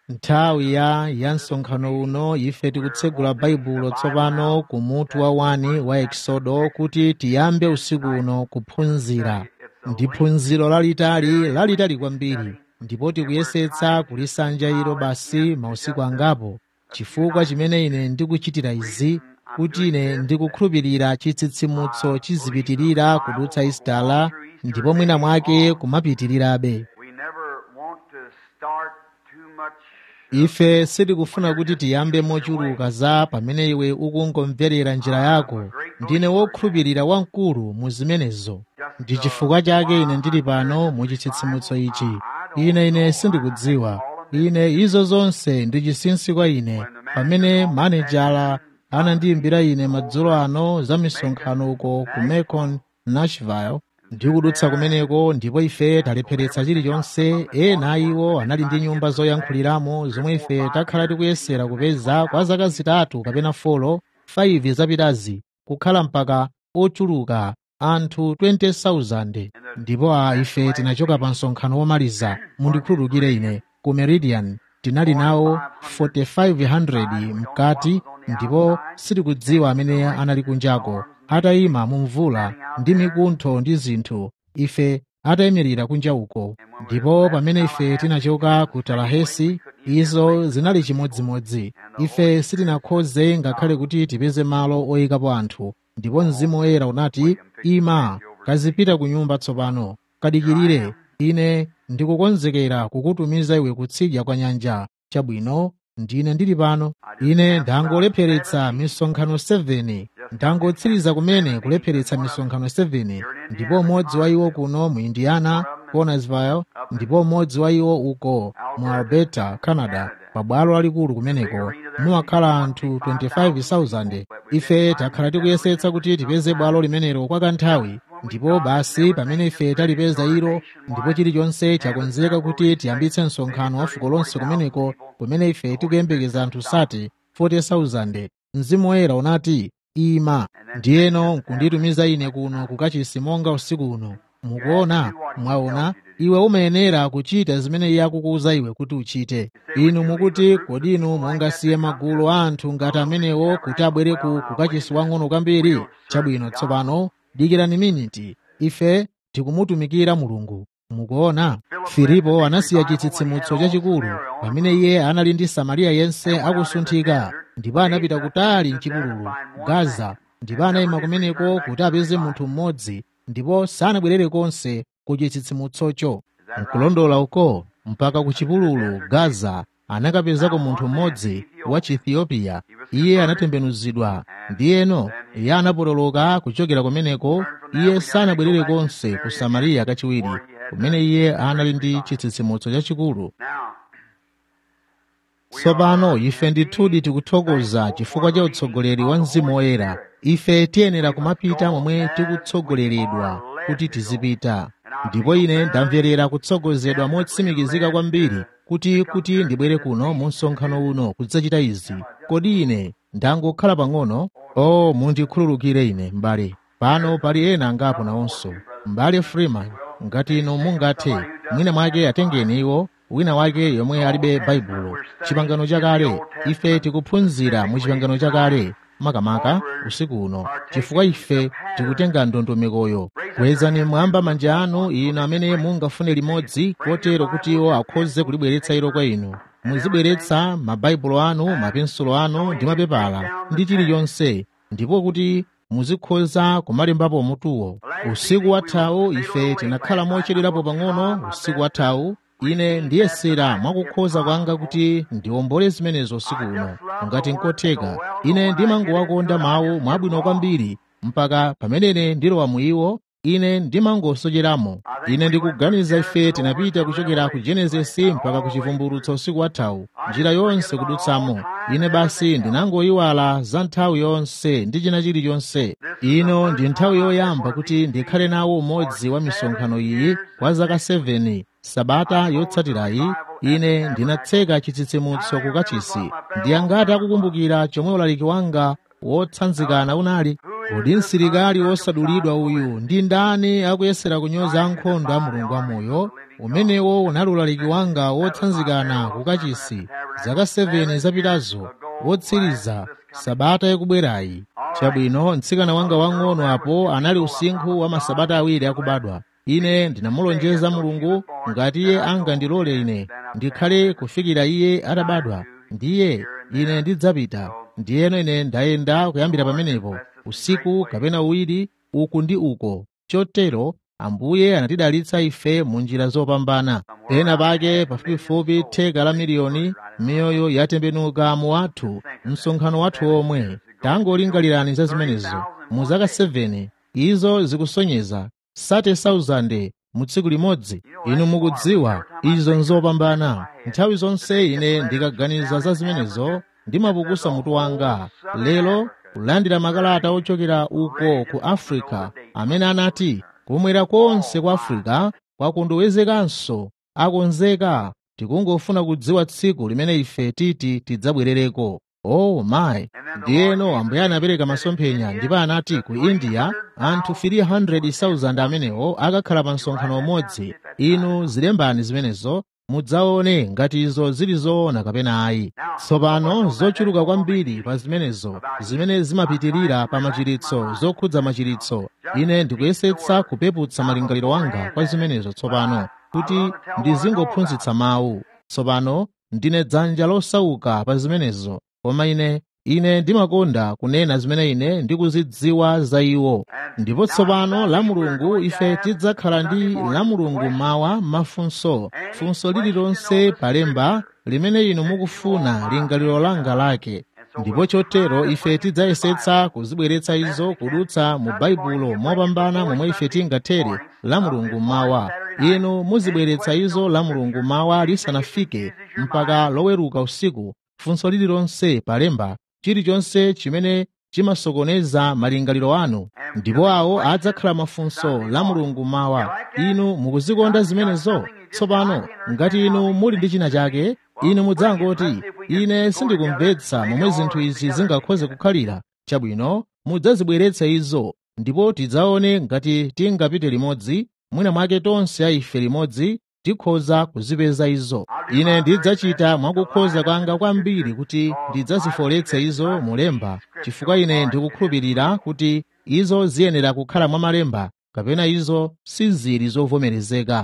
nthawi ya ya msonkhano uno ife tikutsegula baibulo tsopano ku mutu wa 1 wa eksodo kuti tiyambe usiku uno kuphunzira ndi phunziro lalitali lalitali kwambiri ndipo tikuyesetsa kulisanja ilo basi mausiku angapo chifukwa chimene ine ndikuchitira izi kuti ine ndikukhulupirira chitsitsimutso chizipitirira kudutsa isitala ndipo mwina mwake kumapitirirabe We never want to start too much. ife sitikufuna kuti tiyambe mochuluka za pamene iwe ukungomverera njira yako ndine wokhulupirira wamkulu mu zimenezo ndi chifukwa chake ine ndili pano mu chitsitsimutso ichi ine ine sindikudziwa ine izo zonse ndi chinsinsi kwa ine pamene manejala anandiyimbira ine madzulo ano za misonkhano uko ku macon nashville ndikudutsa kumeneko ndipo ife talepheretsa chilichonse ena iwo anali ndi nyumba zoyankhuliramo zomwe ife takhala tikuyesera kupeza kwa zaka zitatu kapena folo 5 zapitazi kukhala mpaka ochuluka anthu 20,000 ndipo a ife tinachoka pa msonkhano womaliza mundikhululukire ine ku meridian tinali nawo 4500 mkati ndipo sitikudziwa amene anali kunjako atayima mu mvula ndi mikuntho ndi zinthu ife atayimirira kunja uko ndipo pamene ife tinachoka ku talahesi izo zinali chimodzimodzi ife sitinakhoze ngakhale kuti tipeze malo oyikapo anthu ndipo mzimu woyera unati ima kazipita ku nyumba tsopano kadikirire ine ndikukonzekera kukutumiza iwe kutsidya kwa nyanja chabwino ndine ndili pano ine ndangolepheretsa misonkhano 7 ndangotsiriza kumene kulepheretsa misonkhano 7 ndipo umodzi wa iwo kuno mu indiana connersville ndipo umodzi wa iwo uko mu alberta canada pabwalo lalikulu kumeneko mumakhala anthu 25,000 ife takhala tikuyesetsa kuti tipeze bwalo limenelo kwa kanthawi ndipo basi pamene ife talipeza ilo ndipo chilichonse chakonzeka kuti tiyambitse msonkhano wa fuko lonse kumeneko kumene ife tikuyembekeza anthu sati 40,000 mzimu woyera unati ima ndiyeno nkunditumiza ine kuno kukachisi monga usiku uno mukuona mwaona iwe umayenera kuchita zimene iye akukuwuza iwe kuti uchite inu mukuti kodi inu mungasiye magulu a anthu ngati amenewo kuti abwere ku kukachisi wang'ono kwambiri chabwino tsopano dikirani miniti ife tikumutumikira mulungu mukuona filipo anasiya chitsitsimutso chachikulu pamene iye anali ndi samariya yense akusunthika ndipo anapita kutali mchipululu gaza ndipo anayima kumeneko kuti apeze munthu mmodzi ndipo sanabwerere konse ku chitsitsimutsocho nkulondola uko mpaka ku chipululu gaza anakapezako munthu mmodzi wa chiethiopiya iye anatembenuzidwa ndiyeno iye anapotoloka kuchokera kumeneko iye sanabwerere konse ku samariya kachiwiri kumene iye anali ndi chitsitsimutso chachikulu tsopano ife ndithudi tikuthokoza chifukwa cha utsogoleri wa mzimu woyera ife tiyenera kumapita momwe tikutsogoleredwa kuti tizipita ndipo ine ndamverera kutsogozedwa motsimikizika kwambiri kuti kuti ndibwere kuno mu msonkhano uno kudzachita izi kodi ine ndangokhala pang'ono o mundikhululukire ine m'bale pano pali ena angapo nawonso m'bale freeman ngati inu mungathe mwina mwake atengeni iwo wina wake yomwe alibe baibulo chipangano chakale ife tikuphunzira mu chipangano chakale makamaka usiku uno chifukwa ife tikutenga ndondomekoyo kwezani mwamba manja anu inu amene mungafune limodzi kotero kuti iwo akhoze kulibweretsa ilo kwa inu muzibweretsa mabaibulo anu mapensulo anu ndi mapepala ndi chilichonse ndipo kuti muzikhoza kumalembapo mutuwo usiku wathawu ife tinakhala mochedwerapo pang'ono usiku wathawu ine ndiyesera mwakukhoza kwanga kuti ndiwombole zimenezo usiku uno ngati nkotheka ine ndimangowakonda mawu mwabwino kwambiri mpaka pamene ndilowa mu iwo ine ndimangosocheramo ine ndikuganiza ife tinapita kuchokera ku genesisi mpaka ku chivumbulutso usiku wathawu njira yonse kudutsamo ine basi ndinangoyiwala za nthawi yonse ndi china chilichonse ino ndi nthawi yoyamba kuti ndikhale nawo umodzi wa misonkhano iyi kwa zaka 7 sabata yotsatirayi ine ndinatseka chitsitsimutso kukachisi ndiyangati akukumbukira chomwe ulaliki wanga wotsanzikana unali kodi msilikali wosadulidwa uyu ndi ndani akuyesera kunyoza ankhondo a mulungu amoyo umenewo unali ulaliki wanga wotsanzikana kukachisi zaka 7 zapitazo wotsiriza sabata yakubwerayi chabwino mtsikana wanga wang'ono apo anali usinkhu wa masabata awiri akubadwa ine ndinamulonjeza mulungu ngati iye angandilole ine ndikhale kufikira iye atabadwa ndiye ine ndidzapita ndiyeno ine ndayenda kuyambira pamenepo usiku kapena uwiri uku ndi uko chotero ambuye anatidalitsa ife mu njira zopambana pena pake pafupifupi theka la miliyoni miyoyo yatembenuka mu wathu msonkhano wathu omwe tangolingalirani za zimenezo mu zaka 7 izo zikusonyeza 30,000 mu tsiku limodzi inu mukudziwa izo nzopambana nthawi zonse ine ndikaganiza za zimenezo ndimapukusa mutu wanga lero kulandira makalata ochokera uko ku afrika amene anati kumwera konse kwa afrika kwakundiwezekanso akonzeka tikungofuna kudziwa tsiku limene ife titi tidzabwerereko oh my ndiyeno ambuye anapereka masomphenya ndipo anati ku india anthu 300,000 amenewo akakhala pa msonkhano umodzi inu zilembani zimenezo mudzaone ngati izo zili zoona kapena ayi tsopano zochuluka kwambiri pa zimenezo zimene zimapitirira pa machiritso zokhudza machiritso ine ndikuyesetsa kupeputsa malingaliro wanga kwa zimenezo tsopano kuti ndizingophunzitsa mawu tsopano ndine dzanja losauka pa zimenezo koma ine ine ndimakonda kunena zimene ine ndikuzidziwa za iwo ndipo tsopano la mulungu ife tidzakhala ndi la mulungu mawa mafunso funso lililonse palemba limene inu mukufuna lingaliro langa lake ndipo chotero ife tidzayesetsa kuzibweretsa izo kudutsa mu baibulo mopambana momwe ife tingathere la mulungu mawa inu muzibweretsa izo la mulungu mawa lisanafike mpaka loweruka usiku funso lililonse palemba chilichonse chimene chimasokoneza malingaliro anu ndipo awo adzakhala mafunso la mulungu mawa inu mukuzikonda zimenezo tsopano ngati inu muli ndi china chake inu mudzangoti ine sindikumvetsa momwe zinthu izi zingakhoze kukhalira chabwino mudzazibweretsa izo ndipo tidzaone ngati tingapite limodzi mwina mwake tonse aife limodzi tikhoza kuzipeza izo ine ndidzachita mwakukhoza kwanga kwambiri kuti ndidzazifoletse izo mulemba chifukwa ine ndikukhulupirira kuti izo ziyenera kukhala mwa malemba kapena izo sizili zovomerezeka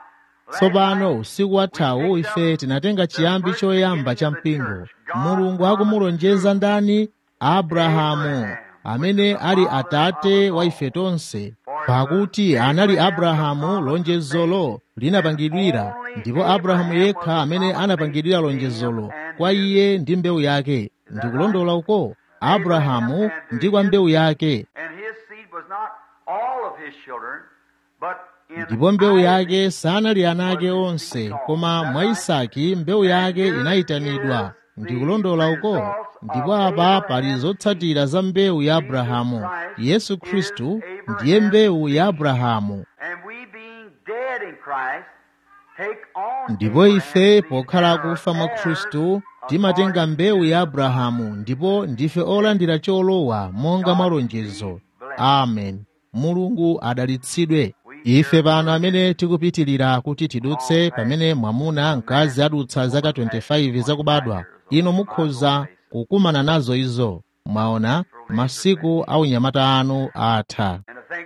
tsopano usiku wathawu ife tinatenga chiyambi choyamba cha mpingo mulungu akumulonjeza ndani abrahamu amene ali atate wa ife tonse pakuti anali abrahamu lonjezolo linapangidwira ndipo abrahamu yekha amene anapangidwira lonjezolo kwa iye ndi mbewu yake ndikulondola uko abrahamu ndi kwa mbewu yake ndipo mbewu yake sanali ana ake onse koma mwa isaki mbewu yake inayitanidwa ndikulondola uko ndipo apa pali zotsatira za mbewu ya abrahamu yesu khristu ndiye mbewu ya abrahamu ndipo ife pokhala akufa mwa khristu timatenga mbewu ya abrahamu ndipo ndife olandira cholowa monga malonjezo amen mulungu adalitsidwe ife pano amene tikupitirira kuti tidutse pamene mwamuna mkazi adutsa zaka 25 zakubadwa inu mukhoza kukumana nazo izo mwaona masiku a unyamata anu atha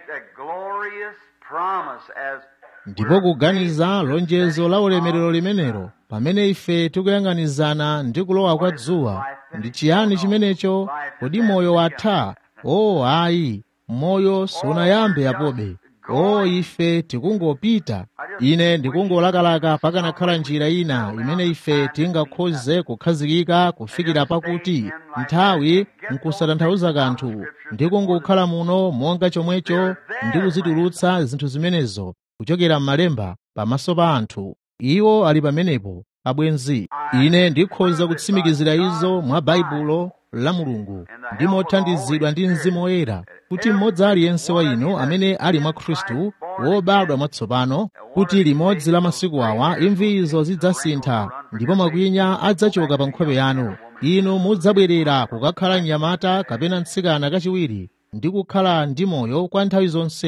ndipo kuganiza lonjezo la ulemerero limenelo pamene ife tikuyang'anizana ndi kulowa kwa dzuwa ndi chiyani chimenecho kodi moyo watha o ayi moyo sunayambe apobe o ife tikungopita ine ndikungolakalaka pakanakhala njira ina imene ife tingakhoze kukhazikika kufikira pakuti nthawi nkusatanthauza kanthu ndikungokhala muno monga chomwecho ndi kuzitulutsa zinthu zimenezo kuchokera m'malemba pamaso pa anthu iwo ali pamenepo abwenzi ine ndikhoza kutsimikizira izo mwa baibulo la mulungu ndi mothandizidwa ndi mzimu woyera kuti mmodzi aliyense wa inu amene ali mwa khristu wobadwa mwatsopano kuti limodzi la masiku awa imvi izo zidzasintha ndipo makwinya adzachoka pa nkhope yanu inu mudzabwerera kukakhala mnyamata kapena mtsikana kachiwiri ndi kukhala ndi moyo kwa nthawi zonse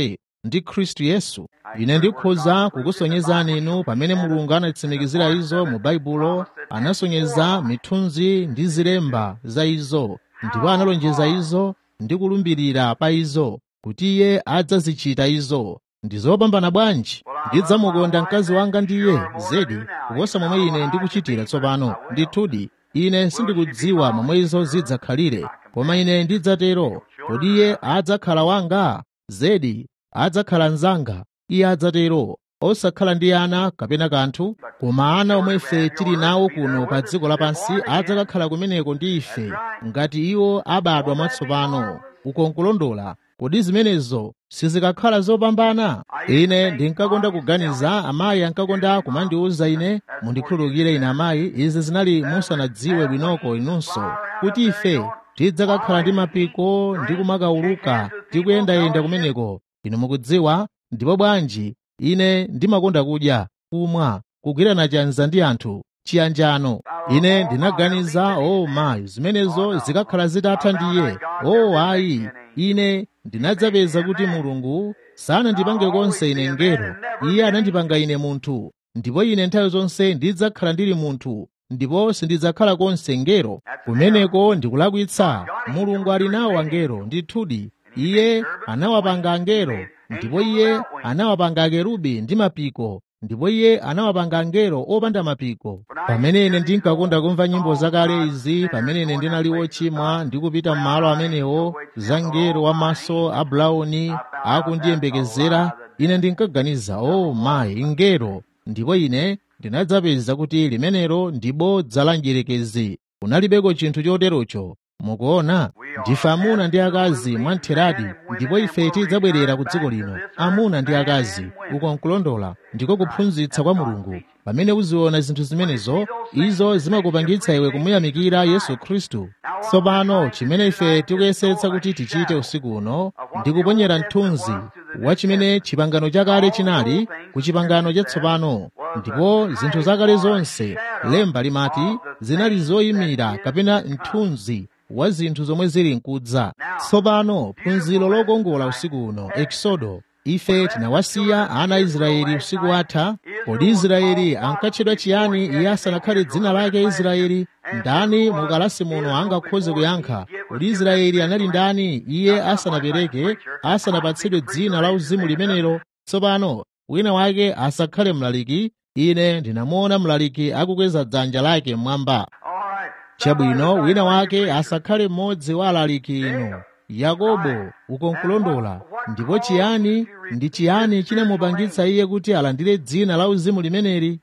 ndi khristu yesu ine ndikhoza kukusonyezani inu pamene mulungu anatsimikizira izo mu baibulo anasonyeza mithunzi ndi zilemba za izo ndipo analonjeza izo ndi kulumbirira pa izo kuti iye adzazichita izo ndi zopambana bwanji ndidzamukonda mkazi wanga ndiye zedi kuposa momwe ine ndikuchitira tsopano ndithudi ine sindikudziwa momwe izo zidzakhalire koma ine ndidzatero kodi iye adzakhala wanga zedi adzakhala mnzanga iye adzatero osakhala ndi ana kapena kanthu koma ana omwe ife tili nawo kuno pa dziko lapansi adzakakhala kumeneko ndi ife ngati iwo abadwa mwatsopano ukonkulondola kodi zimenezo sizikakhala zopambana ine ndinkakonda kuganiza amayi ankakonda kumandiwuza ine mundikhululukire ine amayi izi zinali musanadziwe bwinoko inunso kuti ife tidzakakhala ndi mapiko ndi kumakawuluka ndi kuyendayenda kumeneko inu mukudziwa ndipo bwanji ine ndimakonda kudya kumwa kugwirana chanza ndi anthu chiyanjano ine ndinaganiza o oh, mayi zimenezo zikakhala zitatha ndiye o oh, ayi ine ndinadzapeza kuti mulungu sanandipange konse ine ngero iye anandipanga ine munthu ndipo ine nthawi zonse ndidzakhala ndili munthu ndipo sindidzakhala konse ngero kumeneko ndikulakwitsa mulungu ali nawo angelo ndithudi iye anawapanga angelo ndipo iye anawapanga akerubi ndi mapiko ndipo iye anawapanga angelo opanda mapiko pamene ine ndinkakonda kumva nyimbo zakale izi pamene ine ndinali wochimwa ndikupita m'malo amenewo za ngelo wamaso a bulauni akundiyembekezera ine ndinkaganiza o oh, mayi ngelo ndipo ine ndinadzapeza kuti limenelo ndi bodza la njerekezi kunalibeko chinthu choterocho mukuona ndife amuna ndi akazi mwamtheradi ndipo ife tidzabwerera ku dziko lino amuna ndi akazi uko nkulondola ndiko kuphunzitsa kwa mulungu pamene uziona zinthu zimenezo izo zimakupangitsa iwe kumuyamikira yesu khristu tsopano chimene ife tikuyesetsa kuti tichite usiku uno ndi kuponyera mthunzi wa chimene chipangano chakale chinali ku chipangano chatsopano ndipo zinthu zakale zonse lemba limati zinali zoyimira kapena mthunzi wa zinthu zomwe zili mkudza tsopano phunziro lokongola usiku uno eksodo ife tinawasiya ana a israeli usiku watha kodi israeli ankatchedwa chiyani iye asanakhale dzina lake israeli ndani mukalasi muno angakhoze kuyankha kodi israeli anali ndani iye asanapereke asanapatsidwe dzina la uzimu limenelo tsopano wina wake asakhale mlaliki ine ndinamuona mlaliki akukweza dzanja lake mmwamba chabwino wina wake asakhale mmodzi wa alaliki inu yakobo ukonkulondola ndipo chiyani ndi chiyani chinamupangitsa iye kuti alandire dzina la uzimu limeneli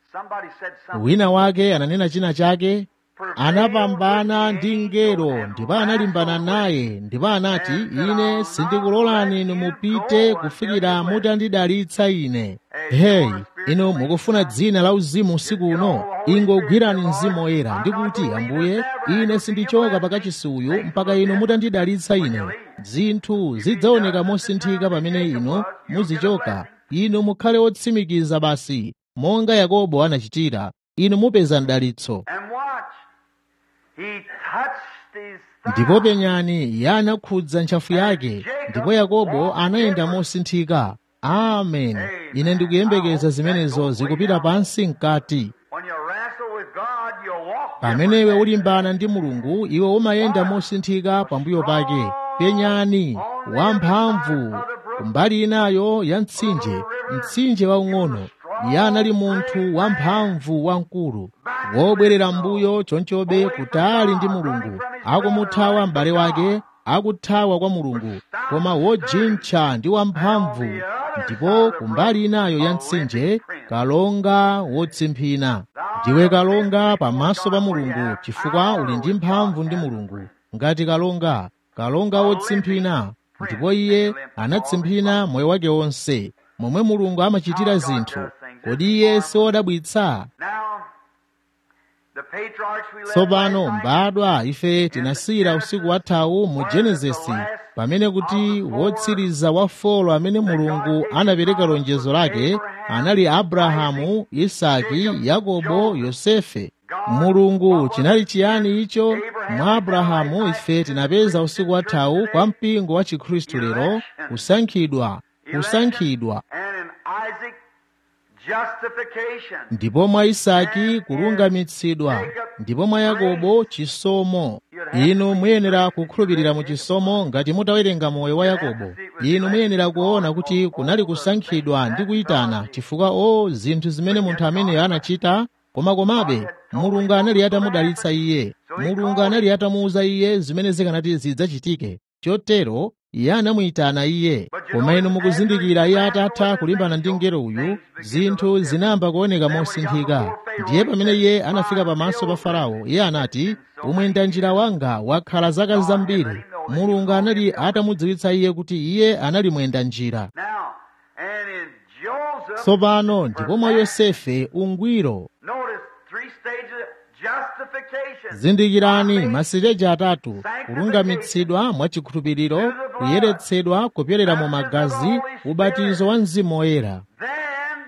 wina wake ananena china chake anapambana ndi ngelo ndipo analimbana naye ndipo anati ine sindikulolani inu mupite kufikira mutandidalitsa ine heyi inu mukufuna dzina la uzimu usiku uno ingogwirani mzimu woyera ndikuti ambuye ine sindichoka pakachisi uyu mpaka inu mutandidalitsa ine zinthu zidzaoneka mosinthika pamene inu muzichoka inu mukhale otsimikiza basi monga yakobo anachitira inu mupeza mdalitso ndipo penyani iye anakhudza ntchafu yake ndipo yakobo anayenda mosinthika amen ine ndikuyembekeza zimenezo zikupita pansi mkati pamene iwe ulimbana ndi mulungu iwe umayenda mosinthika pambuyo pake penyani wamphamvu kumbali inayo ya mtsinje mtsinje waung'ono iye anali munthu wamphamvu wamkulu wobwerera mbuyo chonchobe kutali ndi mulungu akumuthawa m'bale wake akuthawa kwa mulungu koma wojintcha ndi wamphamvu ndipo kumbali inayo ya mtsinje kalonga wotsimphina ndiwe kalonga pamaso pa mulungu chifukwa uli ndi mphamvu ndi mulungu ngati kalonga kalonga wotsimphina ndipo iye anatsimphina moyo wake wonse momwe mulungu amachitira zinthu kodi iye siwodabwitsa tsopano mbadwa ife tinasiyira usiku wathawu mu genesisi pamene kuti wotsiriza wa folo amene mulungu anapereka lonjezo lake anali abrahamu isaki yakobo yosefe mulungu chinali chiyani icho mwa abrahamu ife tinapeza usiku wathawu kwa mpingo wa chikhristu lero kusankhidwa kusankhidwa and in Isaac justification. ndipo mwa isaki kulungamitsidwa ndipo mwa yakobo chisomo inu muyenera kukhulupirira mu chisomo ngati mutawerenga moyo wa yakobo inu muyenera kuona kuti kunali kusankhidwa ndi kuyitana chifukwa o zinthu zimene munthu ameneyo anachita koma komabe mulungu anali atamudalitsa iye mulungu anali atamuwuza iye zimene zikanati zidzachitike chotero iye anamuyitana iye koma inu mukuzindikira iye atatha kulimbana ndi mngelo uyu zinthu zinayamba kuoneka mosinthika ndiye pamene iye anafika pamaso pa farao iye anati umwenda njira wanga wakhala zaka zambiri mulungu anali atamudziwitsa iye kuti iye anali mwenda njira Now, and in Joseph, tsopano ndipo mwa yosefe ungwiro notice three stages of justification. zindikirani masiteji atatu kulungamitsidwa mwachikhulupiriro kuyeretsedwa kupyolera mu magazi ubatizo wa mzimu woyera Then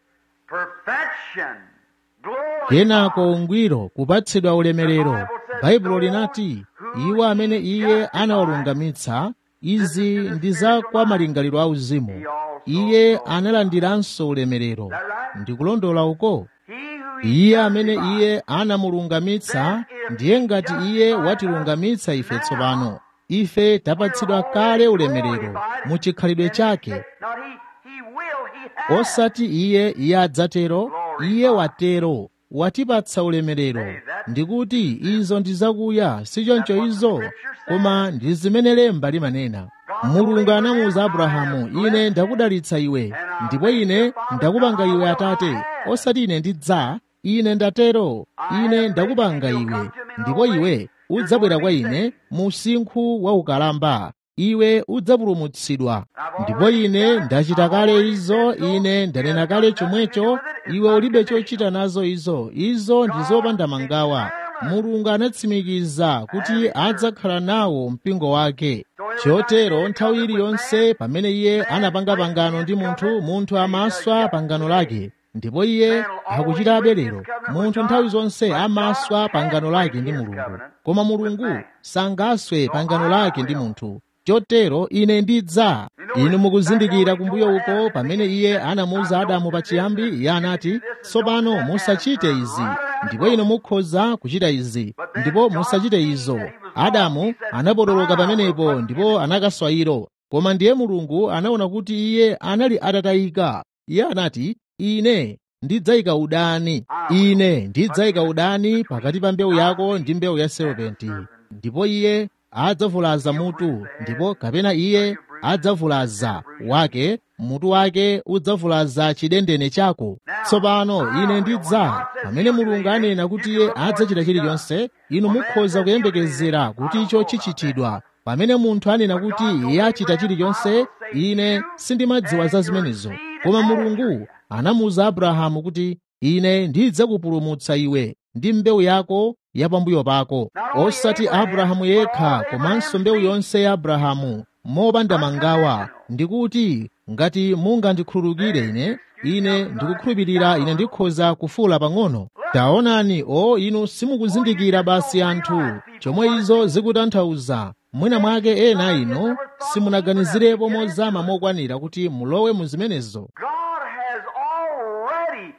perfection, glory. kenako ungwiro kupatsidwa ulemerero baibulo linati iwo amene iye anawalungamitsa izi ndi za kwa malingaliro auzimu iye analandiranso ulemerero ndikulondola uko He who iye amene iye anamulungamitsa ndiye ngati iye watilungamitsa ife tsopano ife tapatsidwa kale ulemerero mu chikhalidwe chake Not he, he will, he has. osati iye iye adzatero iye watero watipatsa ulemerero ndikuti izo ndi zakuya sichoncho izo koma ndi zimene lemba limanena mulungu anamuwuza abrahamu ine ndakudalitsa iwe ndipo ine ndakupanga iwe atate osati ine ndidza ine ndatero ine ndakupanga iwe ndipo iwe udzabwera kwa ine mu msinkhu wa ukalamba iwe udzapulumutsidwa ndipo ine ndachita kale izo ine ndanena kale chomwecho iwe ulibe chochita nazo izo izo ndi zopanda mangawa mulungu anatsimikiza kuti adzakhala nawo mpingo wake chotero nthawi iliyonse pamene iye anapanga pangano ndi munthu munthu amaswa pangano lake ndipo iye akuchitabe lero munthu nthawi zonse amaswa pangano lake ndi mulungu koma mulungu sangaswe pangano lake ndi munthu chotero ine ndidza inu mukuzindikira kumbuyo uko pamene iye anamuwuza adamu pachiyambi iye anati tsopano musachite izi ndipo inu mukhoza kuchita izi ndipo musachite izo adamu anapotoloka pamenepo ndipo anakaswa ilo koma ndiye mulungu anaona kuti iye anali atatayika iye anati ine ndidzayika udani ine ndidzayika udani pakati pa mbewu yako ndi mbewu ya serpenti ndipo iye adzavulaza mutu ndipo kapena iye adzavulaza wake mutu wake udzavulaza chidendene chako tsopano ine ndidza pamene mulungu anena kuti iye adzachita chilichonse inu mukhoza kuyembekezera kuti icho chichitidwa pamene munthu anena kuti iye achita chilichonse ine sindimadziwa za zimenezo koma mulungu anamuwuza abrahamu kuti ine ndidzakupulumutsa iwe ndi mbewu yako ya pambuyo pako osati abrahamu yekha komanso mbewu yonse ya abrahamu mopanda mangawa ndikuti ngati mungandikhululukire ine ine ndikukhulupirira ine ndikhoza kufuula pang'ono taonani o inu simukuzindikira basi anthu chomwe izo zikutanthauza mwina mwake ena inu simunaganizirepo mozama mokwanira kuti mulowe mu zimenezo God has already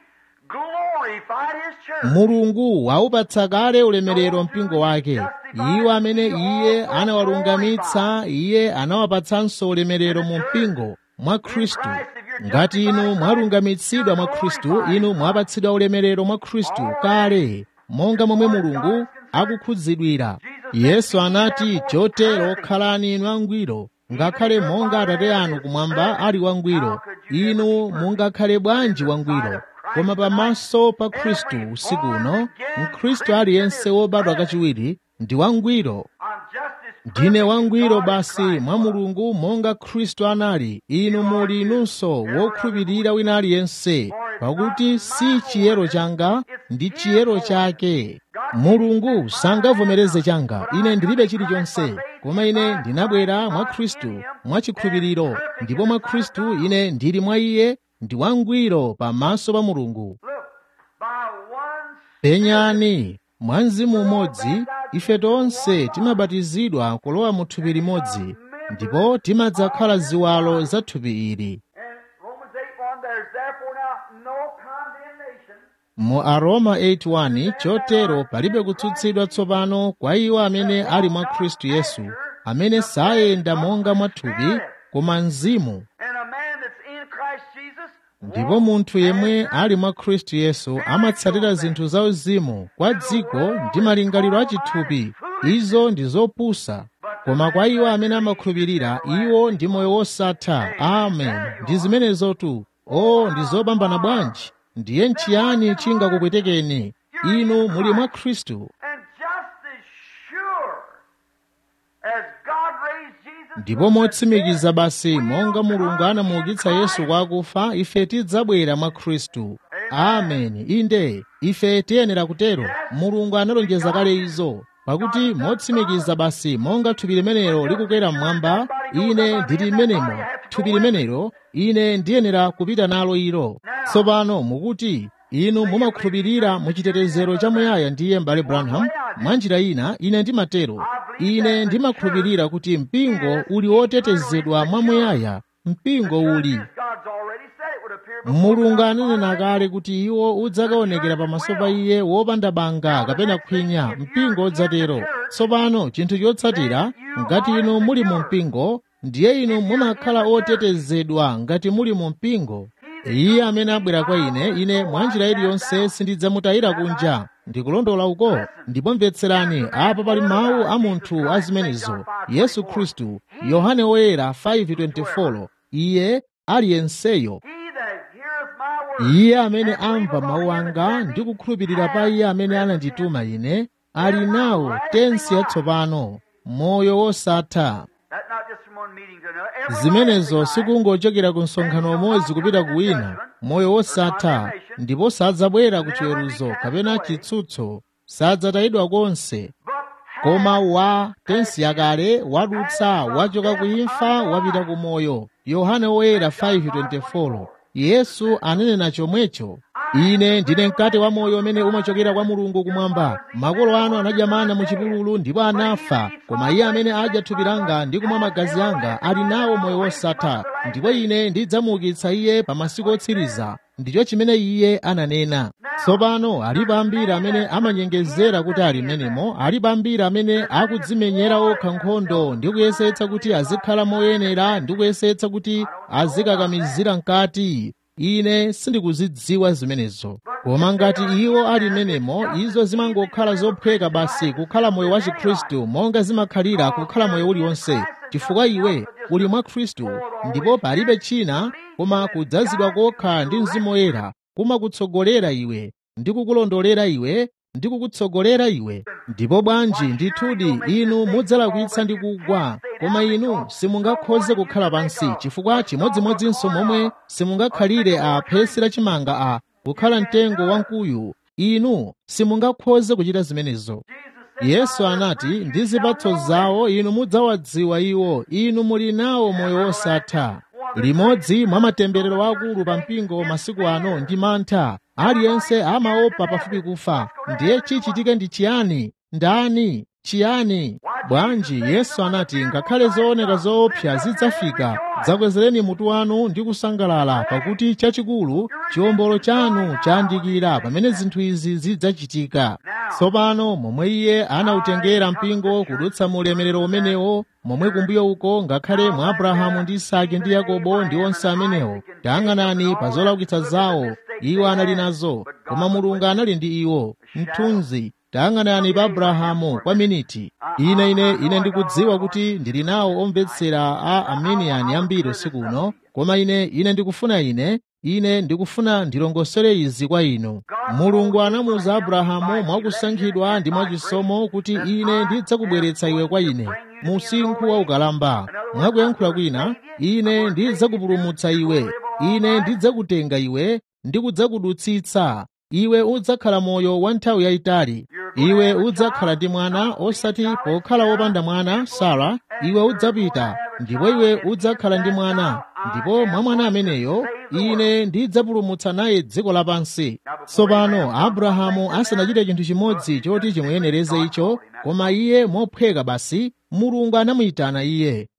glorified his church. mulungu waupatsa kale ulemerero mpingo wake iwo amene iye anawalungamitsa iye anawapatsanso ulemerero mu mpingo mwa khristu ngati inu mwalungamitsidwa mwa khristu inu mwapatsidwa ulemerero mwa khristu kale monga momwe mulungu akukhudzidwira yesu anati chotero khalani inu angwiro ngakhale monga atate anu kumwamba ali wangwiro inu mungakhale bwanji wangwiro koma pamaso pa khristu usiku uno mkhristu aliyense wobadwa kachiwiri ndi wangwiro I'm just as ndine wangwiro basi mwa mulungu monga khristu anali inu muli inunso wokhulupirira wina aliyense pakuti si chiyero changa ndi chiyero chake mulungu sangavomereze changa ine ndilibe chilichonse koma ine ndinabwera mwa khristu mwa chikhulupiriro ndipo mwa khristu ine ndili mwa iye ndi wangwiro pamaso pa mulungu look by one penyani mwa mzimu umodzi ife tonse timabatizidwa kulowa mu thupi limodzi ndipo timadzakhala ziwalo za thupi ili And Romans 8 1, there's therefore now no condemnation mu aroma 8:1 chotero palibe kutsutsidwa tsopano kwa iwo amene ali mwa khristu yesu amene sayenda monga mwa thupi koma mzimu and a man that's in Christ Jesus ndipo munthu yemwe ali mwa khristu yesu amatsatira zinthu zauzimu kwa dziko ndi malingaliro achithupi izo ndi zopusa koma kwa iwo amene amakhulupirira iwo ndi moyo wosatha amen ndi zimenezotu o ndi zopambana bwanji ndiye nchiyani chingakupwetekeni inu muli mwa khristu and just as sure as God raised Jesus ndipo from the motsimikiza dead, basi monga mulungu come anamuukitsa in yesu Christ. kwa akufa ife tidzabwera mwa khristu ameni inde ife tiyenera kutero mulungu analonjeza kale izo pakuti motsimikiza basi monga thupi limenelo likukwera mmwamba ine ndili mmenemo thupi limenelo ine ndiyenera kupita nalo ilo tsopano mukuti inu mumakhulupirira mu chitetezero chamuyaya ndiye m'bale branham mwa njira ina ine ndimatero ine ndimakhulupirira kuti mpingo uli wotetezedwa mwamuyaya mpingo uli God's already said it would appear before mulungu the ananena kale kuti iwo udzakaonekera pamaso pa iye wopanda banga kapena khwinya mpingo udzatero tsopano chinthu chotsatira ngati inu muli mu mpingo ndiye inu mumakhala otetezedwa ngati muli mu mpingo iye amene abwera kwa ine ine mwa njira iliyonse sindidzamutayira kunja ndikulondola uko ndipo mvetserani apa pali mawu a munthu a zimenezo yesu khristu yohane woyera 5:24 iye aliyenseyo He that heareth my word iye amene amva mawu anga ndi kukhulupirira pa iye amene anandituma ine ali nawo tensi yatsopano moyo wosatha That's not just from one meeting to another. Everlasting zimenezo life. sikungochokera ku msonkhano umodzi kupita ku wina moyo wosatha ndipo sadzabwera ku chiweruzo kapena chitsutso sadzatayidwa konse But koma wa tensi yakale wadutsa wachoka ku imfa wapita ku moyo yohane woyera 5:24 yesu ananena chomwecho ine ndine mkate wa moyo umene umachokera kwa mulungu kumwamba makolo anu anadya mana mu chipululu ndipo anafa koma iye amene adya thupi langa ndi kumwa magazi anga ali nawo moyo wosatha ndipo ine ndidzamuukitsa iye pa masiku otsiriza ndicho chimene iye ananena tsopano alipo ambiri amene amanyengezera kuti ali menemo alipo ambiri amene akudzimenyera okha nkhondo ndi kuyesetsa kuti azikhala moyenera ndi kuyesetsa kuti azikakamizira mkati ine sindikuzidziwa zimenezo koma ngati iwo ali menemo izo zimangokhala zophweka basi kukhala moyo wa chikhristu monga zimakhalira kukhala moyo uliwonse chifukwa iwe uli mwa khristu ndipo palibe china koma kudzazidwa kokha ndi mzimu woyera kumakutsogolera iwe ndi kukulondolera iwe ndi kukutsogolera iwe ndipo bwanji ndithudi inu mudzalakwitsa ndi kugwa koma inu simungakhoze kukhala pansi chifukwa chimodzimodzinso momwe simungakhalire a phesi lachimanga a kukhala mtengo wamkuyu inu simungakhoze kuchita zimenezo yesu anati ndi zipatso zawo inu mudzawadziwa iwo inu muli nawo moyo wosatha limodzi mwa matemberero akulu pa mpingo masiku ano ndi mantha aliyense amaopa pafupi kufa ndiye chichitike ndi chiyani ndani chiyani bwanji yesu anati ngakhale zooneka zoopsa zidzafika dzakwezereni mutu wanu ndi kusangalala pakuti chachikulu chiwombolo chanu chayandikira pamene zinthu izi zidzachitika tsopano momwe iye anawutengera mpingo kudutsa mu ulemerero umenewo momwe kumbuyo uko ngakhale mwa abrahamu ndi isake ndi yakobo ndi onse amenewo tayang'anani pa zolaukitsa zawo iwo anali nazo koma mulungu anali ndi iwo mthunzi tayang'anani pa abrahamu kwa miniti ine ine ine ndikudziwa kuti ndili nawo omvetsera a armenian ambiri usiku uno koma ine ine ndikufuna ine ine ndikufuna ndilongosere izi kwa inu mulungu anamuwuza abrahamu mwakusankhidwa ndi mwachisomo kuti ine ndidzakubweretsa iwe kwa ine mu usinkhu wa ukalamba mwakuyankhula kwina ine ndidzakupulumutsa iwe ine ndidzakutenga iwe ndikudzakudutsitsa iwe udzakhala moyo wa nthawi yayitali iwe udzakhala ndi mwana osati pokhala wopanda mwana sara iwe udzapita ndipo iwe udzakhala ndi mwana ndipo mwa mwana ameneyo ine ndidzapulumutsa naye dziko lapansi tsopano abrahamu asanachite chinthu chimodzi choti chimuyenereze icho koma iye mophweka basi mulungu anamuyitana iye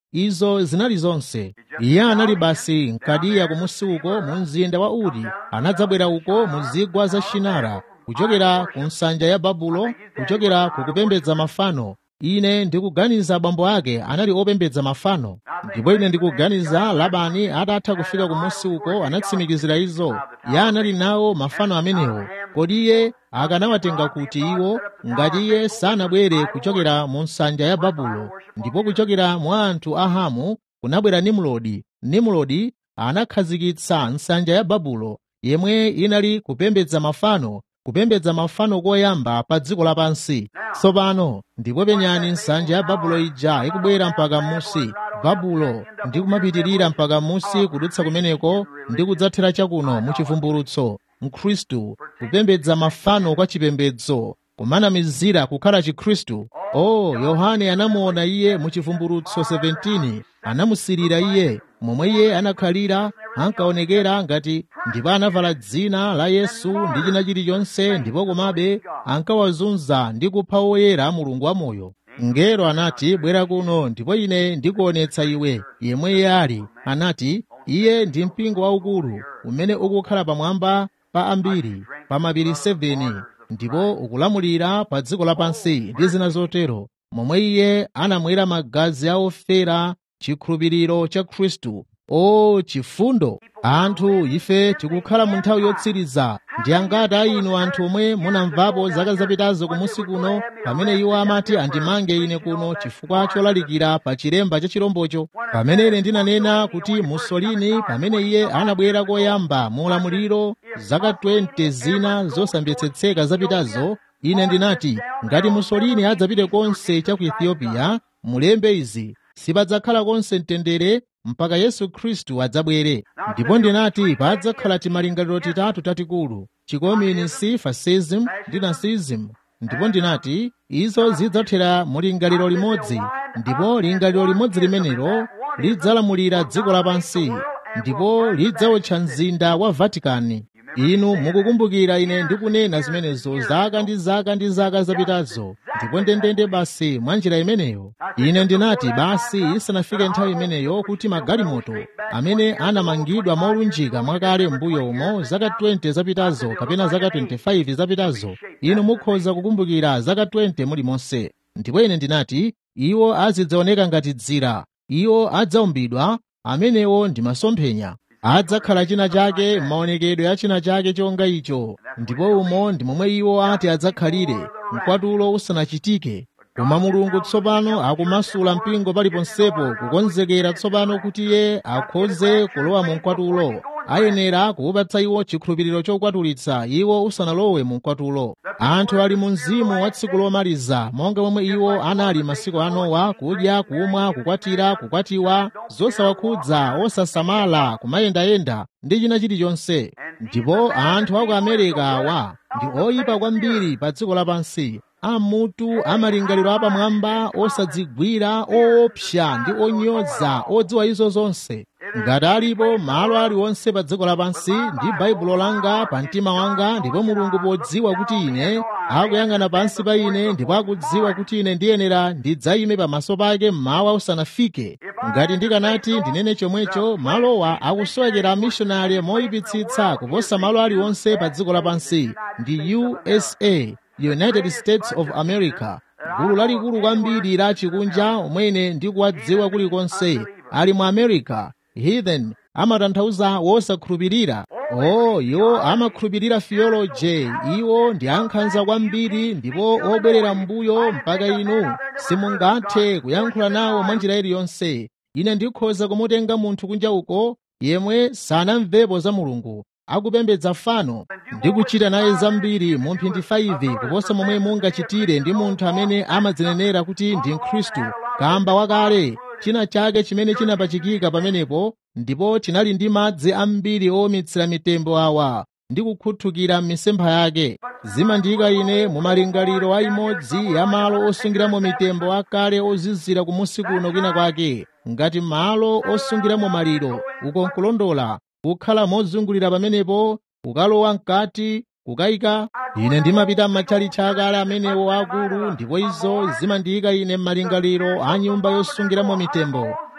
izo zinali zonse iye anali basi nkadiya kumusi uko mu mzinda wa uri anadzabwera uko mu zigwa za shinara kuchokera ku nsanja ya babulo kuchokera ku kupembedza mafano ine ndikuganiza abambo ake anali opembedza mafano ndipo ine ndikuganiza labani atatha kufika kumusi uko anatsimikizira izo iye anali nawo mafano amenewo kodi iye akanawatenga kuti iwo ngati iye sanabwere kuchokera mu nsanja ya babulo ndipo kuchokera mwa anthu a hamu kunabwera nimulodi nimulodi anakhazikitsa nsanja ya babulo yemwe inali kupembedza mafano kupembedza mafano koyamba pa dziko lapansi tsopano ndipo penyani nsanja ya babulo ija ikubwera mpaka musi babulo ndi kumapitirira mpaka musi kudutsa kumeneko ndi kudzathera chakuno mu chivumbulutso mkhristu kupembedza mafano kwa chipembedzo kumanamizira kukhala chikhristu o oh, yohane anamuona iye mu chivumbulutso 17 anamusirira iye momwe iye anakhalira ankaonekera ngati ndipo anavala dzina la yesu ndi china chilichonse ndipo komabe ankawazunza ndi kupha woyera mulungu wamoyo mngelo anati bwera kuno ndipo ine ndikuonetsa iwe yemwe iye ali anati iye ndi mpingo waukulu umene ukukhala pamwamba pa ambiri pa mapiri 7 ndipo ukulamulira pa dziko lapansi ndi zina zotero momwe iye anamwera magazi a ofera chikhulupiriro cha khristu o chifundo anthu ife tikukhala mu nthawi yotsiriza ndi angati a inu anthu omwe munamvapo zaka zapitazo kumusi kuno pamene iwo amati andimange ine kuno chifukwa cholalikira pa chilemba cha chirombocho pamene ine ndinanena kuti musolini pamene iye anabwera koyamba mu ulamuliro zaka 20 zina zosambetsetseka zapitazo ine ndinati ngati musolini adzapite konse cha ku ethiopia mulembe izi sipadzakhala konse mtendere mpaka yesu khristu adzabwere ndipo ndinati padzakhala timalingaliro titatu tatikulu chikominisi fascism ndi nazism ndipo ndinati izo zidzathera mu lingaliro limodzi ndipo lingaliro limodzi limenelo lidzalamulira dziko lapansi ndipo lidzawotcha mzinda wa vatikani inu mukukumbukira ine ndikunena zimenezo zaka ndi zaka ndi zaka zapitazo ndipo ndendende basi mwa njira imeneyo ine ndinati basi isanafike nthawi imeneyo kuti magalimoto amene anamangidwa molunjika mwakale mbuyo umo zaka 20 zapitazo kapena zaka 25 zapitazo inu mukhoza kukumbukira zaka 20 mulimonse ndipo ine ndinati iwo azidzaoneka ngati dzira iwo adzaumbidwa amenewo ndi masomphenya adzakhala china chake m'maonekedwe ya china chake chonga icho ndipo umo ndi momwe iwo ati adzakhalire mkwatulo usanachitike koma mulungu tsopano akumasula mpingo paliponsepo kukonzekera tsopano kuti iye akhoze kulowa mu mkwatulo ayenera kuwupatsa iwo chikhulupiriro chokwatulitsa iwo usanalowe mu mkwatulo anthu ali mu mzimu wa tsiku lomaliza monga momwe iwo anali masiku a Nowa kudya kumwa kukwatira kukwatiwa zosawakhudza osasamala kumayendayenda ndi china chilichonse ndipo anthu aku amerika awa ndi oyipa kwambiri pa dziko lapansi amutu amalingaliro apamwamba osadzigwira oopsa ndi onyoza odziwa izo zonse ngati alipo malo aliwonse pa dziko lapansi ndi baibulo langa pa mtima wanga ndipo mulungu podziwa kuti ine akuyang'ana pansi pa ine ndipo akudziwa kuti ine ndiyenera ndidzayime pamaso pake mmawa usanafike ngati ndikanati ndinene chomwecho malowa akusowekera amishonari moyipitsitsa kuposa malo aliwonse pa dziko lapansi ndi usa united states of america gulu lalikulu kwambiri la chikunja omwene ndikuwadziwa kulikonse ali mu america heathen amatanthauza wosakhulupirira oh iwo amakhulupirira theology iwo ndi ankhanza kwambiri ndipo obwerera mbuyo mpaka inu simungathe kuyankhula nawo mwa njira iliyonse ine ndikhoza kumutenga munthu kunja uko yemwe sanamvepo za mulungu akupembedza fano ndi kuchita naye zambiri mu mphindi 5 kuposa momwe mungachitire ndi munthu amene amadzinenera kuti ndi mkhristu kamba wakale china chake chimene chinapachikika pamenepo ndipo chinali ndi madzi ambiri owumitsira mitembo awa ndi kukhuthukira m'misempha yake zimandiyika ine mu malingaliro a imodzi ya malo osungiramo mitembo akale ozizira kumusi kuno kwina kwake ngati malo osungiramo maliro uko nkulondola kukhala mozungulira pamenepo kukalowa mkati kukayika ine ndimapita m'matchalitchi akale amenewo akulu ndipo izo zimandiyika ine m'malingaliro a nyumba yosungiramo mitembo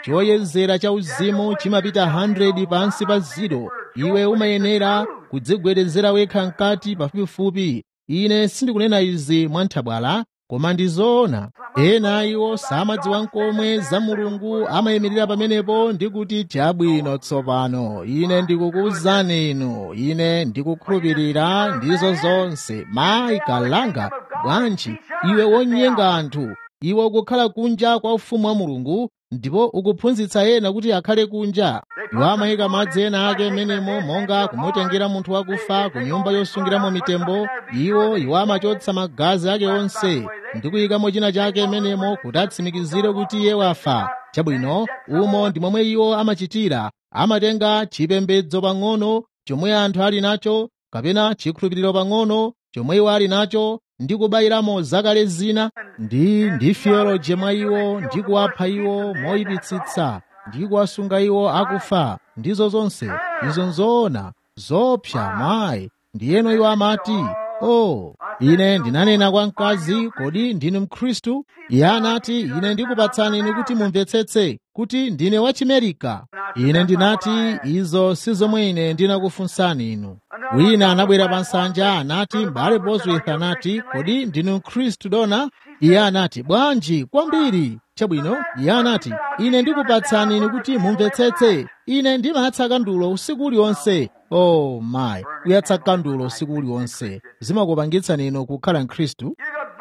choyezera cha uzimu chimapita 100 pansi pa ziro iwe umayenera kudzigwedezera wekha mkati pafupifupi ine sindikunena izi mwanthabwala koma ndi zoona ena iwo samadziwa nkomwe za mulungu amayimirira pamenepo ndi kuti chabwino tsopano ine ndikukuwuzani inu ine ndikukhulupirira ndizo zonse mayi kalanga bwanji iwe wonyenga anthu iwe ukukhala kunja kwa ufumu wa mulungu ndipo ukuphunzitsa ena kuti akhale kunja iwo amayika madzi ena ake menemo monga kumutengera munthu wakufa ku nyumba yosungiramo mitembo iwo iwo amachotsa magazi ake onse ndi kuyikamo china chake menemo kuti atsimikizire kuti iye wafa chabwino umo ndi momwe iwo amachitira amatenga chipembedzo pang'ono chomwe anthu ali nacho kapena chikhulupiriro pang'ono chomwe iwo ali nacho ndi kubayiramo zakale zina ndi ndi theology mwa iwo ndi kuwapha iwo moyipitsitsa ndi kuwasunga iwo akufa ndizo zonse izo nzoona zopsa mayi ndiyeno iwo amati oh ine ndinanena kwa mkazi kodi ndinu mkhristu iye anati ine ndikupatsani inu kuti mumvetsetse kuti ndine wachimerika ine ndinati izo si zomwe ine ndinakufunsani inu wina anabwera pa nsanja anati m'bale bosworth anati kodi ndinu mkhristu dona iye anati bwanji kwambiri chabwino iye anati ine ndikupatsani inu kuti mumvetsetse ine ndimayatsa kandulo usiku uliwonse oh mayi kuyatsa kandulo usiku uliwonse zimakupangitsani inu kukhala mkhristu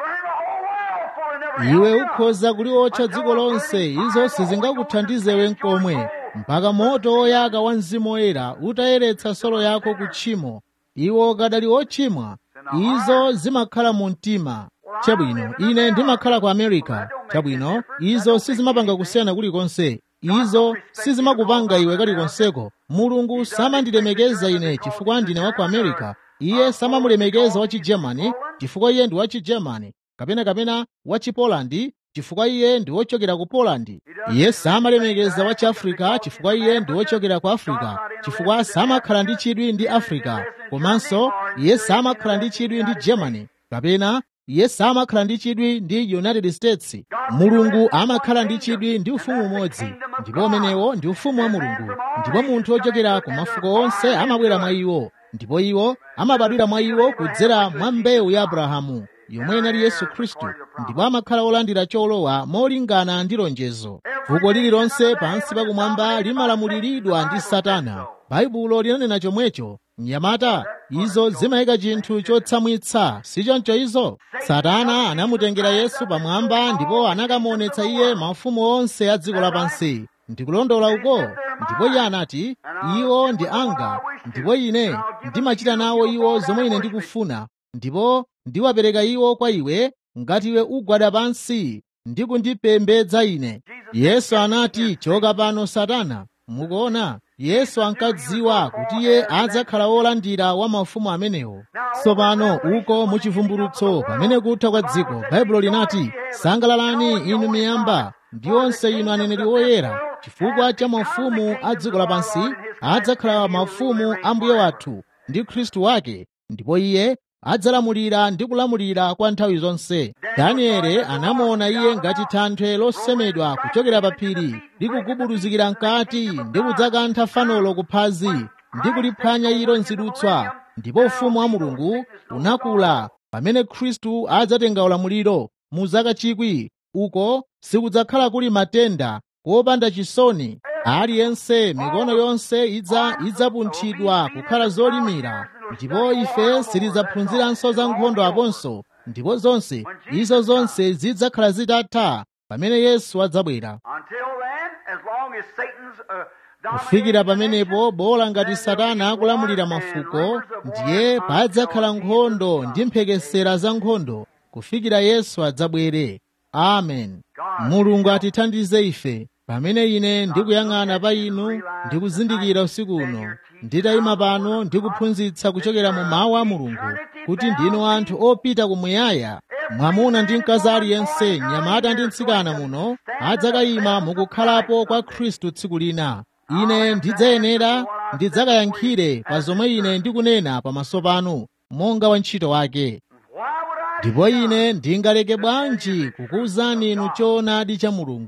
You could burn the whole world for it never iwe help you. ukhoza kuliwotcha dziko lonse izo sizingakuthandizewe nkomwe mpaka moto woyaka wa mzimu woyera utayeretsa solo yako ku tchimo iwo kadali ochimwa izo zimakhala mu mtima chabwino ine ndimakhala ku america chabwino izo sizimapanga kusiyana kulikonse izo sizimakupanga iwe kalikonseko mulungu samandilemekeza ine chifukwa ndine wa ku america iye samamulemekeza wa chigermany chifukwa iye ndi wa chigermany kapena kapena wa chipolandi chifukwa iye ndi wochokera ku polandi iye samalemekeza wa chiafrika chifukwa iye ndi wochokera ku afrika chifukwa samakhala ndi chidwi ndi afrika komanso iye samakhala ndi chidwi ndi germany kapena iye samakhala ndi chidwi ndi united states mulungu amakhala ndi chidwi ndi ufumu umodzi ndipo umenewo ndi ufumu wa mulungu ndipo munthu wochokera ku mafuko onse amabwera mwa iwo ndipo iwo amabadwira mwa iwo kudzera mwa mbewu ya abrahamu yomwe inali yesu khristu ndipo amakhala olandira cholowa molingana ndi lonjezo fuko lililonse pansi pakumwamba limalamuliridwa ndi satana baibulo linanena chomwecho mnyamata izo zimayika chinthu chotsamwitsa sichoncho izo satana anamutengera yesu pamwamba ndipo anakamuonetsa iye mafumu onse a dziko lapansi ndikulondola uko ndipo iye anati iwo ndi anga ndipo ine ndimachita nawo iwo zomwe ine ndikufuna ndipo ndiwapereka iwo kwa iwe ngati iwe ugwada pansi ndi kundipembedza ine yesu anati choka pano satana mukuona yesu ankadziwa kuti iye adzakhala wolandira wa mafumu amenewo tsopano uko muchivumbulutso pamene kutha kwa dziko baibulo linati sangalalani inu miyamba ndi onse inu aneneri oyera chifukwa cha mafumu a dziko lapansi adzakhala mafumu a mbuye wathu ndi khristu wake ndipo iye adzalamulira ndi kulamulira kwa nthawi zonse danieli anamuona iye ngati thanthwe losemedwa kuchokera pa phiri likugubuduzikira mkati ndi kudzakantha fanolo kuphazi ndi kuliphwanya ilo nzidutswa ndipo ufumu wa mulungu unakula pamene khristu adzatenga ulamuliro mu zaka chikwi uko sikudzakhala kuli matenda kopanda chisoni aliyense mikono yonse idza idzapunthidwa kukhala zolimira ndipo ife sitidzaphunziranso za nkhondo aponso ndipo zonse izo zonse zidzakhala zitatha pamene yesu adzabwera Until then, as long as Satan's uh, kufikira dominating pamenepo bola ngati satana akulamulira mafuko ndiye padzakhala nkhondo ndi mphekesera za nkhondo kufikira yesu adzabwere amen mulungu atithandize ife pamene ine ndikuyang'ana pa inu ndikuzindikira usiku uno nditayima pano ndikuphunzitsa kuchokera mu mawu a mulungu kuti ndinu anthu opita kumuyaya mwamuna ndi mkazi aliyense mnyamata ndi mtsikana muno adzakayima mukukhalapo kwa khristu tsiku lina ine ndidzayenera ndidzakayankhire pa zomwe ine ndikunena pamaso panu monga wantchito wake Why would I ndipo ine ndingaleke bwanji kukuwuzani inu choonadi cha mulungu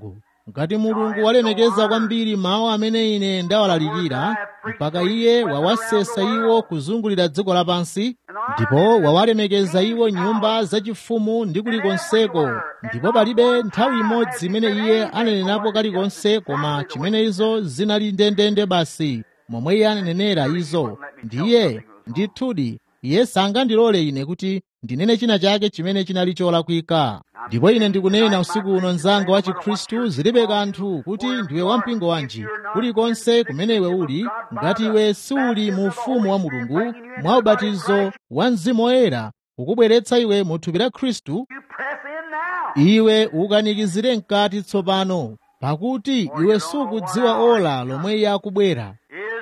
ngati mulungu walemekeza kwambiri mawu amene ine ndawalalikira mpaka iye wawasesa iwo kuzungulira dziko lapansi ndipo wawalemekeza iwo nyumba zachifumu ndi kulikonseko ndipo palibe nthawi imodzi imene iye anenenapo kalikonse koma chimene izo zinali ndendende basi momwe iye ananenera izo ndiye ndithudi iye sangandilole ine kuti ndinene china chake chimene chinali cholakwika ndipo ine ndikunena usiku uno mnzanga wa chikhristu zilibe kanthu kuti ndiwe wampingo wanji kulikonse kumene iwe uli ngati iwe siuli mu ufumu wa mulungu mwa ubatizo wa mzimu woyera ukubweretsa iwe mu thupi la khristu You press in now. iwe ukanikizire mkati tsopano pakuti iwe sukudziwa ola lomwe iye akubwera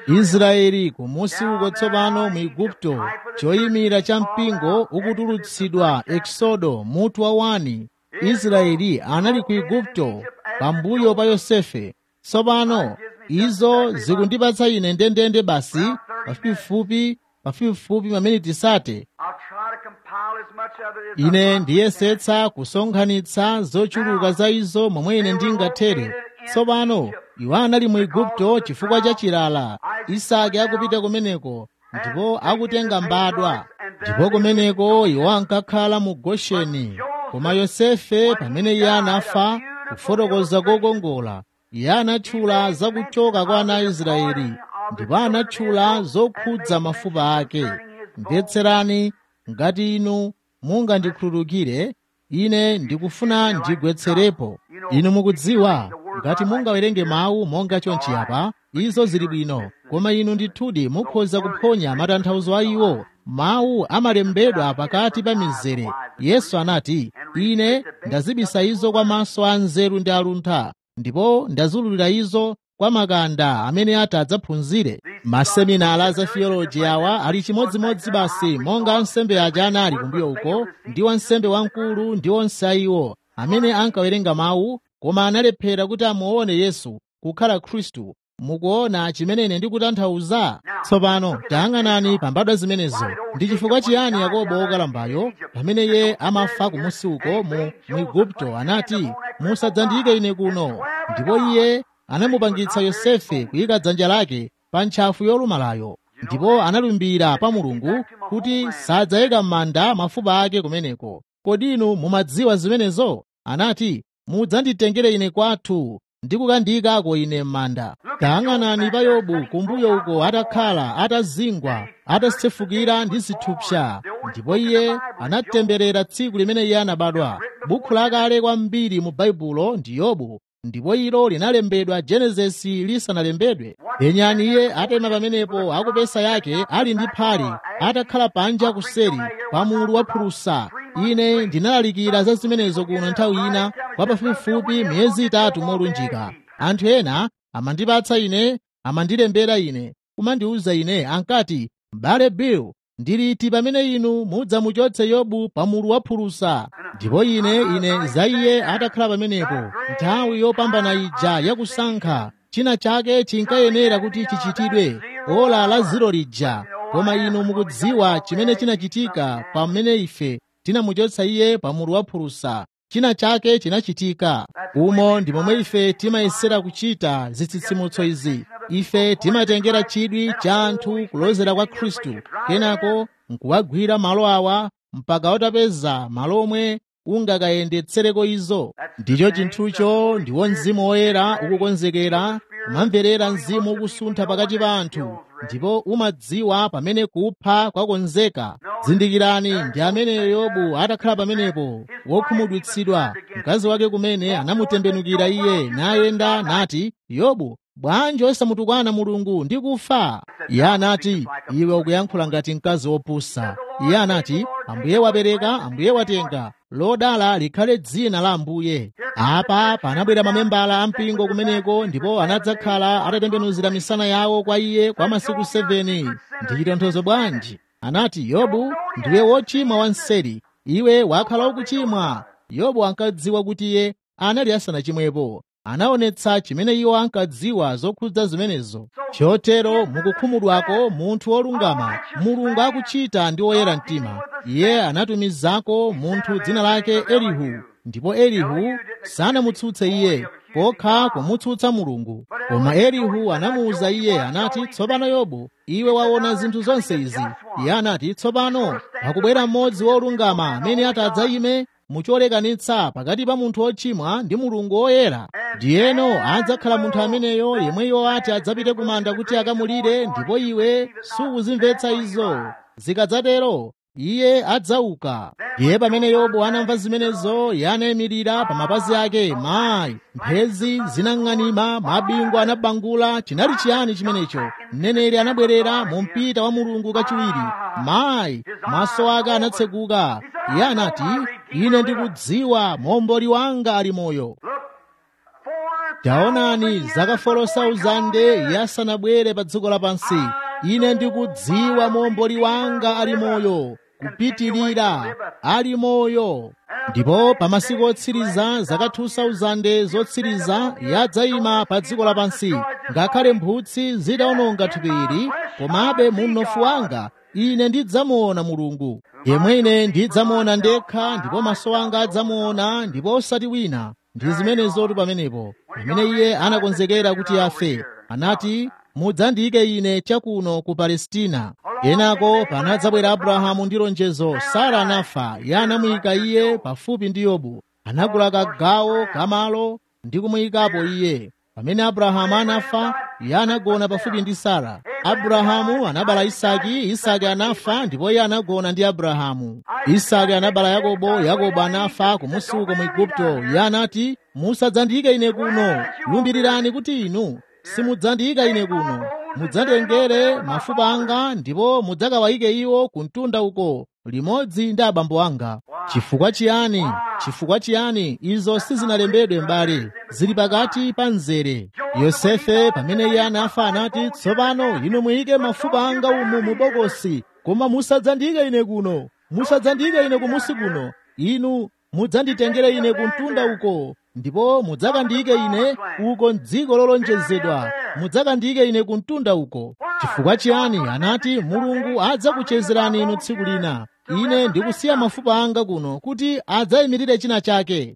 israeli kumusi uko tsopano mu igupto choyimira cha mpingo ukutulutsidwa eksodo mutu wa wani israeli anali ku igupto pambuyo pa yosefe tsopano izo zikundipatsa ine ndendende basi pafupifupi pafupifupi mameniti sate I'll try to compile as much of it as I ine possibly ndiyesetsa kusonkhanitsa zochuluka za izo momwe ine ndingathere tsopano iwo anali mu igupto chifukwa cha chilala isake akupita kumeneko ndipo akutenga mbadwa ndipo kumeneko iwo ankakhala mu gosheni koma yosefe pamene iye anafa kufotokoza kokongola iye anatchula za kuchoka kwa ana a israeli ndipo anatchula zokhudza mafupa ake mvetserani ngati inu mungandikhululukire ine ndikufuna ndigwetserepo inu mukudziwa ngati mungawerenge mawu monga chonchi apa izo zili bwino koma inu ndithudi mukhoza kuphonya matanthauzo a iwo mawu amalembedwa pakati pa mizere yesu anati ine ndazibisa izo kwa maso a nzeru ndi aluntha ndipo ndazululira izo kwa makanda amene ati adzaphunzire maseminala za theology awa ali chimodzimodzi basi monga ansembe aja anali kumbuyo uko ndi wansembe wamkulu ndi onse a iwo amene ankawerenga mawu koma analephera kuti amuone yesu kukhala khristu mukuona chimene ine ndikutanthauza tsopano tayang'anani pa mbadwa zimenezo ndi chifukwa chiyani yakobo wokalambayo pamene iye amafa kumusi uko mu mu igupto anati musadzandiyike ine kuno ndipo iye anamupangitsa yosefe kuyika dzanja lake pa ntchafu yolumalayo ndipo analumbira pa mulungu kuti sadzayika m'manda mafupa ake kumeneko kodi inu mumadziwa zimenezo anati mudzanditengere ine kwathu ndi kukandiyikako ine m'manda tayang'anani pa yobu kumbuyo uko atakhala atazingwa atasefukira ndi zithupsa ndipo iye anatemberera tsiku limene iye anabadwa bukhu lakale kwambiri mu baibulo ndi yobu ndipo ilo linalembedwa genesisi lisanalembedwe penyani iye atema pamenepo akupesa yake ali ndi phale atakhala panja kuseri pa mulu wa phulusa ine ndinalalikira za zimenezo kuno nthawi ina kwa pafupifupi miyezi itatu molunjika anthu ena amandipatsa ine amandilembera ine kumandiwuza ine ankati m'bale bill ndiliti pamene inu mudzamuchotse yobu pa mulu wa phulusa ndipo ine ine za iye atakhala pamenepo nthawi yopambana ija yakusankha china chake chinkayenera kuti chichitidwe ola la ziro lija koma inu mukudziwa chimene chinachitika pamene ife tinamuchotsa iye pa mulu wa phulusa china chake chinachitika umo ndi momwe ife timayesera kuchita zitsitsimutso izi ife timatengera chidwi cha anthu kulozera kwa khristu kenako nkuwagwira malo awa mpaka utapeza malo omwe ungakayendetsereko izo ndicho chinthucho ndiwo mzimu woyera ukukonzekera kumamverera mzimu ukusuntha pakati pa anthu ndipo umadziwa pamene kupha kwakonzeka zindikirani ndi ameneyo yobu atakhala pamenepo wokhumudwitsidwa mkazi wake kumene anamutembenukira iye nayenda nati yobu bwanji osamutukwana mulungu ndi kufa iye anati iwe ukuyankhula ngati mkazi wopusa iye anati ambuye wapereka ambuye watenga lodala likhale dzina la ambuye apa panabwera mamembala ampingo kumeneko ndipo anadzakhala atatembenuzira misana yawo kwa iye kwa masiku 7 ndi chitonthozo bwanji anati yobu ndiwe wochimwa wanseri iwe wakhala ukuchimwa yobu ankadziwa kuti iye anali asanachimwepo anaonetsa chimene iwo ankadziwa zokhudza zimenezo chotero mukukhumudwako munthu wolungama mulungu akuchita ndi woyera mtima iye anatumizako munthu dzina lake elihu ndipo elihu sanamutsutse iye kokha kumutsutsa mulungu koma elihu anamuwuza iye anati tsopano yobu iwe waona zinthu zonse izi iye anati tsopano pakubwera mmodzi wolungama amene atadzayime mucholekanitsa pakati pa munthu wochimwa ndi mulungu woyera ndiyeno adzakhala munthu ameneyo yemweyo ati adzapite kumanda kuti akamulire ndipo iwe sukuzimvetsa izo zikadzatero iye adzauka ndiye pamene yobu anamva zimenezo iye anayimirira pa mapazi ake mayi mphezi zinang'anima mabingu anabangula chinali chiyani chimenecho mneneri anabwerera mu mpita wa mulungu kachiwiri mayi maso ake anatseguka iye anati ine ndikudziwa momboli wanga ali moyo taonani zaka 4,000 iye asanabwere pa dziko lapansi ine ndikudziwa momboli wanga ali moyo kupitirira ali moyo ndipo pa masiku otsiriza zaka 2000 zotsiriza yadzayima pa dziko lapansi ngakhale mphutsi zitawononga thupi ili komabe munofu wanga ine ndidzamuona mulungu yemwe ine ndidzamuona ndekha ndipo maso anga adzamuona ndipo osati wina ndi zimenezotu pamenepo pamene iye anakonzekera kuti afe anati mudzandiyike ine chakuno ku palestina kenako panadzabwera abrahamu ndi lonjezo sara anafa iye anamuyika iye pafupi ndi yobu anagula kagawo kamalo ndi kumuyikapo iye pamene abrahamu anafa iye anagona pafupi ndi sara abrahamu anabala isaki isaki anafa ndipo iye anagona ndi abrahamu isaki anabala yakobo yakobo anafa kumusi uko mu igupto iye anati musadzandiyike ine kuno lumbirirani kuti inu simudzandiyika ine kuno mudzatengere mafupa anga ndipo mudzakawayike iwo ku mtunda uko limodzi ndi abambo anga chifukwa chiyani chifukwa chiyani izo sizinalembedwe m'bale zili pakati pa mzere yosefe pamene iye anafa anati tsopano inu muyike mafupa anga umu mu bokosi koma musadzandiyike ine kuno musadzandiyike ine kumusi kuno inu mudzanditengere ine ku mtunda uko ndipo mudzakandiyike ine uko m'dziko lolonjezedwa mudzakandiyike ine ku mtunda uko chifukwa chiyani anati mulungu adzakuchezerani inu tsiku lina ine ndikusiya mafupa anga kuno kuti adzayimirire china chake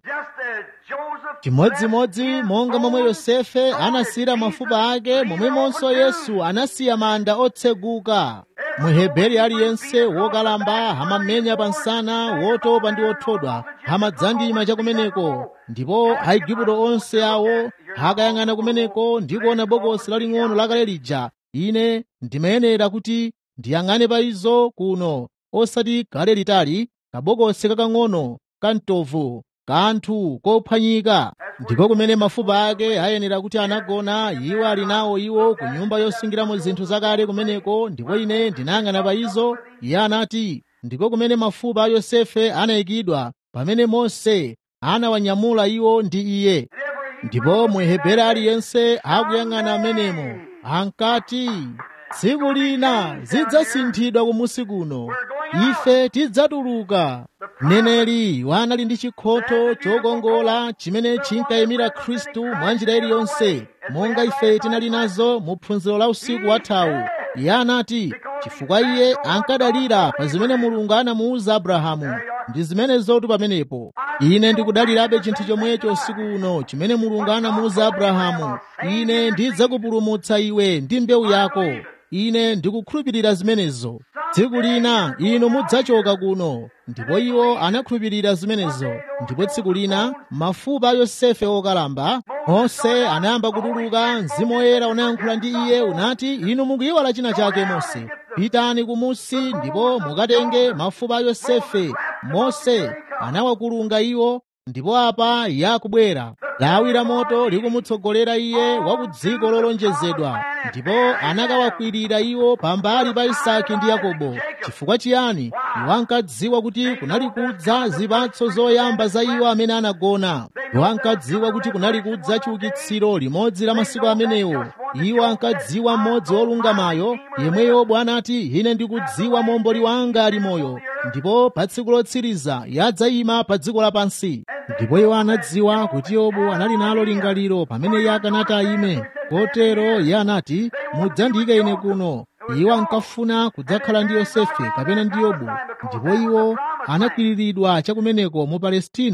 chimodzimodzi monga momwe yosefe anasiyira mafupa ake momwemonso yesu anasiya manda otseguka muheberi aliyense wokalamba amamenya pa nsana wotopa ndi wothodwa amadzandima chakumeneko ndipo aigupto onse awo akayang'ana kumeneko ndi kuona bokosi laling'ono lakale lija ine ndimayenera kuti ndiyang'ane pa izo kuno osati kale litali kabokosi kakang'ono kamtovu kanthu kophwanyika ndiko kumene mafupa ake ayenera kuti anagona iwo ali nawo iwo ku nyumba yosungiramo zinthu zakale kumeneko ndipo ine ndinayang'ana pa izo iye anati ndiko kumene mafupa a yosefe anayikidwa pamene mose anawanyamula iwo ndi iye ndipo muheberi aliyense akuyang'ana amenemo ankati tsiku lina zidzasinthidwa kumusi kuno ife tidzatuluka mneneri wanali ndi chikhoto chokongola chimene chinkayimira khristu mwa njira iliyonse monga ife tinali nazo mu phunziro la usiku wathawu iye anati chifukwa iye ankadalira pa zimene mulungu anamuwuza abrahamu ndi zimenezotu pamenepo ine ndikudalirabe chinthu chomwecho usiku uno chimene mulungu anamuwuza abrahamu ine ndidzakupulumutsa iwe ndi mbewu yako ine ndikukhulupirira zimenezo tsiku lina inu mudzachoka kuno ndipo iwo anakhulupirira zimenezo ndipo tsiku lina mafupa a yosefe okalamba mose anayamba kutuluka mzimu woyera unayankhula ndi iye unati inu mukuyiwala china chake mose pitani kumusi ndipo mukatenge mafupa a yosefe mose anawakulunga iwo ndipo apa yakubwera lawi la moto likumutsogolera iye wa ku dziko lolonjezedwa ndipo anakawakwirira iwo pambali pa isaki ndi yakobo chifukwa chiyani iwo ankadziwa kuti kunali kudza zipatso zoyamba za iwo amene anagona iwo ankadziwa kuti kunali kudza chiukitsiro limodzi la masiku amenewo iwo ankadziwa mmodzi wolungamayo yemweyo bwana anati ine ndikudziwa momboli wanga ali moyo ndipo pa tsiku lotsiriza yadzayima pa dziko lapansi ndipo iwo anadziwa kuti yobu anali nalo lingaliro pamene iye akanati ayime kotero iye anati mudzandiyike ine kuno iwo ankafuna kudzakhala ndi yosefe kapena ndi yobu ndipo iwo anakwiriridwa chakumeneko mu palestina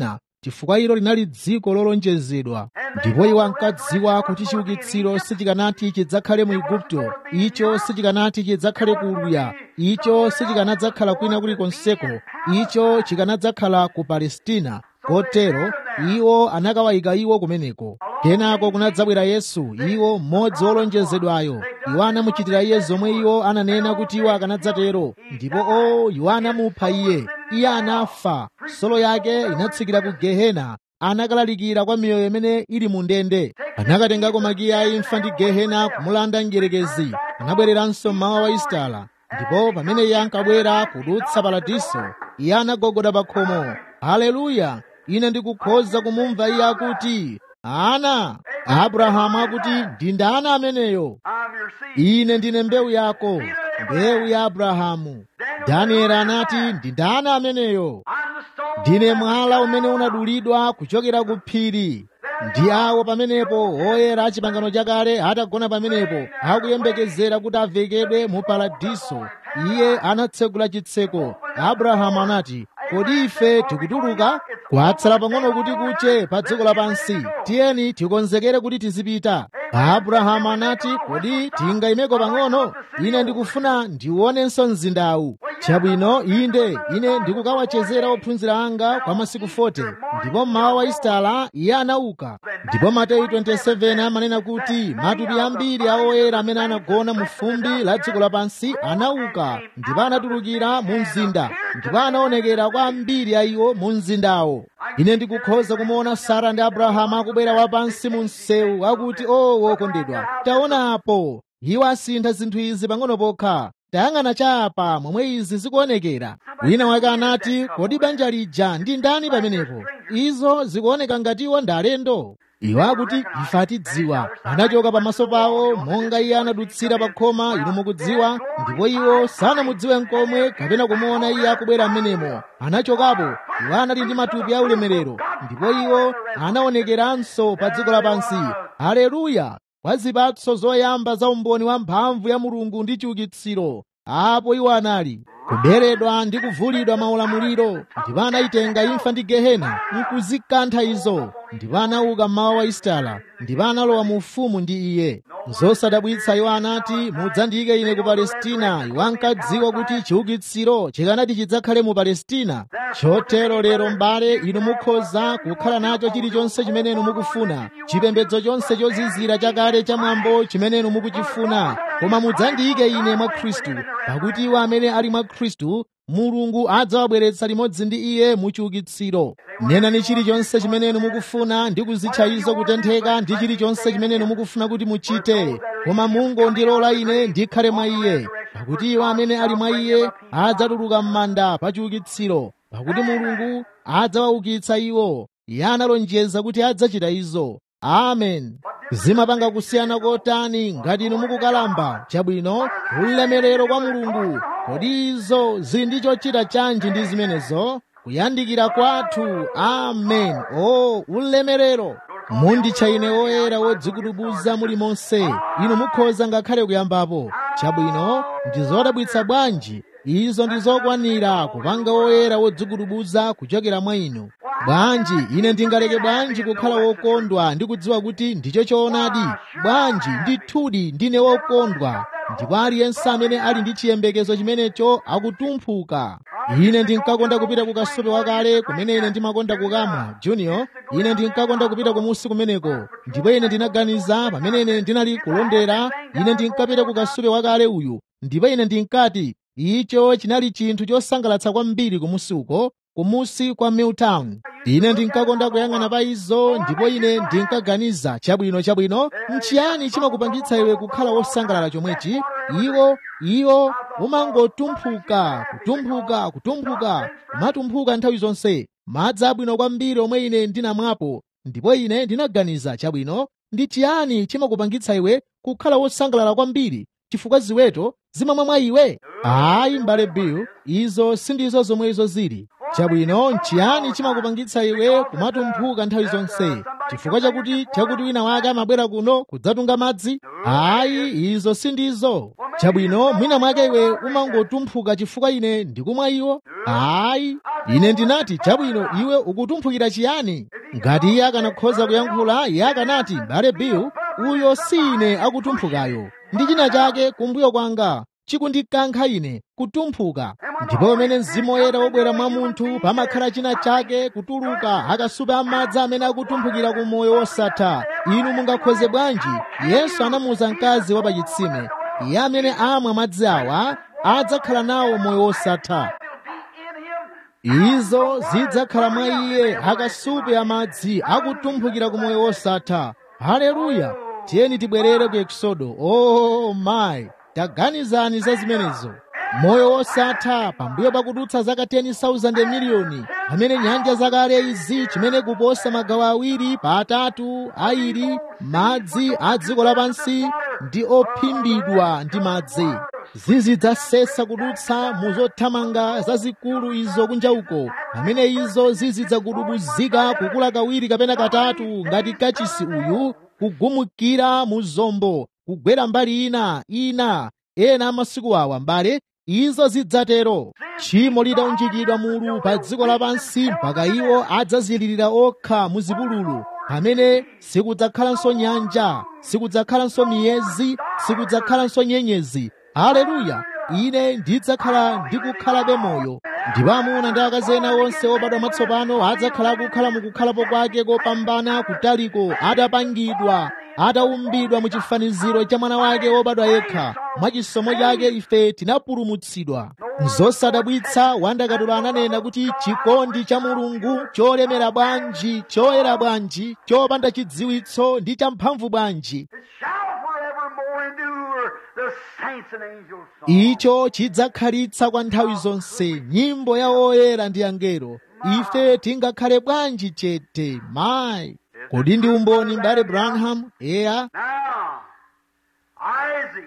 chifukwa ilo linali dziko lolonjezedwa ndipo iwo ankadziwa kuti chiukitsiro sichikanati chidzakhale mu igupto icho sichikanati chidzakhale ku uluya icho sichikanadzakhala kwina kulikonseko icho chikanadzakhala ku palestina kotero iwo anakawayika iwo kumeneko kenako kunadzabwera yesu iwo mmodzi wolonjezedwayo iwo anamuchitira iye zomwe iwo ananena kuti iwo akanadzatero ndipo o iwo anamupha iye iye anafa solo yake inatsikira ku gehena anakalalikira kwa miyoyo imene ili mu ndende anakatengako makiyi a imfa ndi gehena kumulanda mdierekezi anabwereranso mmawa wa isitala ndipo pamene iye ankabwera kudutsa paradiso iye anagogoda pa khomo haleluya ine ndikukhoza kumumva iye akuti ana abrahamu akuti ndi ndani ameneyo I'm your seed. ine ndine mbewu yako mbewu ya abrahamu danieli anati ndi ndani ameneyo I'm the stone. ndine mwala umene unadulidwa kuchokera ku phiri ndi awo pamenepo oyera a pangano chakale atagona pamenepo akuyembekezera kuti avekedwe mu paradiso iye anatsegula chitseko abrahamu anati kodi ife tikutuluka kwatsala pang'ono kuti kuche pa dziko lapansi tiyeni tikonzekere kuti tizipita abrahamu anati kodi tingayimeko pang'ono ine ndikufuna ndiwonenso mzindawu chabwino inde ine ndikukawachezera ophunzira anga kwa masiku 40 ndipo mmawa wa isitala iye anauka ndipo mateyu 27 amanena kuti matupi ambiri a oyera amene anagona mu fumbi la dziko lapansi anauka ndipo anatulukira mu mzinda ndipo anaonekera kwa ambiri a iwo mu mzindawo ine ndikukhoza kumuona sara ndi abrahamu akubwera wapansi mu msewu akuti o wokondedwa taonapo iwo asintha zinthu izi pang'ono pokha tayang'ana chapa momwe izi zikuonekera wina wake anati kodi banja lija ndi ndani pamenepo izo zikuoneka ngatiwo ndi alendo iwo akuti ife atidziwa anachoka pamaso pawo monga iye anadutsira pa khoma inu mukudziwa ndipo iwo sanamudziwe nkomwe kapena kumuona iye akubwera m'menemo anachokapo iwo anali ndi matupi a ulemerero ndipo iwo anaonekeranso pa dziko lapansi haleluya kwa zipatso zoyamba za umboni wa mphamvu ya mulungu ndi chiukitsiro apo iwo anali kuberedwa ndi kuvulidwa maulamuliro ndipo anayitenga imfa ndi gehena nkuzikantha izo ndipo anauka mmawa wa isitala ndipo analowa mu ufumu ndi iye zosadabwitsa iwo anati mudzandiyike ine ku palestina iwo ankadziwa kuti chiukitsiro chikanati chidzakhale mu palestina chotero lero m'bale inu mukhoza kukhala nacho chilichonse chimene inu mukufuna chipembedzo chonse chozizira chakale cha mwambo chimene inu mukuchifuna koma mudzandiyike ine mwa khristu pakuti iwo amene ali mwa khristu mulungu adzawabweretsa limodzi ndi iye mu chiukitsiro nenani chilichonse chimene inu mukufuna ndi kuzitcha izo kutentheka ndi chilichonse chimene inu mukufuna kuti muchite koma mungondilola ine ndikhale mwa iye pakuti iwo amene ali mwa iye adzatuluka m'manda pa chiukitsiro pakuti mulungu adzawaukitsa iwo iye analonjeza kuti adzachita izo amen zimapanga kusiyana kotani ngati inu mukukalamba chabwino ulemerero kwa mulungu kodi izo zili ndi chochita chanji ndi zimenezo kuyandikira kwathu amen o ulemerero munditcha ine woyera wodzikutubuza muli monse inu mukhoza ngakhale kuyambapo chabwino ndi zodabwitsa bwanji izo ndi zokwanira kupanga woyera wodzikutubuza kuchokera mwa inu bwanji ine ndingaleke bwanji kukhala wokondwa ndi kudziwa kuti ndicho choonadi bwanji ndithudi ndine wokondwa ndipo aliyense amene ali ndi chiyembekezo chimenecho akutumphuka ine ndinkakonda kupita ku kasupe wakale kumene ine ndimakonda kukamwa junior ine ndinkakonda kupita kumusi kumeneko ndipo ine ndinaganiza pamene ine ndinali kulondera ine ndinkapita ku kasupe wakale uyu ndipo ine ndinkati icho chinali chinthu chosangalatsa kwambiri kumusi uko kumusi kwa milltown ine ndinkakonda kuyang'ana pa izo ndipo ine ndinkaganiza chabwino chabwino nchiyani chimakupangitsa iwe kukhala wosangalala chomwechi iwo iwo umangotumphuka kutumphuka kutumphuka kumatumphuka nthawi zonse madzi abwino kwambiri omwe ine ndinamwapo ndipo ine ndinaganiza chabwino ndi chiyani chimakupangitsa iwe kukhala wosangalala kwambiri chifukwa ziweto zimamwa mwa iwe ayi m'bale bill izo sindizo zomwe izo zili chabwino nchiyani chimakupangitsa iwe kumatumphuka nthawi zonse chifukwa chakuti chakuti wina wake amabwera kuno kudzatunga madzi ayi izo sindizo chabwino mwina mwake iwe umangotumphuka chifukwa ine ndikumwa iwo ayi ine ndinati chabwino iwe ukutumphukira chiyani ngati iye akanakhoza kuyankhula iye akanati mbale bill uyo si ine akutumphukayo ndi china chake kumbuyo kwanga chikundikankha ine kutumphuka ndipo pamene mzimu woyera wobwera mwa munthu pamakhala china chake kutuluka akasupe amadzi amene akutumphukira ku moyo wosatha inu mungakhoze bwanji yesu anamuwuza mkazi wa pachitsime iye amene amwa madzi awa adzakhala nawo moyo wosatha izo zidzakhala mwa iye akasupe amadzi akutumphukira ku moyo wosatha haleluya tiyeni tibwerere ku eksodo oh my taganizani za zimenezo moyo wosatha pambuyo pakudutsa zaka 10,000 miliyoni pamene nyanja zakale izi chimene kuposa magawo awiri pa atatu airi madzi a dziko lapansi ndi ophimbidwa ndi madzi zizidzasesa kudutsa mu zothamanga zazikulu izo kunja uko pamene izo zizidzakudubuzika kukula kawiri kapena katatu ngati kachisi uyu kugumukira mu zombo kugwera mbali ina ina ena amasiku awa mbale izo zidzatero tchimo litaunjikidwa mulu pa dziko lapansi mpaka iwo adzazilirira okha mu zipululu pamene sikudzakhalanso nyanja sikudzakhalanso miyezi sikudzakhalanso nyenyezi haleluya ine ndidzakhala ndikukhalabe moyo ndipo amuna ndi akazi ena onse obadwa mwatsopano adzakhala akukhala mukukhalapo kwake kopambana kutaliko atapangidwa ataumbidwa mu chifaniziro cha mwana wake wobadwa yekha mwa chisomo chake ife tinapulumutsidwa nzosadabwitsa wandakatula ananena kuti chikondi cha mulungu cholemera bwanji choyera bwanji chopanda chidziwitso ndi champhamvu bwanji It shall forevermore endure the saints and angels' song. icho chidzakhalitsa kwa nthawi zonse nyimbo ya oyera ndi angelo ife tingakhale bwanji chete mayi kodi ndi umboni mbale branham eya Now, Isaac,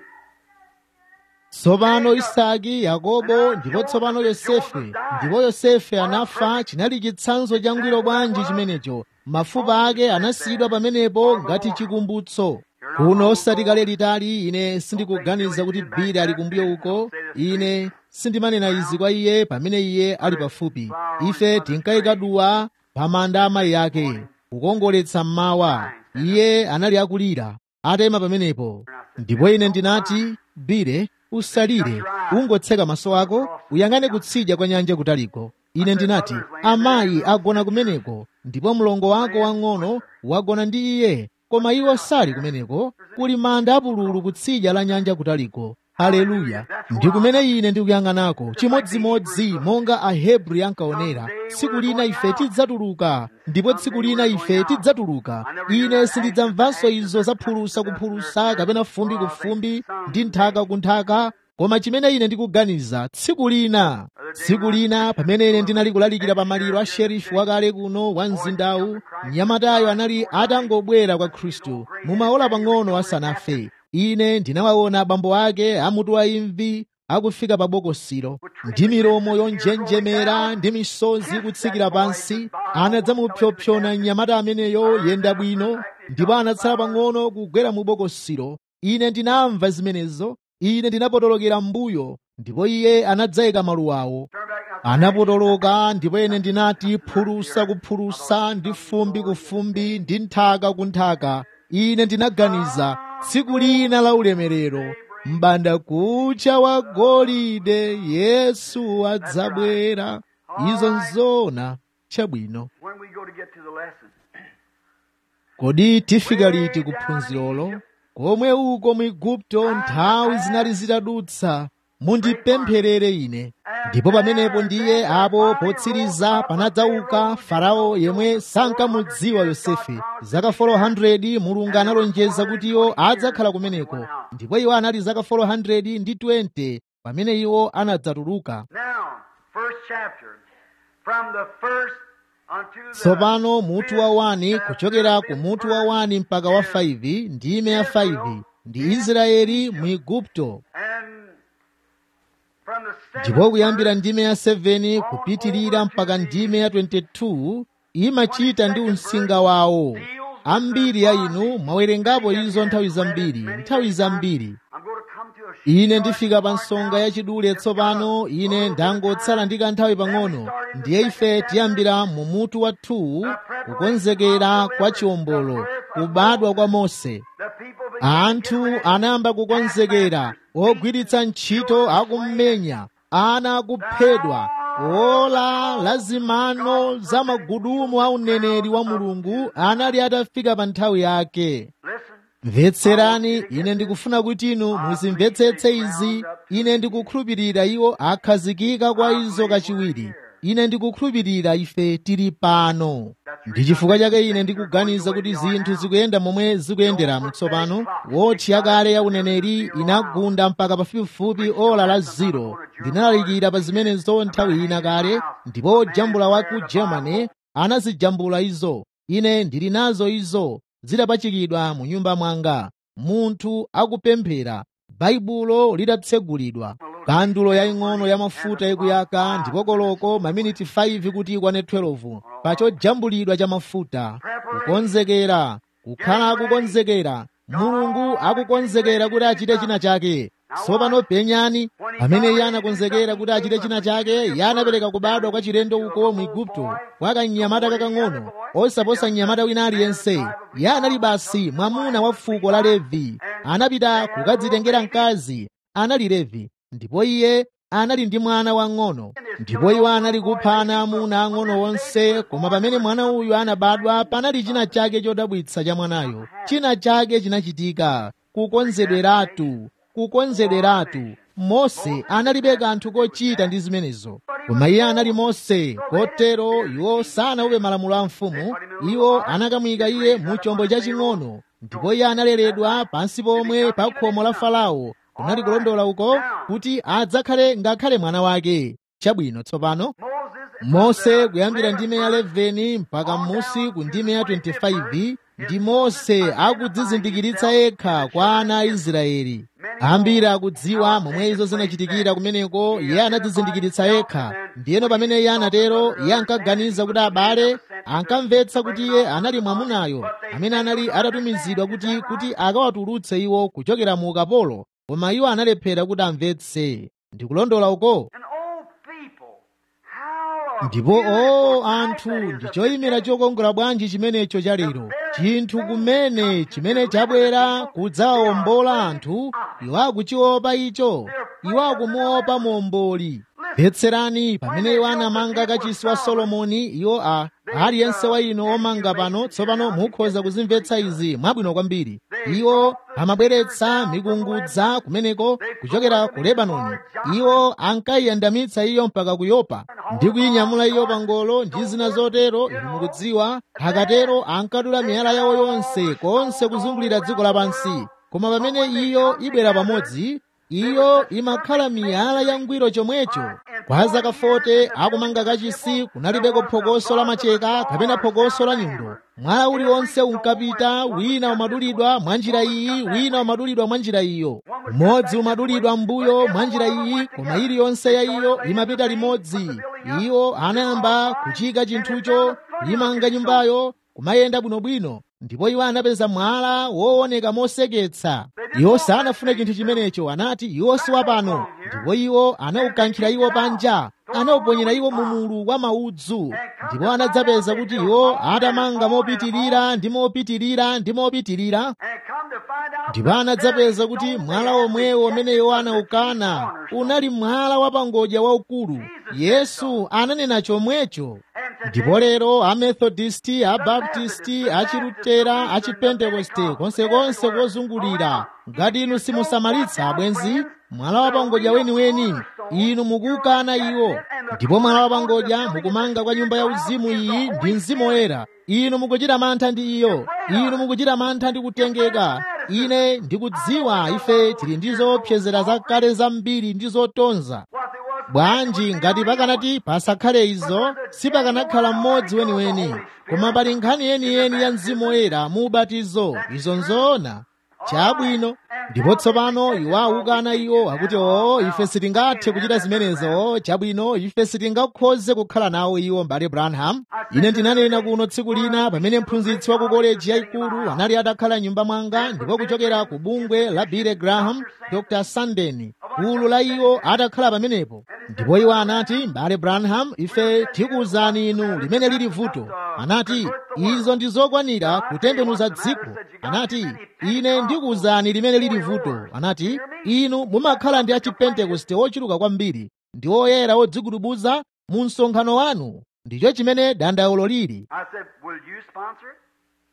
tsopano isaki yakobo ndipo tsopano yosefe ndipo yosefe anafa chinali chitsanzo changwiro bwanji chimenecho mafupa ake anasiyidwa pamenepo ngati chikumbutso kuno osati kale litali ine sindikuganiza kuti bili ali kumbuyo uko ine sindimanena izi kwa iye pamene iye ali pafupi ife tinkayika duwa pa manda amayi ake kukongoletsa mmawa iye anali akulira atema pamenepo ndipo ine ndinati bile usalire ungotseka maso ako uyang'ane kutsidya kwa nyanja kutaliko ine ndinati amayi agona kumeneko ndipo mlongo wako wang'ono wagona ndi iye koma iwo sali kumeneko kuli manda apululu kutsidya la nyanja kutaliko haleluya ndi kumene ine ndikuyang'anako chimodzimodzi monga ahebri ankaonera tsiku lina ife tidzatuluka ndipo tsiku lina ife tidzatuluka ine sindidzamvanso izo zaphulusa kuphulusa kapena fumbi ku fumbi ndi nthaka ku nthaka koma chimene ine ndikuganiza tsiku lina tsiku lina pamene ine ndinali kulalikira pa maliro a sherifu wakale kuno wa mzindawu mnyamatayo anali atangobwera kwa khristu mumaola pang'ono asanafe ine ndinawaona abambo ake amutu wa imvi akufika pa bokosilo ndi milomo yonjenjemera ndi misozi kutsikira pansi anadzamupyopyona mnyamata ameneyo yenda bwino ndipo anatsala pang'ono kugwera mu bokosilo ine ndinamva zimenezo ine ndinapotolokera mbuyo ndipo iye anadzayika maluwawo turn back now. anapotoloka ndipo ine ndinati phulusa kuphulusa ndi fumbi ku fumbi ndi nthaka ku nthaka ine ndinaganiza tsiku lina la ulemerero mbanda kucha wa golide yesu adzabwera izo nzona chabwino When we go to get to the lesson, kodi tifika liti kuphunzirolo komwe uko mu igupto nthawi zinali zitadutsa mundipempherere ine ndipo pamenepo ndiye apo potsiriza panadzauka farao yemwe sankamudziwa yosefe zaka 400 mulungu analonjeza kuti iwo adzakhala kumeneko ndipo iwo anali zaka 400 ndi 20 pamene iwo anadzatuluka now, first chapter, from the first unto the tsopano mutu wa 1 kuchokera ku mutu wa 1 mpaka wa 5 ndime ya 5 ndi israeli mu igupto and from the seventh ndipo kuyambira ndime ya 7 kupitirira mpaka ndime ya 22 imachita ndi unsinga wawo ambiri ya inu mwawerengapo izo nthawi zambiri nthawi zambiri I'm going to come to a ine ndifika pa nsonga yachidule tsopano ine ndangotsala ndi kanthawi pang'ono ndiye ife tiyambira mu mutu wa 2 kukonzekera kwa chiwombolo kubadwa kwa mose anthu anayamba kukonzekera ogwiritsa ntchito akummenya ana akuphedwa ola la zimano za magudumu a uneneri wa mulungu anali atafika pa nthawi yake mvetserani ine ndikufuna kuti inu muzimvetsetse izi ine ndikukhulupirira iwo akhazikika kwa izo kachiwiri ine ndikukhulupirira ife tili pano ndi chifukwa chake ine ndikuganiza kuti zinthu zikuyenda momwe zikuyendera tsopano wotchi yakale ya uneneri inagunda mpaka pafupifupi ola la ziro ndinalalikira pa zimenezo nthawi ina kale ndipo jambula wa ku germany anazijambula izo ine ndili nazo izo zidapachikidwa mu nyumba mwanga munthu akupemphera baibulo lidatsegulidwa kandulo yaying'ono ya mafuta ikuyaka ndipo koloko maminiti 5 kuti ikwane 12 pachojambulidwa cha mafuta kukonzekera kukhala akukonzekera mulungu akukonzekera kuti achite china chake tsopano penyani pamene iye anakonzekera kuti achite china chake iye anapereka kubadwa kwa chilendo uko mu igupto kwa kanyamata kakang'ono osaposa mnyamata wina aliyense iye anali basi mwamuna wa fuko la levi anapita kukadzitengera mkazi anali levi ndipo iye anali ndi mwana wang'ono ndipo iwo anali kupha ana amuna ang'ono onse koma pamene mwana uyu anabadwa panali china chake chodabwitsa cha mwanayo china chake chinachitika kukonzedweratu kukonzedweratu mose analibe kanthu kochita ndi zimenezo koma iye anali mose kotero iwo sanaupe malamulo a mfumu iwo anakamuyika iye mu chombo chaching'ono ndipo iye analeredwa pansi pomwe pa khomo la farao kunali kulondola uko kuti adzakhale ngakhale mwana wake chabwino tsopano mose kuyambira ndime ya 11 mpaka m'musi ku ndime ya 25 ndi mose akudzizindikiritsa yekha kwa ana a israeli ambiri akudziwa momwe izo zinachitikira kumeneko iye anadzizindikiritsa yekha ndiyeno pamene iye anatero iye ankaganiza kuti abale ankamvetsa kuti iye anali mwamunayo amene anali atatumizidwa kuti kuti akawatulutse iwo kuchokera mu ukapolo koma iwo analephera kuti amvetse ndikulondola uko ndipo o anthu ndi choyimira chokongola bwanji chimenecho cha lero chinthu kumene chimene chabwera kudzawombola anthu iwo akuchiopa icho iwo akumuopa muomboli mvetserani pamene iwo anamanga kachisi wa solomoni iwo a aliyense wa inu omanga pano tsopano mukhoza kuzimvetsa izi mwabwino kwambiri iwo amabweretsa mikungudza kumeneko kuchokera ku lebanoni iwo ankayiyandamitsa iyo mpaka ku yopa ndi kuyinyamula iyo pa ngolo ndi zina zotero inu mukudziwa akatero ankadula miyala yawo yonse konse kuzungulira dziko lapansi koma pamene iyo ibwera pamodzi iyo imakhala miyala yangwiro chomwecho kwa zaka 40 akumanga kachisi kunalibeko phokoso la macheka kapena phokoso la nyundo mwala uliwonse unkapita wina umadulidwa mwa njira iyi wina umadulidwa mwa njira iyo umodzi umadulidwa mbuyo mwa njira iyi koma iliyonse ya iyo imapita limodzi iwo anayamba kuchika chinthucho limanga nyumbayo kumayenda bwinobwino ndipo iwo anapeza mwala wooneka moseketsa iwo sanafune chinthu chimenecho anati iwo si wapano ndipo iwo anawukankhira iwo panja anawuponyera iwo mumulu wa maudzu ndipo anadzapeza kuti iwo atamanga mopitirira ndi mopitirira ndi mopitirira ndipo anadzapeza kuti mwala omwewo umene iwo anawukana unali mwala wapangodya waukulu yesu ananena chomwecho ndipo lero amethodisti abaptisti achilutera achipentekoste konsekonse kozungulira ngati inu simusamalitsa abwenzi mwala wapangodya weniweni inu mukuwukana iwo ndipo mwala wapangodya mukumanga kwa nyumba ya uzimu iyi ndi mzimu woyera inu mukuchita mantha ndi iyo inu mukuchita mantha ndi kutengeka ine ndikudziwa ife tili ndi zoopsezera zakale zambiri ndi zotonza bwanji ngati pakanati pasakhale izo sipakanakhala mmodzi weniweni koma pali nkhani yeniyeni ya mzimu woyera mu ubatizo izo nzoona chabwino ndipo tsopano iwo awukana iwo akuti o ife sitingathe kuchita zimenezo chabwino ife sitingakhoze kukhala nawo iwo mbale branham ine ndinanena kuno tsiku lina pamene mphunzitsi wa ku koleji yayikulu anali atakhala nyumba mwanga ndipo kuchokera ku bungwe la billy graham dr sanden gulu la iwo atakhala pamenepo ndipo iwo anati mbale branham ife tikuwuzani inu limene lili vuto anati izo ndi zokwanira kutembenuza dziko anati ine ndikuwuzani limene lili vuto anati inu mumakhala ndi achipentekoste ochuluka kwambiri ndi oyera odzigudubuza mu msonkhano wanu ndicho chimene dandaulo lili I said, Will you sponsor it?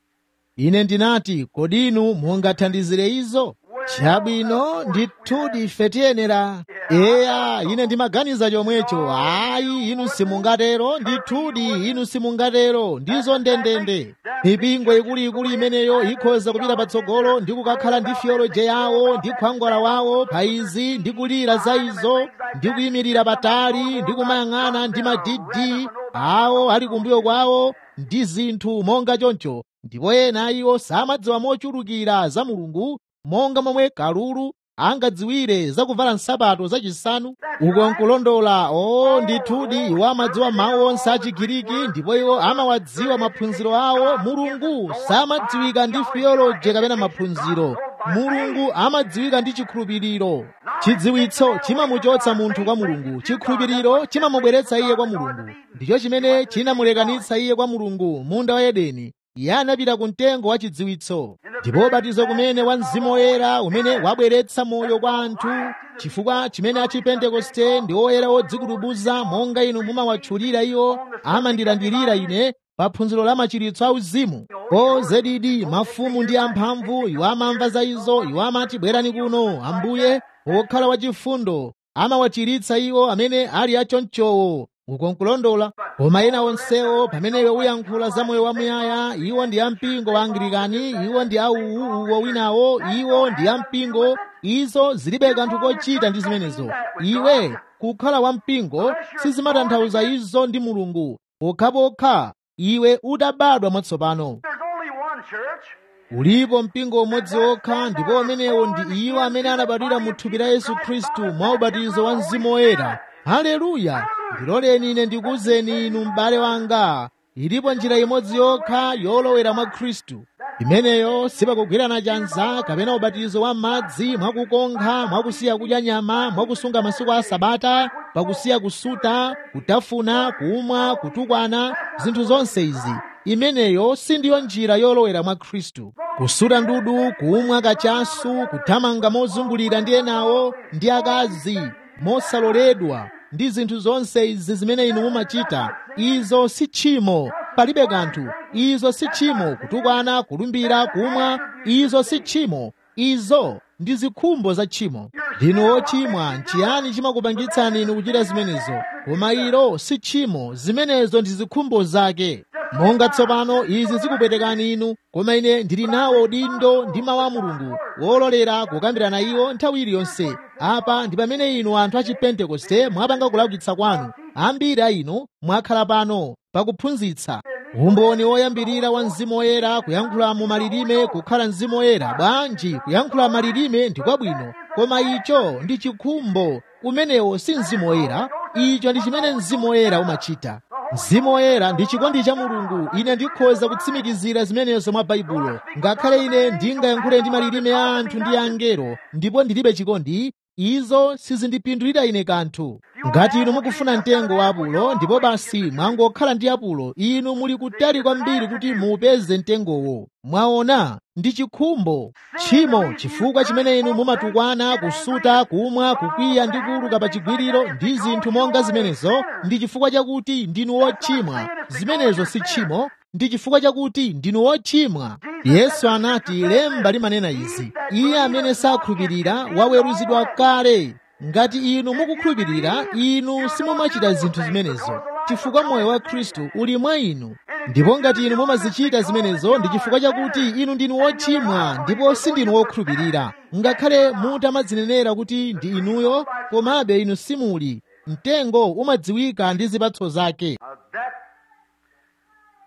ine ndinati kodi inu mungathandizire izo chabwino ndithudi ife tiyenera eya ine ndimaganiza chomwecho ayi inu simungatero ndithudi inu simungatero ndizo ndendende mipingo ikuluikulu imeneyo ikhoza kupita patsogolo ndi kukakhala ndi theology yawo ndi khwangwala wawo pa izi ndi kulira za izo ndi kuyimirira patali ndi kumayang'ana ndi madidi awo ali kumbuyo kwawo ndi zinthu monga choncho ndipo ena iwo samadziwa mochulukira za mulungu monga momwe kalulu angadziwire zakuvala nsapato zachisanu uko nkulondola o ndithudi iwo amadziwa mawu onse a chigiriki ndipo iwo amawadziwa maphunziro awo mulungu samadziwika ndi theology kapena maphunziro mulungu amadziwika ndi chikhulupiriro chidziwitso chimamuchotsa munthu kwa mulungu chikhulupiriro chimamubweretsa iye kwa mulungu ndicho chimene chinamulekanitsa iye kwa mulungu munda wa edeni iye anapita ku mtengo wa chidziwitso ndipo ubatizo kumene wa mzimu woyera umene wabweretsa moyo kwa anthu chifukwa chimene achipentekoste ndi oyera odzikutubuza monga inu mumawatchulira iwo amandilandirira ine pa phunziro la machiritso auzimu o zedidi mafumu ndi amphamvu iwo amamva za izo iwo amati bwerani kuno ambuye wokhala wachifundo amawachiritsa iwo amene ali achonchowo uko nkulondola koma ena onsewo pamene iwe uyankhula za moyo wamuyaya iwo ndi ampingo wa anglikani iwo ndi auwu uwo winawo iwo ndi ampingo izo zilibe kanthu kochita ndi zimenezo iwe kukhala wampingo sizimatanthauza izo ndi mulungu pokhapokha iwe utabadwa mwatsopano There's only one church. ulipo mpingo umodzi wokha ndipo umenewo ndi iwo amene anabadwira mu thupi la yesu khristu mwa ubatizo wa mzimu woyera haleluya ndiloleni ine ndikuwuzeni inu m'bale wanga ilipo njira imodzi yokha yolowera mwa khristu imeneyo sipakugwirana chanza kapena ubatizo wa madzi mwakukonkha mwakusiya kudya nyama mwakusunga masiku a sabata pakusiya kusuta kutafuna kumwa kutukwana zinthu zonse izi imeneyo sindiyo njira yolowera mwa khristu kusuta ndudu kumwa kachasu kuthamanga mozungulira ndi enawo ndi akazi mosaloledwa ndi zinthu zonse izi zimene inu mumachita izo si tchimo palibe kanthu izo si tchimo kutukwana kulumbira kumwa izo si tchimo izo ndi zikhumbo za tchimo ndinu ochimwa nchiyani chimakupangitsani inu kuchita zimenezo koma ilo si tchimo zimenezo ndi zikhumbo zake monga tsopano izi zikupwetekani inu koma ine ndili nawo dindo ndi mawu a mulungu wololera kukambirana iwo nthawi iliyonse apa ndi pamene inu anthu a chipentekoste mwapanga kulaukitsa kwanu ambiri a inu mwakhala pano pakuphunzitsa umboni woyambirira wa mzimu woyera kuyankhula mu malilime kukhala mzimu woyera bwanji kuyankhula malilime ndi kwabwino koma icho ndi chikhumbo umenewo si mzimu woyera icho ndi chimene mzimu woyera umachita mzimu woyera ndi chikondi cha mulungu ine ndikhoza kutsimikizira zimenezo mwa baibulo ngakhale ine ndingayankhule ndi malilime a anthu ndi angelo ndipo ndilibe chikondi izo sizindipindulira ine kanthu ngati inu mukufuna mtengo wa apulo ndipo basi mwangokhala ndi apulo inu muli kutali kwambiri kuti muupeze mtengowo mwaona ndi chikhumbo tchimo chifukwa chimene inu mumatukwana kusuta kumwa kukwiya ndi kuluka pa chigwiriro ndi zinthu monga zimenezo ndi chifukwa chakuti ndinu wochimwa zimenezo si tchimo ndi chifukwa chakuti ndinu wochimwa yesu anati lemba limanena izi iye amene sakhulupirira waweruzidwa kale ngati inu mukukhulupirira inu simumachita zinthu zimenezo chifukwa moyo wa khristu uli mwa inu ndipo ngati inu mumazichita zimenezo ndi chifukwa chakuti inu ndinu wochimwa ndipo sindinu wokhulupirira ngakhale mutamadzinenera kuti ndi inuyo komabe inu simuli mtengo umadziwika ndi zipatso zake Uh, that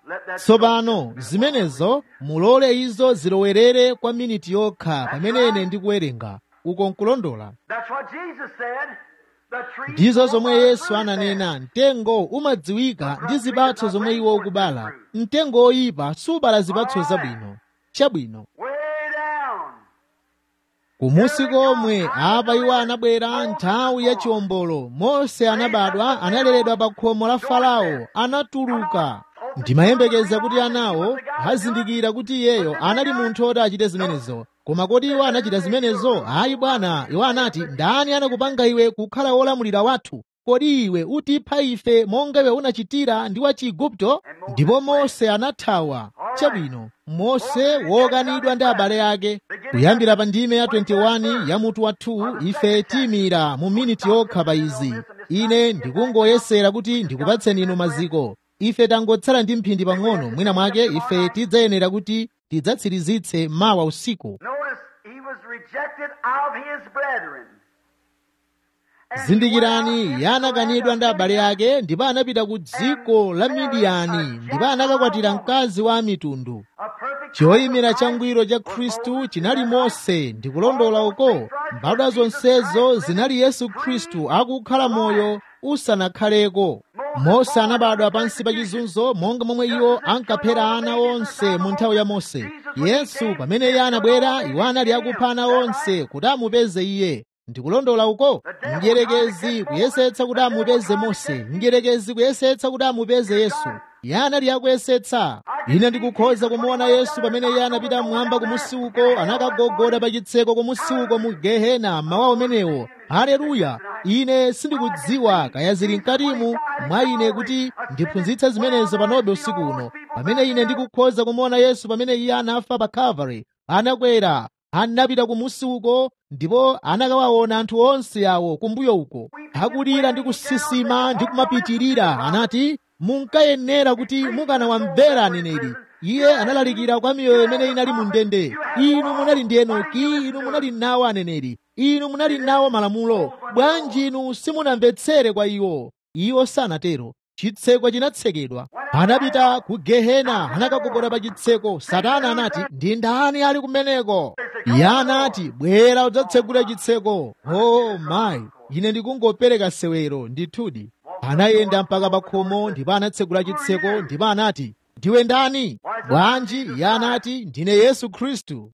let that tsopano zimenezo mulole izo zilowerere kwa miniti yokha pamene ine ndikuwerenga uko nkulondola That's what Jesus said. The tree ndizo zomwe will yesu fruit ananena mtengo umadziwika ndi zipatso zomwe iwo ukubala mtengo oyipa subala zipatso zabwino chabwino Way down. kumusi komwe apa iwo anabwera nthawi ya chiwombolo mose anabadwa analeredwa pa khomo la farao anatuluka ndimayembekeza kuti anawo azindikira kuti iyeyo anali munthu oti achite zimenezo koma kodi iwo anachita zimenezo ayi bwana iwo anati ndani anakupanga iwe kukhala wolamulira wathu kodi iwe utipha ife monga iwe unachitira ndi wa chiigupto ndipo mose anathawa chabwino mose wokanidwa ndi abale ake kuyambira pa ndime ya 21 ya mutu wa 2 ife tiyimira mu miniti yokha pa izi ine ndikungoyesera kuti ndikupatseni inu maziko ife tangotsala ndi mphindi pang'ono mwina mwake ife tidzayenera kuti tidzatsirizitse mawa usiku Notice he was rejected of his brethren. And zindikirani he went iye out into anakanidwa ndi the abale land ake ndipo anapita ku dziko la midiyani ndipo anakakwatira mkazi wa mitundu of a perfect choyimira Christ changwiro cha was khristu Moses chinali and mose ndikulondola uko mbadwa zonsezo zinali yesu khristu akukhala moyo usanakhaleko mose anabadwa pansi pa chizunzo monga momwe iwo ankaphera ana onse mu nthawi ya mose yesu pamene iye anabwera iwo anali akupha ana onse kuti amupeze iye ndikulondola uko mdierekezi kuyesetsa kuti amupeze mose mdierekezi kuyesetsa kuti amupeze yesu iye anali akuyesetsa ine ndikukhoza kumuona yesu pamene iye anapita mmwamba kumusi uko anakagogoda pa chitseko kumusi uko mu gehena mawa umenewo haleluya ine sindikudziwa kaya zili mkatimu mwa ine kuti ndiphunzitse zimenezo panobe usiku uno pamene ine ndikukhoza kumuona yesu pamene iye anafa pa calvary anakwera anapita kumusi uko ndipo anakawaona anthu onse awo kumbuyo uko akulira ndi kusisima ndi kumapitirira anati munkayenera kuti mukanawamvera aneneri iye analalikira kwa miyoyo imene inali mu ndende inu munali ndi enoki inu munali nawo aneneri inu munali nawo malamulo bwanji inu simunamvetsere kwa iwo iwo sanatero chitseko chinatsekedwa anapita ku gehena anakagogoda pa chitseko satana anati ndi ndani ali kumeneko iye anati bwera udzatsegula chitseko oh mayi ine ndikungopereka sewero ndithudi anayenda mpaka pa khomo ndipo anatsegula chitseko ndipo anati ndiwe ndani bwanji iye anati ndine yesu khristu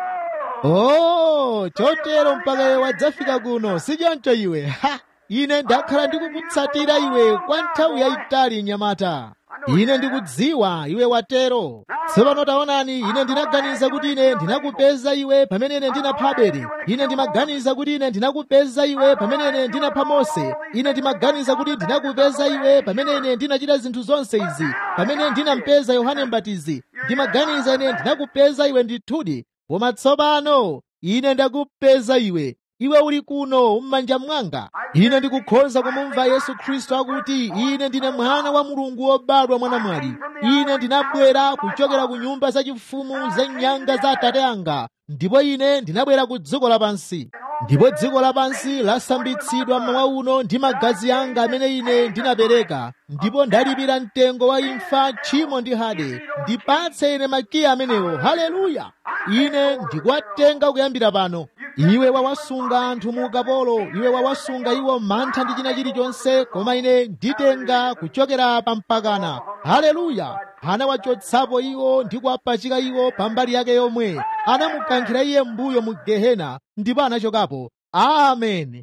oh chotero mpaka iwe wadzafika kuno sichoncho iwe ha ine ndakhala ndikukutsatira iwe kwa nthawi yayitali nyamata ine ndikudziwa iwe watero tsopano taonani ine ndinaganiza kuti ine ndinakupeza iwe pamene ine ndinapha abele ine ndimaganiza kuti ine ndinakupeza iwe pamene ine ndinapha mose ine ndimaganiza kuti ndinakupeza iwe pamene ine ndinachita zinthu zonse izi pamene ndinampeza yohane mbatizi ndimaganiza ine ndinakupeza iwe ndithudi koma tsopano ine ndakupeza iwe iwe uli kuno m'manja mwanga ine ndikukhoza kumumva yesu khristu akuti ine ndine mwana wa mulungu wobadwa mwanamwali ine ndinabwera kuchokera ku nyumba zachifumu za nyanga za atate anga ndipo ine ndinabwera ku dziko lapansi ndipo dziko lapansi lasambitsidwa mmawa uno ndi magazi anga amene ine ndinapereka ndipo ndalipira mtengo wa imfa tchimo ndi hade ndipatse ine makiya amenewo haleluya ine ndikuwatenga kuyambira pano iwe wawasunga anthu mu ukapolo iwe wawasunga iwo mantha ndi china chilichonse koma ine nditenga kuchokera pa mpakana haleluya anawachotsapo iwo ndi kuwapachika iwo pambali yake yomwe anamukankhira iye mbuyo mu gehena ndipo anachokapo amen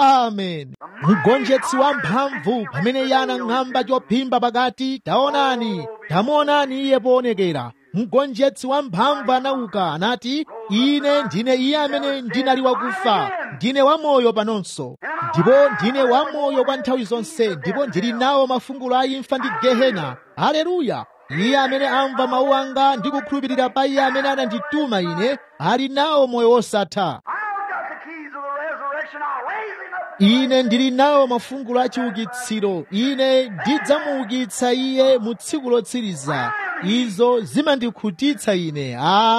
amen mgonjetsi wamphamvu pamene iye anang'amba chophimba pakati taonani tamuonani iye poonekera mgonjetsi wamphamvu anauka anati ine ndine iye amene ndinali wakufa ndine wamoyo panonso ndipo ndine wamoyo kwa nthawi zonse ndipo ndili nawo mafungulo a imfa ndi gehena haleluya iye amene amva mawu anga ndi kukhulupirira pa iye amene anandituma ine ali nawo moyo wosatha I've got the keys of the resurrection. I'll raise him up. ine ndili nawo mafungulo a chiukitsiro ine ndidzamuukitsa iye mu tsiku lotsiriza izo zimandikhutitsa ine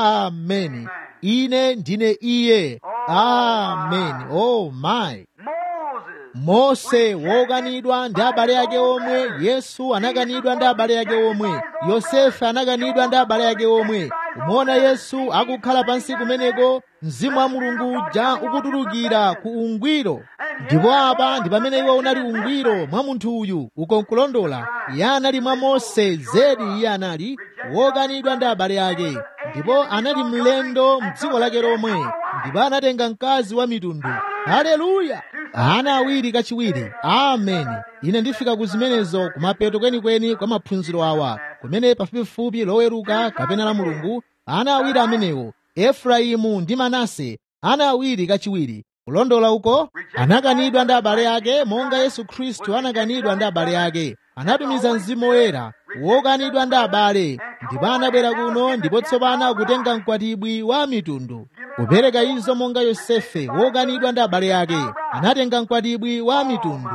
ameni ine ndine iye amen oh my Moses mose wokanidwa ndi abale ake omwe yesu anakanidwa ndi abale ake omwe yosefe anakanidwa ndi abale ake omwe umaona yesu akukhala pansi kumeneko mzimu wa mulungu uja ukutulukira ku ungwiro ndipo apa ndi pamene iwo unali ungwiro mwa munthu uyu ukonkulondola iye anali mwa mose zedi iye anali wokanidwa ndi abale ake ndipo anali mlendo mdziko lake lomwe ndipo anatenga mkazi wa mitundu haleluya ana awiri kachiwiri ameni ine ndifika ku zimenezo kumapeto kwenikweni kwa maphunziro awa kumene pafupifupi loweruka kapena la mulungu ana awiri amenewo efraimu ndi manase ana awiri kachiwiri kulondola uko anakanidwa ndi abale ake monga yesu khristu anakanidwa ndi abale ake anatumiza mzimu woyera wokanidwa ndi abale ndipo anabwera kuno ndipo tsopano akutenga mkwatibwi wa mitundu kupereka izo monga yosefe wokanidwa ndi abale ake anatenga mkwatibwi wa mitundu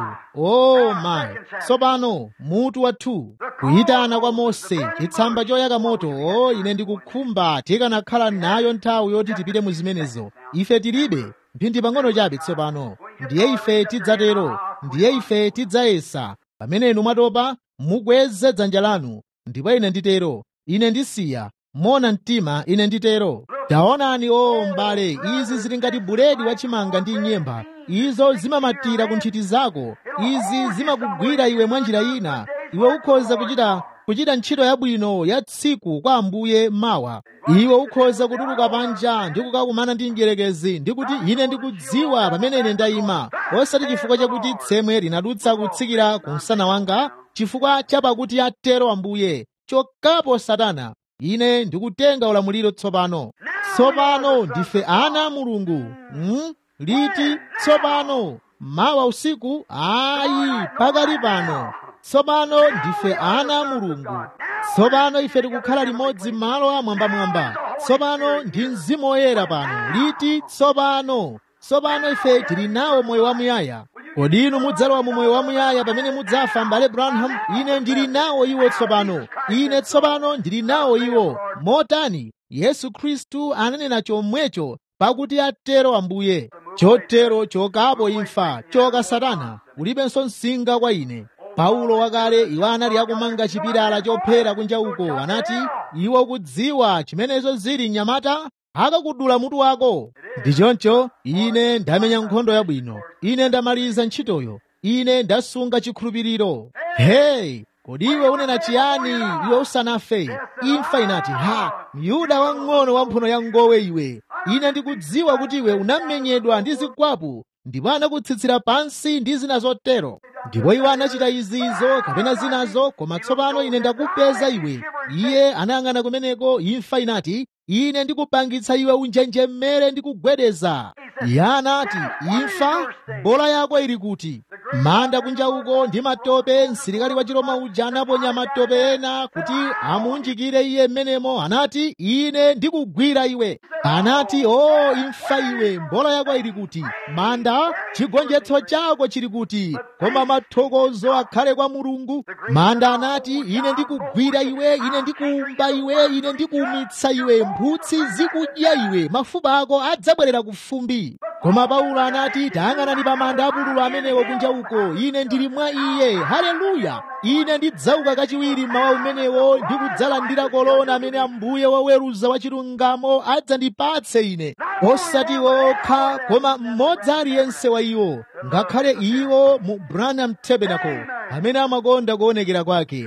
o mayi tsopano mutu wathu kuyitana kwa mose chitsamba choyaka moto o ine ndikukhumba tikanakhala nayo nthawi yoti tipite mu zimenezo ife tilibe mphindi pang'ono chabe tsopano ndiye ife tidzatero ndiye ife tidzayesa pamene inu mwatopa mukweze dzanja lanu ndipo ine nditero ine ndisiya mona mtima ine nditero taonani o m'bale izi zili ngati buledi wachimanga ndi nyemba izo zimamatira ku nthiti zako izi zimakugwira iwe mwa njira ina iwe ukhoza kuchita kuchita ntchito yabwino ya tsiku kwa ambuye mawa iwe ukhoza kutuluka panja ndi kukakumana ndi mdierekezi ndi kuti ine ndikudziwa pamene ine ndayima osati chifukwa chakuti tsemwe linadutsa kutsikira ku msana wanga chifukwa chapakuti atero ambuye chokapo satana ine ndikutenga ulamuliro tsopano tsopano ndife ana a mulungu hmm? liti tsopano mawa usiku ayi pakali pano tsopano ndife ana a mulungu tsopano ife tikukhala limodzi m'malo amwambamwamba tsopano ndi mzimu woyera pano liti tsopano tsopano ife tili nawo moyo wamuyaya kodi inu mudzalowa mu moyo wamuyaya pamene mudzafa m'bale branham ine ndili nawo iwo tsopano ine tsopano ndili nawo iwo motani yesu khristu ananena chomwecho pakuti atero ambuye chotero chokapo imfa choka satana ulibenso msinga kwa ine paulo wakale iwo anali akumanga chipilala chophera kunja uko anati iwo kudziwa chimenezo zili mnyamata akakudula mutu wako ndi choncho ine ndamenya nkhondo yabwino ine ndamaliza ntchitoyo ine ndasunga chikhulupiriro heyi kodi iwe unena chiyani iwe usanafe imfa inati ha myuda wang'ono wamphuno ya ngowe iwe ine ndikudziwa kuti iwe unamenyedwa ndi zikwapu ndipo anakutsitsira pansi ndi zina zotero ndipo iwo anachita izizo kapena zinazo koma tsopano ine ndakupeza iwe iye anayang'ana kumeneko imfa inati ine ndikupangitsa iwe unjenjemere ndi kugwedeza iye anati imfa mbola yako ili kuti manda kunja uko ndi matope msilikali wa chiroma uja anaponya matope ena kuti amunjikire iye mmenemo anati ine ndikugwira iwe anati o imfa iwe mbola yako ili kuti manda chigonjetso chako chili kuti koma mathokozo akhale kwa mulungu manda anati ine ndikugwira iwe ine ndikuumba iwe ine ndikuumitsa iwe mphutsi zikudya iwe mafupa ako adzabwerera ku fumbi koma paulo anati tayang'anani pa manda apululu amenewo kunja uko ine ndili mwa iye haleluya ine ndidzauka kachiwiri mmawa umenewo ndi kudzalandira kolona amene ambuye woweruza wachilungamo adzandipatse ine osati okha koma mmodzi aliyense wa iwo ngakhale iwo mu branham tabernacle amene amakonda kuonekera kwake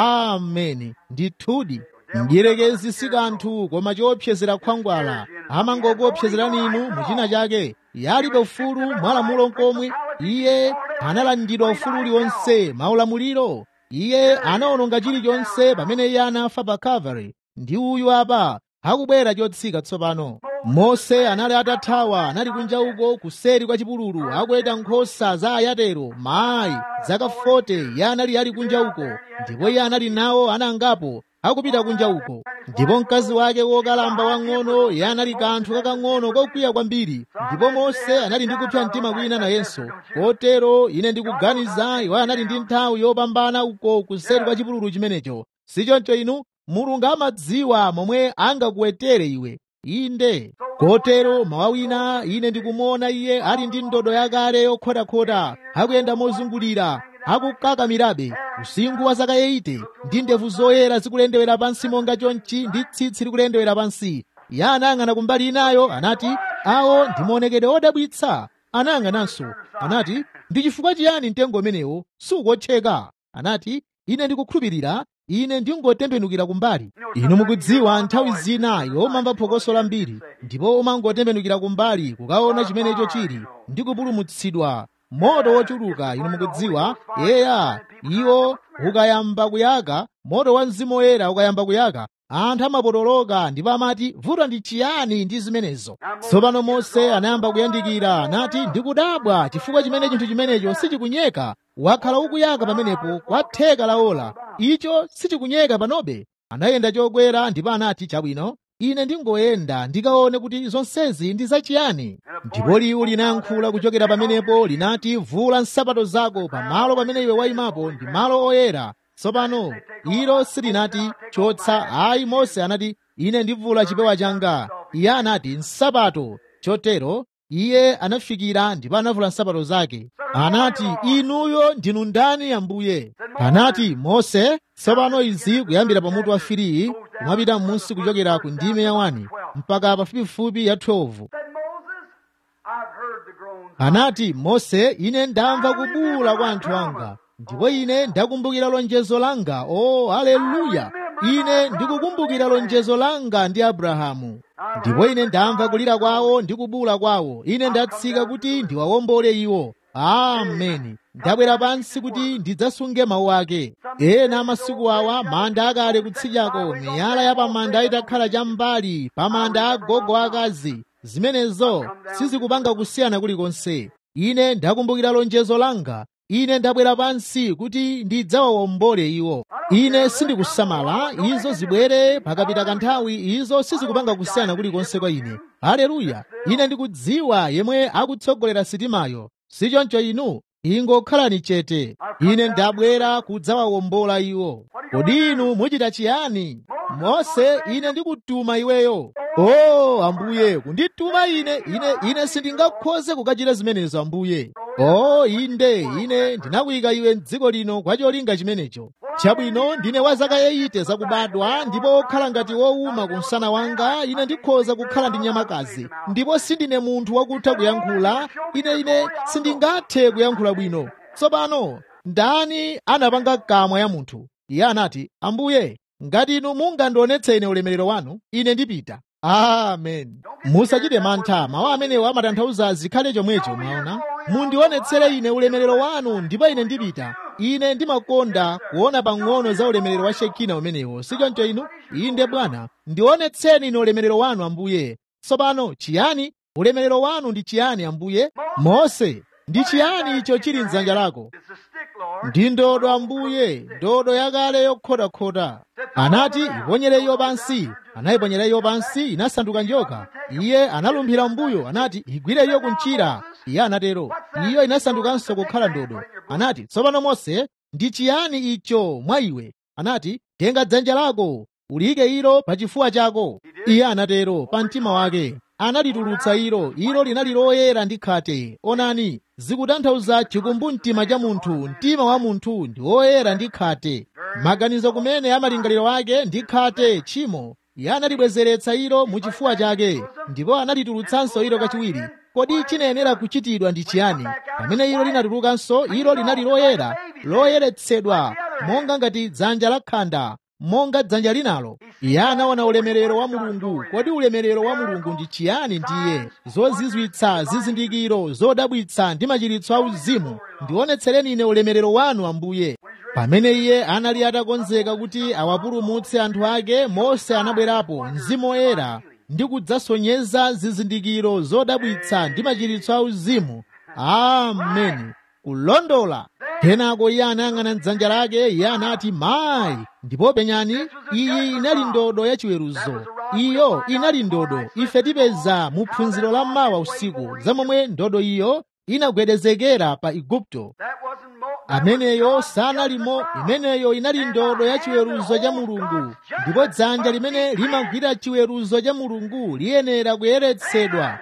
ameni ndithudi mdierekezi si kanthu koma choopsezera khwangwala amangokuopsezerani inu muchina chake yalibe ufulu mwalamulo nkomwe iye analandidwa ufulu uliwonse maulamuliro iye anaononga chilichonse pamene iye anafa pa calvary ndi uyu apa akubwera chotsika tsopano mose anali atathawa anali kunja uko kuseri kwa chipululu akuweta nkhosa za ayatero mayi zaka 40 iye anali ali kunja uko ndipo iye anali nawo anangapo akupita kunja uko ndipo mkazi wake wokalamba wang'ono iye anali kanthu kakang'ono kokwiya kwambiri ndipo mose anali ndi kupsa mtima kwina nayenso kotero ine ndikuganiza iwo anali ndi nthawi yopambana uko kuseri kwa chipululu chimenecho sichoncho inu mulungu amadziwa momwe angakuwetere iwe inde kotero mawa wina ine ndikumuona iye ali ndi ndodo yakale yokhotakhota akuyenda mozungulira akukakamirabe usinkhu wa zaka 80 ndi ndevu zoyera zikulendewera pansi monga chonchi ndi tsitsi likulendewera pansi iye anayang'ana kumbali inayo anati awo ndi maonekedwe odabwitsa anayang'ananso anati ndi chifukwa chiyani mtengo umenewo sukuotcheka anati ine ndikukhulupirira ine ndingotembenukira kumbali inu mukudziwa nthawi zina yomamva phokoso lambiri ndipo umangotembenukira kumbali kukaona chimenecho chili ndi kupulumutsidwa moto wochuluka inu mukudziwa yeya iwo ukayamba kuyaka moto wa mzimu woyera ukayamba kuyaka anthu amapotoloka ndipo amati vuto ndi chiyani ndi zimenezo tsopano mose anayamba kuyandikira anati ndikudabwa chifukwa chimene chinthu chimenecho sichikunyeka wakhala ukuyaka pamenepo kwa theka la ola icho sichikunyeka panobe anayenda chokwera ndipo anati chabwino ine ndingoyenda ndikaone kuti zonsezi ndi zachiyani ndipo liwu linayankhula kuchokera pamenepo linati vula nsapato zako pamalo pamene iwe wayimapo ndi malo oyera tsopano ilo silinati chotsa ayi mose anati ine ndivula chipewa changa iye anati nsapato chotero iye anafikira ndipo anavula nsapato zake anati inuyo ndinu ndani ambuye anati mose tsopano izi kuyambira pamutu wa firiyi kumapita m'munsi kuchokera ku ndime ya 1 mpaka pafupifupi ya 12 anati mose ine ndamva kubuwula kwa anthu anga ndipo ine ndakumbukira lonjezo langa o oh, aleluya ine ndikukumbukira lonjezo langa ndi abrahamu ndipo ine ndamva kulira kwawo ndi kubuwula kwawo ine ndatsika kuti ndiwawombole iwo ameni ndabwera pansi kuti ndidzasunge mawu ake ena amasiku awa manda akale kutsidyako miyala ya pamanda itakhala cham'mbali pamanda agogo akazi zimenezo sizikupanga kusiyana kulikonse ine ndakumbukira lonjezo langa ine ndabwera pansi kuti ndidzawawombole iwo ine sindikusamala izo zibwere pakapita kanthawi izo sizikupanga kusiyana kulikonse kwa ine haleluya ine ndikudziwa yemwe akutsogolera sitimayo sichoncho inu ingokhalani chete ine ndabwera kudzawawombola iwo kodi inu muchita chiyani mose ine ndikutuma iweyo o oh, ambuye kundituma ine ine ine sindingakhoze kukachita zimenezo ambuye o oh, inde ine ndinakuyika iwe m'dziko lino kwa cholinga chimenecho chabwino ndine wa zaka 80 zakubadwa ndipo okhala ngati wowuma ku msana wanga ine ndikhoza kukhala ndi nyamakazi ndipo sindine munthu wakutha kuyankhula ine ine sindingathe kuyankhula bwino tsopano ndani anapanga kamwa ya munthu iye anati ambuye ngati inu mungandionetse ine ulemerero wanu ine ndipita amen musachite mantha mawu amenewo amatanthauza zikhale chomwecho mwaona mundionetsere ine ulemerero wanu ndipo ine ndipita ine ndimakonda kuona pang'ono za ulemerero wa shekina umenewo sichoncho inu inde bwana ndionetseni ine ulemerero wanu ambuye tsopano chiyani ulemerero wanu ndi chiyani ambuye mose ndi chiyani icho chili mdzanja lako ndi ndodo ambuye ndodo yakale yokhotakhota anati iponyere iyo pansi anayiponyera iyo pansi inasanduka njoka iye analumphira mbuyo anati igwire iyo kunchira iye anatero iyo inasandukanso kukhala ndodo anati tsopano mose ndi chiyani icho mwa iwe anati tenga dzanja lako uliyike ilo pa chifuwa chako iye anatero pa mtima wake analitulutsa ilo ilo linali loyera ndi khate onani zikutanthauza chikumbumtima cha munthu mtima wa munthu ndi woyera ndi khate maganizo kumene amalingaliro ake ndi khate tchimo iye analibwezeretsa ilo mu chifuwa chake ndipo analitulutsanso ilo kachiwiri kodi chinayenera kuchitidwa ndi chiyani pamene ilo linatulukanso ilo linali loyera loyeretsedwa monga ngati dzanja la khanda monga dzanja linalo iye anaona ulemerero wa mulungu kodi ulemerero wa mulungu ndi chiyani ndiye zozizwitsa zizindikiro zodabwitsa ndi machiritso auzimu ndionetsereni ine ulemerero wanu ambuye pamene iye anali atakonzeka kuti awapulumutse anthu ake mose anabwerapo mzimu woyera ndi kudzasonyeza zizindikiro zodabwitsa ndi machiritso auzimu ameni kulondola kenako iye anayang'ana mdzanja lake iye anati mayi ndipo penyani iyi inali ndodo yachiweruzo iyo inali ndodo ife tipeza mu phunziro la mawa usiku za momwe ndodo iyo inagwedezekera pa igupto ameneyo sanalimo imeneyo inali ndodo ya chiweruzo cha mulungu ndipo dzanja limene limagwira chiweruzo cha mulungu liyenera kuyeretsedwa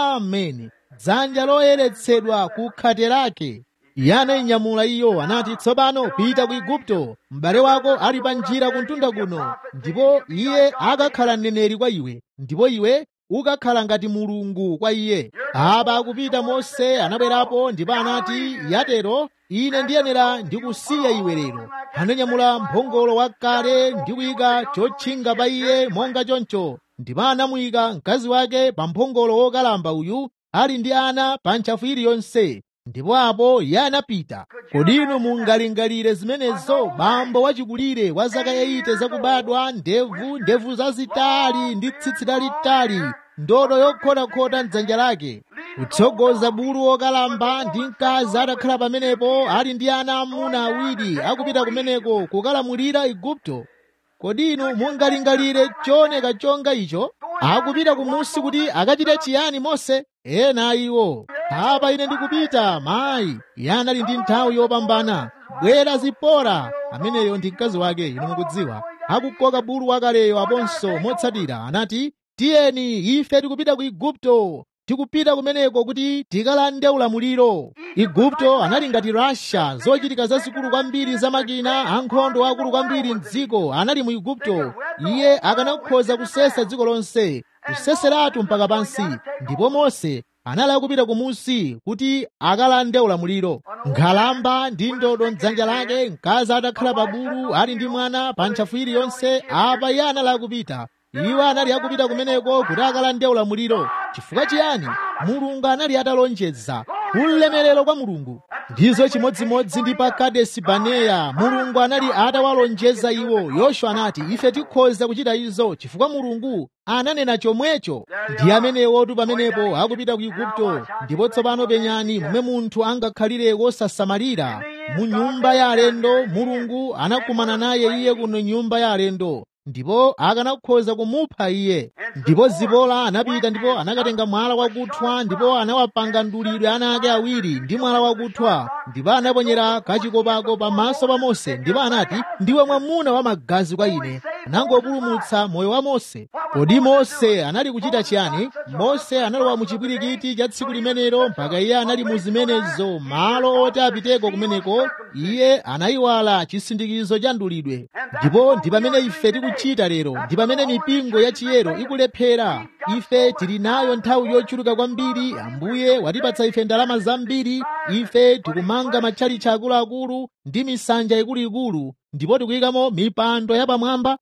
ameni dzanja loyeretsedwa ku khate lake iye anayinyamula iyo anati tsopano pita ku igupto m'bale wako ali pa njira kuntunda kuno ndipo iye akakhala mneneri kwa iwe ndipo iwe ukakhala ngati mulungu kwa iye apa akupita mose anabwerapo ndipo anati yatero ine ndiyenera ndikusiya iwe lero ananyamula mphongolo wakale ndi kuyika chotchinga pa iye monga choncho ndipo anamuyika mkazi wake pa mphongolo wokalamba uyu ali ndi ana pa ntchafu iliyonse ndipo apo iye anapita kodi inu mungalingalire zimenezo bambo wachikulire wa zaka 80 zakubadwa ndevu ndevu zazitali ndi tsitsi lalitali ndodo yokhotakhota mdzanja lake kutsogoza bulu wokalamba ndi mkazi atakhala pamenepo ali ndi ana amuna awiri akupita kumeneko kukalamulira igupto kodi inu mungalingalire chooneka chonga icho akupita kumusi kuti akachite chiyani mose ena iwo apa ine ndikupita mayi iye anali ndi nthawi yopambana bwera zipora ameneyo ndi mkazi wake inu mukudziwa akukoka bulu wakaleyo aponso motsatira anati tiyeni ife tikupita ku igupto tikupita kumeneko kuti tikalande ulamuliro igupto anali ngati russia zochitika zazikulu kwambiri za makina ankhondo akulu kwambiri mdziko anali mu igupto iye akanakhoza kusesa dziko lonse kuseseratu mpaka pansi ndipo mose anali akupita kumusi kuti akalande ulamuliro nkhalamba ndi ndodo mdzanja lake mkazi atakhala pa bulu ali ndi mwana pa ntchafu iliyonse apa iye anali akupita iwo anali akupita kumeneko kuti akalande ulamuliro chifukwa chiyani mulungu anali atalonjeza ulemerero kwa mulungu ndizo chimodzimodzi ndi pa kadesi baneya mulungu anali atawalonjeza iwo yoswa anati ife tikhoza kuchita izo chifukwa mulungu ananena chomwecho ndi amenewotu pamenepo akupita ku igupto ndipo tsopano penyani momwe munthu angakhalire wosasamalira mu nyumba ya alendo mulungu anakumana naye iye kuno nyumba ya alendo ndipo akanakhoza kumupha iye ndipo zipola anapita ndipo anakatenga mwala wakuthwa ndipo anawapanga ndulidwe ana ake awiri ndi mwala wakuthwa ndipo anaponyera kachikopako pamaso pa mose ndipo anati ndiwe mwamuna wa magazi kwa ine anangopulumutsa moyo wa mose kodi mose anali kuchita chiyani mose analowa mu chipwirikiti cha tsiku limenelo mpaka iye anali mu zimenezo malo oti apiteko kumeneko iye anayiwala chisindikizo cha ndulidwe ndipo ndi pamene ife tikuchita lero ndi pamene mipingo ya chiyero ikulephera ife tili nayo nthawi yochuluka kwambiri ambuye watipatsa ife ndalama zambiri ife tikumanga matchalichi akuluakulu ndi misanja ikuluikulu ndipo tikuyikamo mipando yapamwamba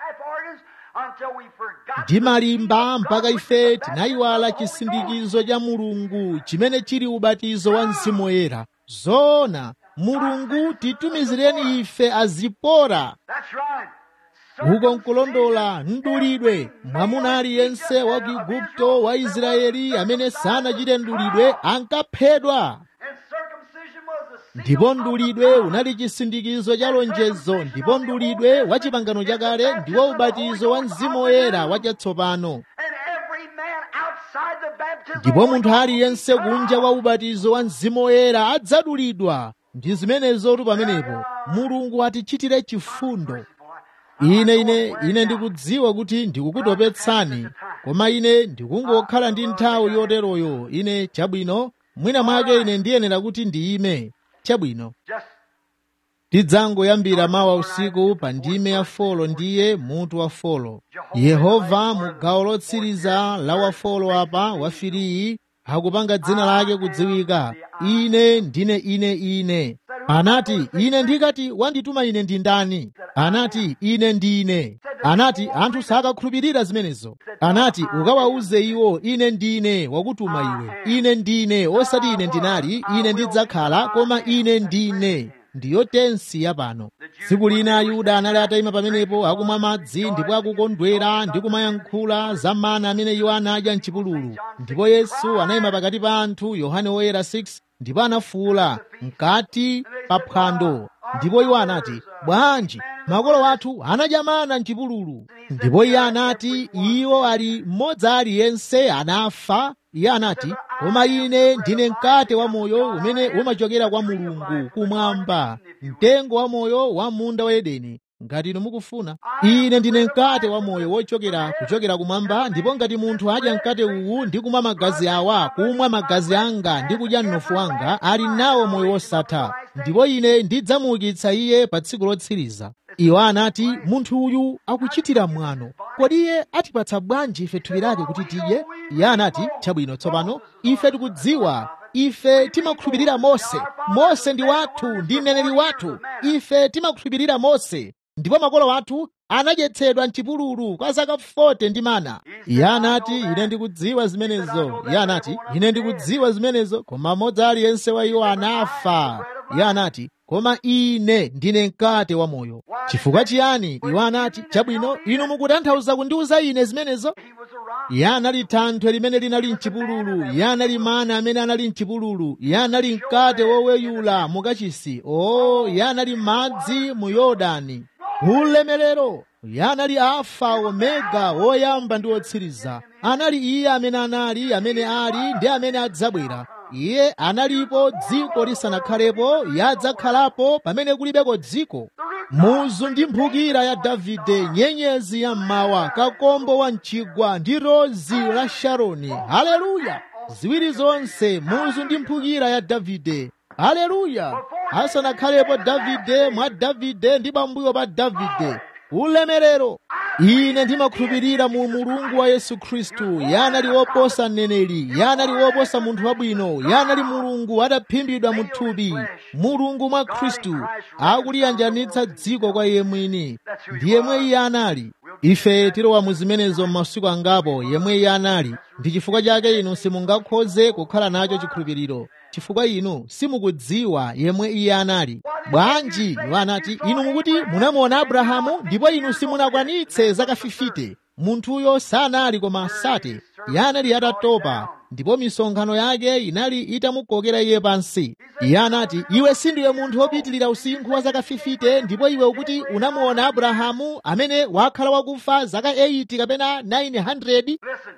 ndi malimba mpaka ife tinayiwala chisindikizo cha mulungu chimene chili ubatizo wa mzimu woyera zoona mulungu titumizireni ife azipora uko nkulondola ndulidwe mwamuna aliyense wa ku igupto wa israeli amene sanachite ndulidwe ankaphedwa ndipo ndulidwe unali chisindikizo cha lonjezo ndipo ndulidwe wa chipangano chakale ndiwo ubatizo wa mzimu woyera wachatsopano ndipo munthu aliyense kunja wa ubatizo wa mzimu woyera adzadulidwa ndi zimenezotu pamenepo mulungu atichitire chifundo ine ine ine ndikudziwa kuti ndikukutopetsani koma ine ndikungokhala ndi nthawi yoteroyo ine chabwino mwina mwake ine ndiyenera kuti ndiyime chabwino tidzangoyambira mawa usiku pa ndime ya folo ndiye mutu wa folo yehova mu gawo lotsiriza la wafolo apa wafiriyi akupanga dzina lake kudziwika ine ndine ine ine anati ine ndikati wandituma ine ndi ndani anati ine ndine anati anthu sakakhulupirira zimenezo anati ukawauze iwo ine ndine wakutuma iwe ine ndine osati ine ndinali ine ndidzakhala koma ine ndine ndiyo tensi yapano tsiku lina ayuda anali atayima pamenepo akumwa madzi ndipo akukondwera ndi kumayankhula za mana amene iwo anadya mchipululu ndipo yesu anayima pakati pa anthu yohane woyera 6 ndipo anafuwula mkati pa phwando ndipo iwo anati bwanji makolo athu anadya mana mchipululu ndipo iye anati iwo ali mmodzi aliyense anafa iye anati koma ine ndine mkate wa moyo umene umachokera kwa mulungu kumwamba mtengo wa moyo wa munda wa edeni ngati inu mukufuna ine ndine mkate wa moyo wochokera kuchokera kumwamba ndipo ngati munthu adya mkate uwu ndi kumwa magazi awa kumwa magazi anga ndi kudya mnofu wanga ali nawo moyo wosatha ndipo ine ndidzamuukitsa iye pa tsiku lotsiriza iwo anati munthu uyu akuchitira mwano kodi iye atipatsa bwanji ife thupi lake kuti tidye iye anati chabwino tsopano ife tikudziwa ife timakhulupirira mose mose ndi wathu ndi mneneri wathu ife timakhulupirira mose ndipo makolo athu anadyetsedwa mchipululu kwa zaka 40 ndi mana iye anati ine ndikudziwa zimenezo iye anati ine ndikudziwa zimenezo koma mmodzi aliyense wa iwo anafa iye anati koma ine ndine mkate wa moyo chifukwa chiyani iwo anati chabwino inu mukutanthauza kundiuza ine zimenezo iye anali thanthwe limene linali mchipululu iye anali mana amene anali mchipululu iye anali mkate woweyula mukachisi o iye anali madzi mu yorodani ulemerero iye anali alfa omega woyamba ndi wotsiriza anali iye amene anali amene ali ndi amene adzabwera iye analipo dziko lisanakhalepo iye adzakhalapo pamene kulibeko dziko muzu ndi mphukira ya davide nyenyezi ya mmawa kakombo wa mchigwa ndi rozi la sharoni haleluya ziwiri zonse muzu ndi mphukira ya davide haleluya asanakhalepo davide mwa davide ndi pambuyo pa davide ulemerero ine ndimakhulupirira mu mulungu wa yesu khristu yanali woposa mneneri yanali woposa munthu wabwino yanali mulungu ataphimbidwa mu thupi mulungu mwa khristu akuliyanjanitsa dziko kwa iye mwini ndi yemwe iye anali ife tilowa mu zimenezo m'masiku angapo yemwe iye anali ndi chifukwa chake inu simungakhoze kukhala nacho chikhulupiriro chifukwa inu simukudziwa yemwe iye anali bwanji iwo anati inu mukuti munamuona abrahamu ndipo inu simunakwanitse zaka 50 munthuyo sanali koma sate iye anali atatopa ndipo misonkhano yake inali itamukokera iye pansi iye anati iwe sindiwe munthu wopitilira usinkhu wa zaka 50 ndipo iwe ukuti unamuona abrahamu amene wakhala wakufa zaka 80 kapena 900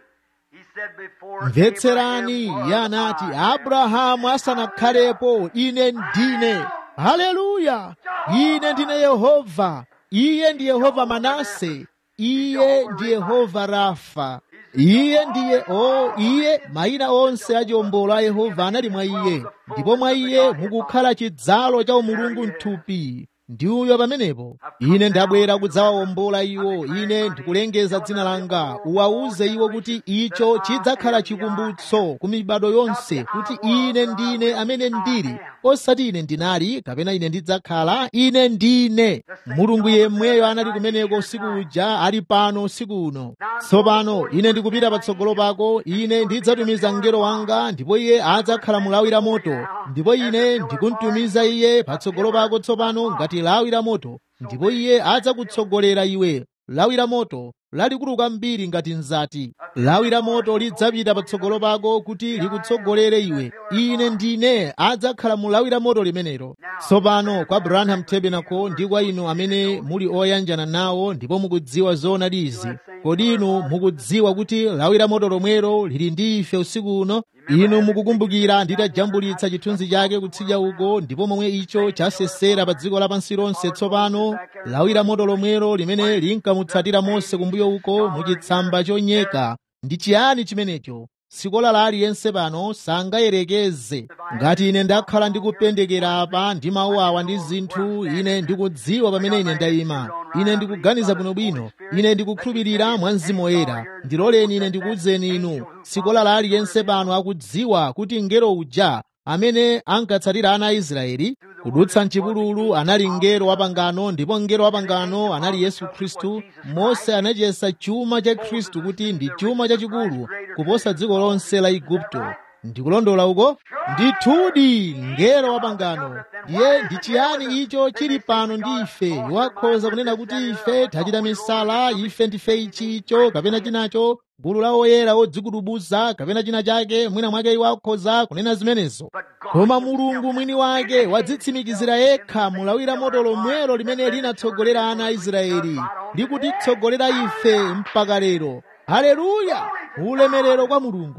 mvetserani iye anati abrahamu asanakhalepo ine ndine haleluya ine ndine yehova iye ndi yehova manase iye ndi yehova rafa iye ndiye o iye mayina onse a chiwombolo a yehova anali mwa iye ndipo mwa iye mukukhala chidzalo cha umulungu mthupi ndi uyo pamenepo ine ndabwera kudzawawombola iwo ine ndikulengeza dzina langa uwawuze iwo kuti icho chidzakhala chikumbutso ku mibado yonse kuti ine ndine amene ndili osati ine ndinali kapena ine ndidzakhala ine ndine mulungu yemweyo anali kumeneko usiku uja ali pano usiku uno tsopano ine ndikupita patsogolo pako ine ndidzatumiza mngelo wanga ndipo iye adzakhala mulawi la moto ndipo ine ndikumtumiza iye patsogolo pako tsopano ngati lawi la moto ndipo iye adzakutsogolera iwe lawi la moto lalikulu kwambiri ngati nzati lawi la moto lidzapita patsogolo pako kuti likutsogolere iwe ine ndine adzakhala mu lawi la moto limenelo tsopano kwa branham tabernacle ndi kwa inu amene muli oyanjana nawo ndipo mukudziwa zoonadi izi kodi inu mukudziwa kuti lawi la moto lomwelo lili ndi ife usiku uno inu mukukumbukira nditajambulitsa chithunzi chake kutsidya uko ndipo momwe icho chasesera pa dziko lapansi lonse tsopano lawi la moto lomwelo limene linkamutsatira mose kumbuyo uko muchitsamba chonyeka ndi chiyani chimenecho sikola la aliyense pano sangayerekeze ngati ine ndakhala ndikupendekera apa ndi mawu awa ndi zinthu ine ndikudziwa pamene ine ndayima ine ndikuganiza bwinobwino ine ndikukhulupirira mwa mzimu woyera ndiloleni ine ndikuwuzeni inu sikola la aliyense pano akudziwa kuti mngelo uja amene ankatsatira ana a israeli kudutsa mchipululu anali mngelo wa pangano ndipo mngelo wa pangano anali yesu khristu mose anachiyesa chuma cha khristu kuti ndi chuma chachikulu kuposa dziko lonse la igupto ndikulondola uko ndithudi mngelo wa pangano ndiye ndi chiyani icho chili pano ndi ife wakhoza kunena kuti ife tachita misala ife ndife ichi icho kapena chinacho gulu la oyera odzikudubuza kapena china chake mwina mwake iwo akhoza kunena zimenezo koma mulungu mwini wake wadzitsimikizira yekha mulawira moto lomwelo limene linatsogolera ana a israeli likutitsogolera ife mpaka lero haleluya ulemerero kwa mulungu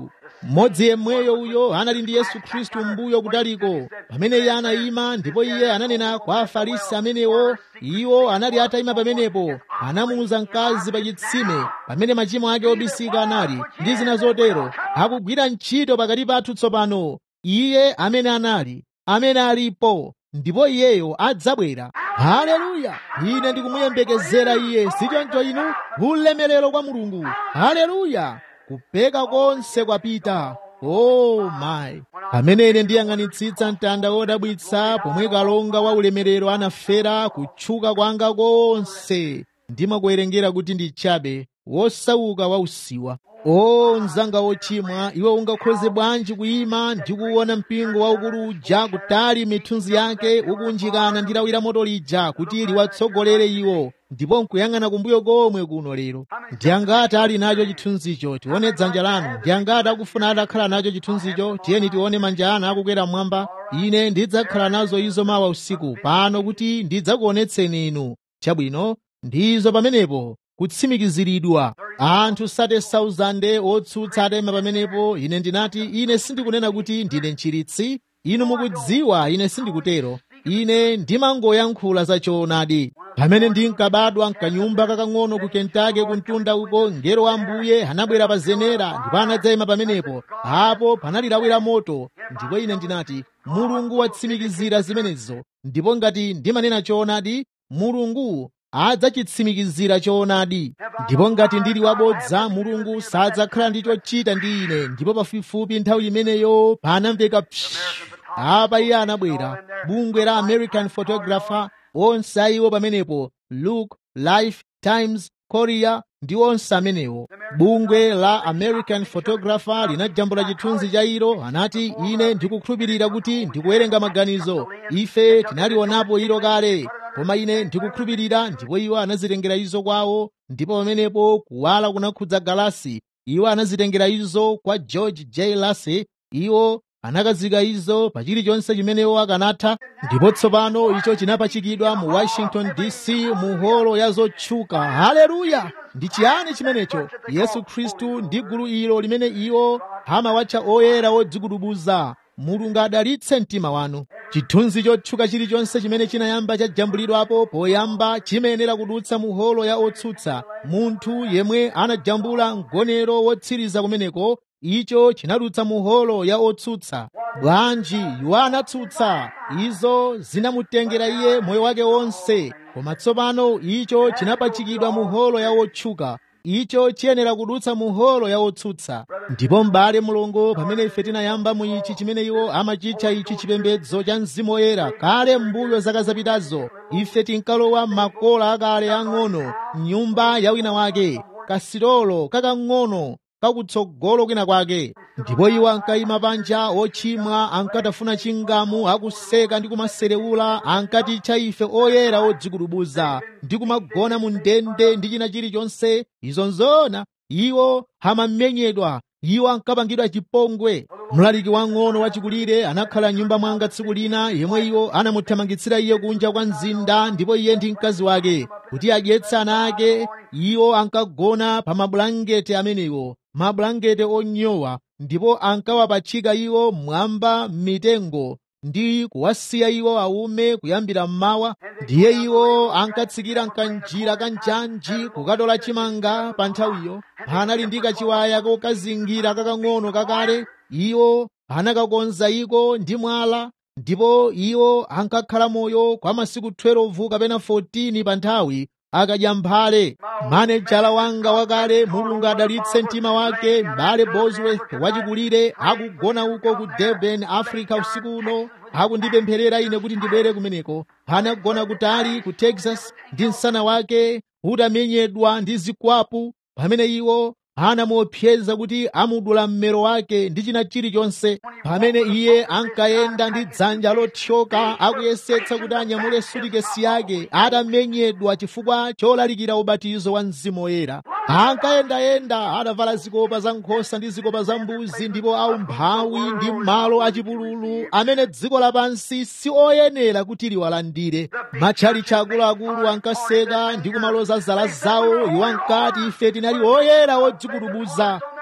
mmodzi yemweyo uyo anali ndi yesu khristu mbuyo kutaliko pamene iye anayima ndipo iye ananena kwa afarisi amenewo iwo anali atayima pamenepo anamuuza mkazi pa chitsime pamene machimo ake obisika anali ndi zina zotero akugwira ntchito pakati pathu tsopano iye amene anali amene alipo ndipo iyeyo adzabwera haleluya ine ndikumuyembekezera iye sichoncho inu ulemerero kwa mulungu haleluya kupeka konse kwapita oh my pamene ine ndiyang'anitsitsa mtanda wodabwitsa pomwe kalonga wa ulemerero anafera kutchuka kwanga konse ndimakuwerengera kuti ndi chabe wosauka wa usiwa o mzanga wochimwa iwe ungakhoze bwanji kuyima ndi kuona mpingo waukulu uja kutali mithunzi yake ukunjikana ndi lawi la moto lija kuti liwatsogolere iwo ndipo nkuyang'ana kumbuyo komwe kuno lero ndi angati ali nacho chithunzicho tione dzanja lanu ndi angati akufuna atakhala nacho chithunzicho tiyeni tione manja anu akukwera mmwamba ine ndidzakhala nazo izo mawa usiku pano kuti ndidzakuonetseni inu chabwino ndizo pamenepo kutsimikiziridwa anthu 30,000 otsutsa atema pamenepo ine ndinati ine sindikunena kuti ndine mchiritsi inu mukudziwa ine sindikutero ine ndimangoyankhula za choonadi pamene ndinkabadwa mkanyumba kakang'ono ku kentake kuntunda uko mngelo wa ambuye anabwera pa zenera ndipo anadzayima pamenepo apo panali lawi la moto ndipo ine ndinati mulungu watsimikizira zimenezo ndipo ngati ndimanena choonadi mulungu adzachitsimikizira choonadi ndipo ngati ndili wabodza mulungu sadzakhala ndi chochita ndi ine ndipo pafupifupi nthawi imeneyo panamveka psh apa iye anabwera bungwe la american photographer onse ayiwo pamenepo look life times korea ndi onse amenewo bungwe la american photographer linajambula chithunzi cha ilo anati ine ndikukhulupirira kuti ndikuwerenga maganizo ife tinalionapo ilo kale koma ine ndikukhulupirira ndipo iwo anazitengera izo kwawo ndipo pamenepo kuwala kunakhudza galasi iwo anazitengera izo kwa george j lassey iwo anakazika izo pa chilichonse chimenewo akanatha ndipo tsopano icho chinapachikidwa mu washington dc mu holo ya zotchuka haleluya ndi chiyani chimenecho yesu khristu ndi gulu ilo limene iwo amawatcha oyera odzikudubuza mulungu adalitse mtima wanu chithunzi chotchuka chilichonse chimene chinayamba chajambulidwapo poyamba chimayenera kudutsa mu holo ya otsutsa munthu yemwe anajambula mgonero wotsiriza kumeneko icho chinadutsa mu holo ya otsutsa bwanji iwo anatsutsa izo zinamutengera iye moyo wake wonse koma tsopano icho chinapachikidwa mu holo ya otchuka icho chiyenera kudutsa mu holo ya otsutsa ndipo m'bale mulungu pamene ife tinayamba mu ichi chimene iwo amachitcha ichi chipembedzo cha mzimu woyera kale m'mbuyo zaka zapitazo ife tinkalowa makola akale ang'ono mnyumba ya wina wake kasirolo kakang'ono kakutsogolo kwina kwake ndipo iwo ankayima panja ochimwa ankatafuna chingamu akuseka ndi kumaserewula ankatitcha ife oyera odzikudubuza ndi kumagona mu ndende ndi china chilichonse izo nzona iwo amamenyedwa iwo ankapangidwa chipongwe mlaliki wang'ono wachikulire anakhala nyumba mwanga tsiku lina yemwe iwo anamuthamangitsira iye kunja kwa mzinda ndipo iye ndi mkazi wake kuti adyetse ana ake iwo ankagona pa mabulangete amenewo mabulangete onyowa ndipo ankawapachika iwo mwamba m'mitengo ndi kuwasiya iwo aume kuyambira mmawa ndiye iwo ankatsikira mkanjira kanjanji kukatola chimanga pa nthawiyo panali ndi kachiwaya kokazingira kakang'ono kakale iwo anakakonza iko ndi mwala ndipo iwo ankakhala moyo kwa masiku 12 kapena 14 pa nthawi akadya mphale manejala wanga wakale mulungu adalitse mtima wake m'bale bosworth wachikulire akugona uko ku durban africa usiku uno akundipempherera ine kuti ndibwere kumeneko anagona kutali ku texas ndi msana wake utamenyedwa ndi zikwapu pamene iwo anamuopseza kuti amudula mmero wake ndi china chilichonse pamene iye ankayenda ndi dzanja lothyoka akuyesetsa kuti anyamule sutikesi yake atamenyedwa chifukwa cholalikira ubatizo wa mzimu woyera ankayendayenda adavala zikopa za nkhosa ndi zikopa za mbuzi ndipo aumphawi ndi malo achipululu amene dziko lapansi si oyenera kuti liwalandire matchalitchi akuluakulu ankaseka ndi kumaloza zala zawo iwo ankati ife tinali oyera odzikudubuza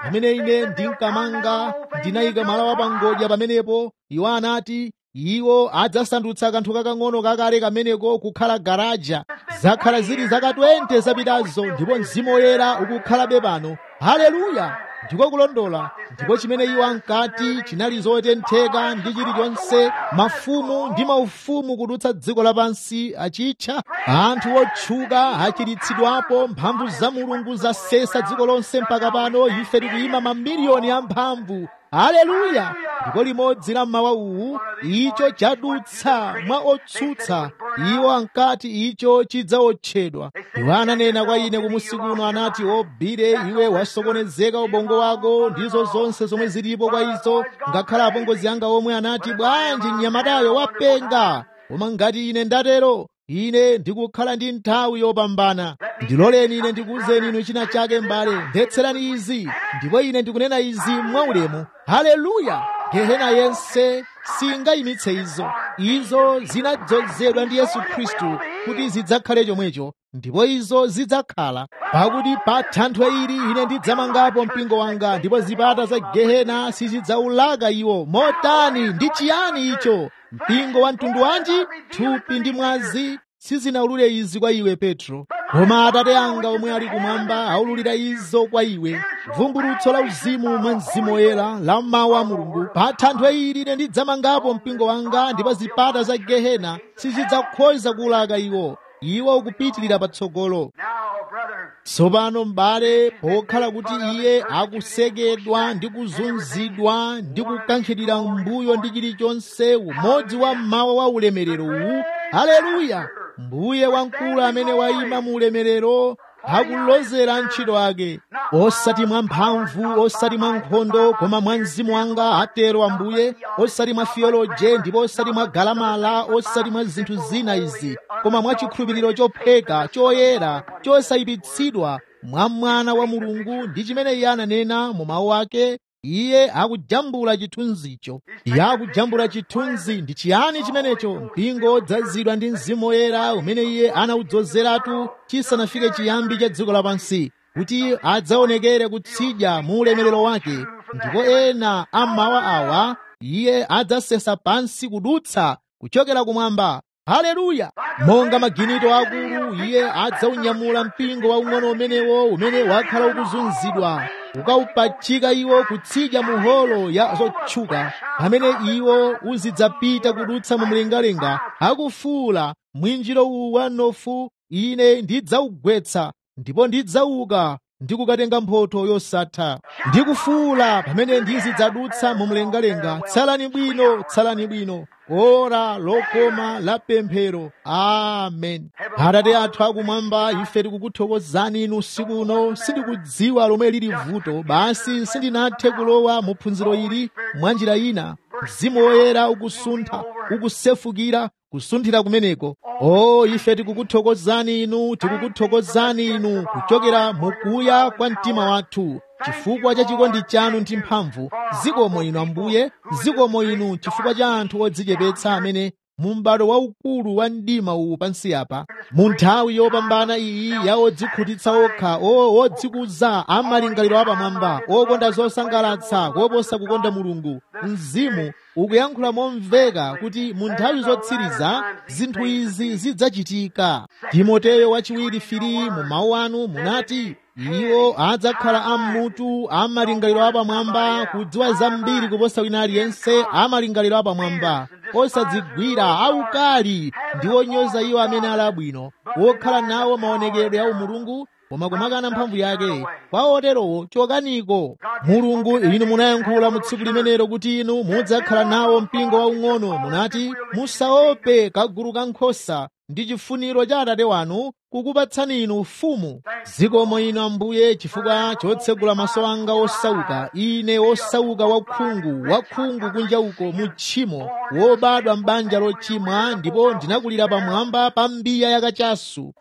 pamene ine ndinkamanga ndinayika mwala wa pangodya pamenepo iwo anati iwo adzasandutsa kanthu kakang'ono kakale kameneko kukhala garaja zakhala zili zaka 20 zapitazo ndipo mzimu woyera ukukhalabe pano haleluya ndiko kulondola ndipo chimene iwo ankati chinali zotentheka ndi chilichonse mafumu ndi maufumu kudutsa dziko lapansi achitcha anthu otchuka achiritsidwapo mphamvu za mulungu zasesa dziko lonse mpaka pano ife tikuyima mamiliyoni a mphamvu haleluya ndipo limodzi la mmawa uwu icho chadutsa mwa otsutsa iwo ankati icho chidzaotchedwa iwo ananena kwa ine kumusi kuno anati obire iwe wasokonezeka ubongo wako ndizo zonse zomwe zilipo kwa izo ngakhale apongozi anga omwe anati bwanji mnyamatayo wapenga koma ngati ine ndatero ine ndikukhala ndi nthawi yopambana ndiloleni ine ndikuwuzeni inu china chake m'bale mvetserani izi ndipo ine ndikunena izi mwaulemu haleluya gehena yense singayimitse izo izo zinadzozedwa ndi yesu khristu kuti zidzakhale chomwecho ndipo izo zidzakhala pakuti pa thanthwe ili ine ndidzamangapo mpingo wanga ndipo zipata za gehena sizidzaulaka iwo motani ndi chiyani icho mpingo wa mtundu wanji thupi ndi mwazi sizinaulule izi kwa iwe petro koma atate anga omwe ali kumwamba aululira izo kwa iwe vumbulutso la uzimu mwa mzimu woyera la mawu a mulungu pa thanthwe ili ine ndidzamangapo mpingo wanga ndipo zipata za gehena sizidzakhoza kuulaka iwo iwo ukupitirira patsogolo tsopano m'bale pokhala kuti iye akusekedwa ndi kuzunzidwa ndi kukankhidwira mbuyo ndi chilichonse umodzi wa mmawa wa ulemerero uwu haleluya mbuye wamkulu amene wayima mu ulemerero akulozera ntchito ake osati mwa mphamvu osati mwa nkhondo koma mwa mzimu wanga atero ambuye osati mwa fiyoloje ndipo osati mwa galamala osati mwa zinthu zina izi koma mwa chikhulupiriro chopheka choyera chosayipitsidwa mwa mwana wa mulungu ndi chimene iye ananena mu mawu ake iye akujambula chithunzicho iye akujambula chithunzi ndi chiyani chimenecho mpingo odzazidwa ndi mzimu woyera umene iye anawudzozeratu chisanafike chiyambi cha dziko lapansi kuti adzaonekere kutsidya mu ulemerero wake ndipo ena ammawa awa iye adzasesa pansi kudutsa kuchokera kumwamba haleluya monga maginito akulu iye adzaunyamula mpingo waung'ono umenewo umene wakhala ukuzunzidwa ukawupachika iwo kutsidya mu holo ya zotchuka pamene iwo uzidzapita kudutsa mu mlengalenga akufuula mwinjiro uwu wa nofu ine ndidzawugwetsa ndipo ndidzauka ndi kukatenga mphotho yosatha ndikufuula pamene ndizidzadutsa mu mlengalenga tsalani bwino tsalani bwino ora lokoma la pemphero amen atate athu akumwamba ife tikukuthokozani inu usiku uno sindikudziwa lomwe lili vuto basi sindinathe kulowa mu phunziro ili mwa njira ina mzimu woyera ukusuntha ukusefukira kusunthira kumeneko o ife tikukuthokozani inu tikukuthokozani inu kuchokera mukuya kwa mtima wathu chifukwa cha chikondi chanu ndi mphamvu zikomo inu ambuye zikomo inu chifukwa cha anthu odzichepetsa amene mu m'bado waukulu wa mdima uwu pansi apa mu nthawi yopambana iyi ya odzikhutitsa okha o odzikuza amalingaliro apamwamba okonda zosangalatsa koposa kukonda mulungu mzimu ukuyankhula momveka kuti mu nthawi zotsiriza zinthu izi zidzachitika timoteyo wachiwiri fili mu mawu anu munati iwo adzakhala ammutu amalingaliro apamwamba kudziwa zambiri kuposa wina aliyense amalingaliro apamwamba osadzigwira aukali ndi onyoza iwo amene ali abwino wokhala nawo maonekedwe a umulungu koma kumakana mphamvu yake kwa oterowo chokaniko mulungu inu munayankhula mu tsiku limenelo kuti inu mudzakhala nawo mpingo waung'ono munati musaope kagulu ka nkhosa ndi chifuniro cha atate wanu kukupatsani inu ufumu zikomo inu ambuye chifukwa chotsegula maso anga osauka ine osauka wakhungu wakhungu kunja uko mu tchimo wobadwa m'banja lochimwa ndipo ndinakulira pamwamba pa mbiya yakachasu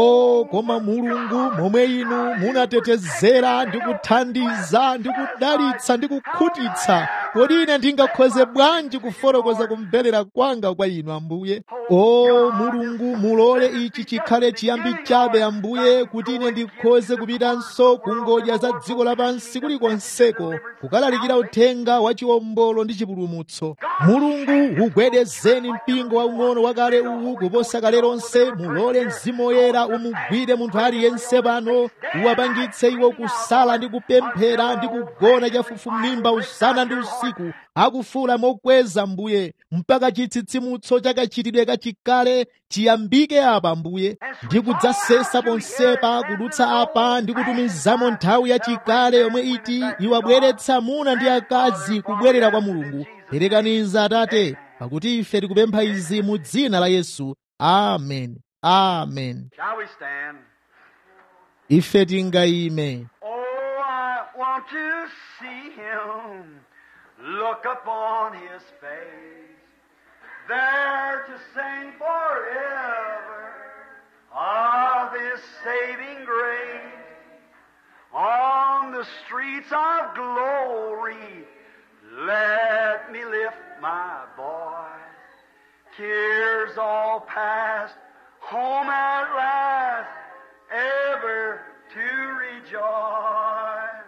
o koma mulungu momwe inu munatetezera ndi kuthandiza ndi kudalitsa ndi kukhutitsa kodi ine ndingakhoze bwanji kufotokoza kumverera kwanga kwa inu ambuye o mulungu mulole ichi chikhale chiyambi chabe ambuye kuti ine ndikhoze kupitanso ku ngodya za dziko lapansi kulikonseko kukalalikira uthenga wa chiwombolo ndi chipulumutso mulungu ugwedezeni mpingo waung'ono wakale uwu kuposa kale lonse mulole mzimu woyera umugwire munthu aliyense pano uwapangitse iwo kusala ndi kupemphera ndi kugona chafufumimba usana ndi usiku akufula mokweza mbuye mpaka chitsitsimutso chakachitidwe kachikale chiyambike apa mbuye ndi kudzasesa ponsepa kudutsa apa ndi kutumizamo nthawi yachikale yomwe iti iwabweretsa amuna ndi akazi kubwerera kwa mulungu perekaniza atate pakuti ife tikupempha izi mu dzina la yesu amen amen Shall we stand? ife tingayime Oh, I want to see him. Look upon his face. There to sing forever of his saving grace. On the streets of glory, let me lift my voice. Cares all past, home at last, ever to rejoice.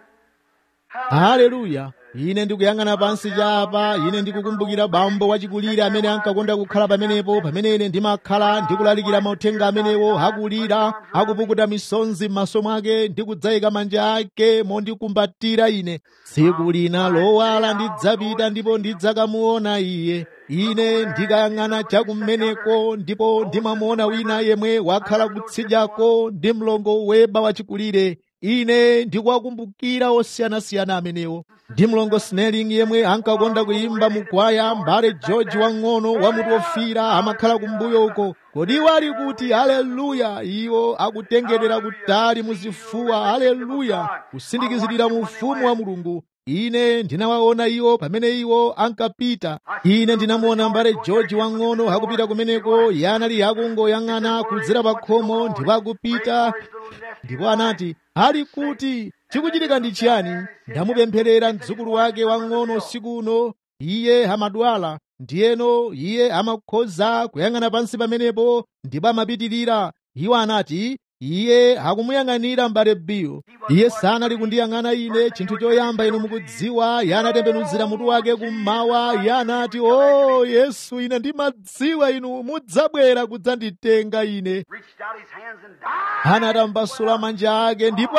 haleluya ine ndikuyang'ana pansi chapa ine ndikukumbukira bambo wachikulire amene ankakonda kukhala pamenepo pamene ine ndimakhala ndikulalikira mauthenga amenewo akulira akupukuta misonzi m'maso mwake ndi kudzayika manja ake mondikumbatira ine tsiku lina lowala ndidzapita ndipo ndidzakamuona iye ine ndikayang'ana chakummeneko ndipo ndimamuona wina yemwe wakhala kutsidyako ndi mlongo weba wachikulire ine ndikuwakumbukira osiyanasiyana amenewo ndi mlongo snelling yemwe ankakonda kuyimba mukwaya mbale george wang'ono wamutu ofira amakhala kumbuyo uko kodi iwo ali kuti haleluya iwo akutengedera kutali muzifuwa haleluya kusindikizirira mu ufumu wa mulungu ine ndinawaona iwo pamene iwo ankapita ine ndinamuona mbale george wang'ono akupita kumeneko iye anali akungoyang'ana kudzera pa khomo ndipo akupita ndipo anati ali kuti chikuchitika ndi chiyani ndamupempherera mdzukulu wake wang'ono usiku uno iye amadwala ndiyeno iye amakhoza kuyang'ana pansi pamenepo ndipo amapitirira iwo anati iye akumuyang'anira mbale biyo iye sanali kundiyang'ana ine chinthu choyamba inu mukudziwa iye anatembenuzira mutu wake kummawa iye anati o yesu ine ndimadziwa inu mudzabwera kudzanditenga ine Reached out his hands and died. anatambasula manja ake ndipo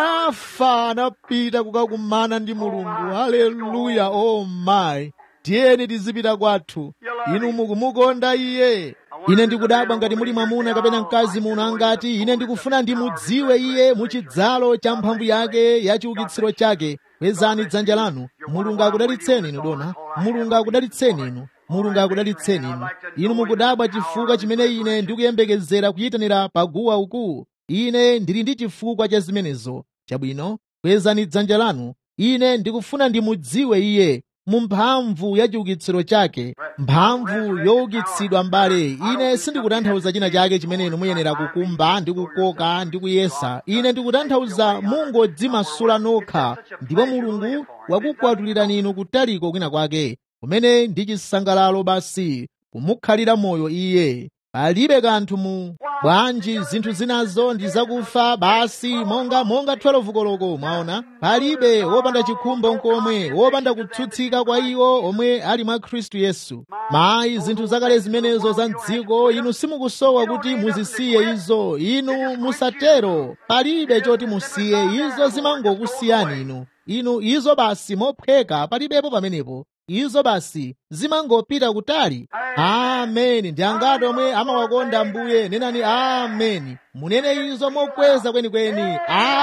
anafa anapita kukakumana ndi mulungu haleluya o oh mayi tiyeni tizipita kwathu inu mukumukonda iye ine ndikudabwa ngati muli mwamuna kapena mkazi muno angati ine ndikufuna ndimudziwe iye muchidzalo cha mphamvu yake ya chiukitsiro chake kwezani dzanja lanu mulungu akudalitseni inu dona mulungu akudalitseni inu mulungu akudalitseni inu inu mukudabwa chifukwa chimene ine ndikuyembekezera kuyitanira paguwa uku ine ndili ndi chifukwa cha zimenezo chabwino kwezani dzanja lanu ine ndikufuna ndimudziwe iye mu mphamvu ya chiukitsiro chake mphamvu youkitsidwa mbale ine sindikutanthauza china chake chimene inu muyenera kukumba ndi kukoka ndi kuyesa ine ndikutanthauza mungodzimasula nokha ndipo mulungu wakukwatulirani inu kutaliko kwina kwake kumene ndi chisangalalo basi kumukhalira moyo iye palibe kanthu mu bwanji zinthu zinazo ndi zakufa basi monga monga 12 koloko mwaona palibe wopanda chikhumbo nkomwe wopanda kutsutsika kwa iwo omwe ali mwa khristu yesu mayi zinthu zakale zimenezo za mdziko inu simukusowa kuti muzisiye izo inu musatero palibe choti musiye izo zimangokusiyani inu inu izo basi mophweka palibepo pamenepo izo basi zimangopita kutali ameni ndi angati omwe amawakonda ambuye nenani ameni munene izo mokweza kwenikweni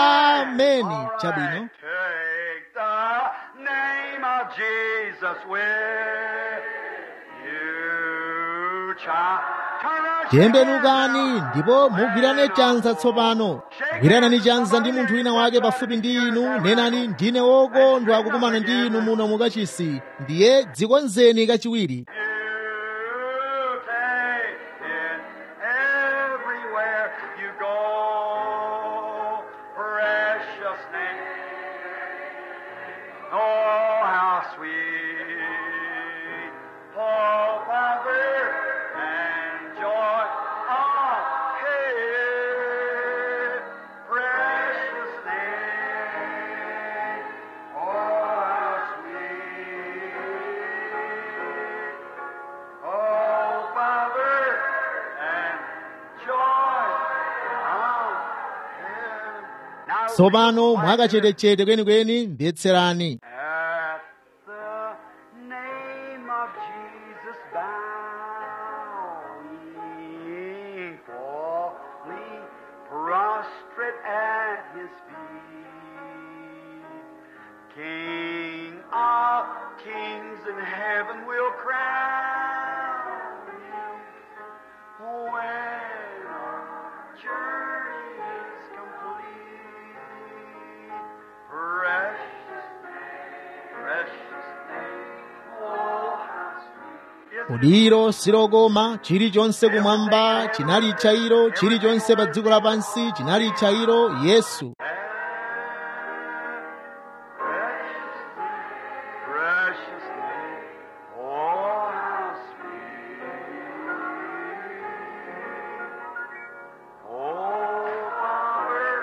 ameni chabwino Take the name of Jesus with you, child. Turn around, tembenukani ndipo mugwirane chanza tsopano gwiranani chanza ndi munthu wina wake pafupi ndi inu nenani ndine wokondwa kukumana ndi inu muno mukachisi ndiye dzikonzeni kachiwiri You take it everywhere you go. Precious name. Oh, how sweet tsopano mwakachetechete kwenikweni mvetserani At the name of Jesus bowing, falling prostrate at his feet. King of kings in heaven will crown him when our journey is complete. Precious precious name, oh, how sweet. kuliro silokoma chilichonse kumwamba chinali chairo chilichonse pa dziko lapansi chinali chairo yesu Precious name, precious name, oh, how sweet. Oh, Father,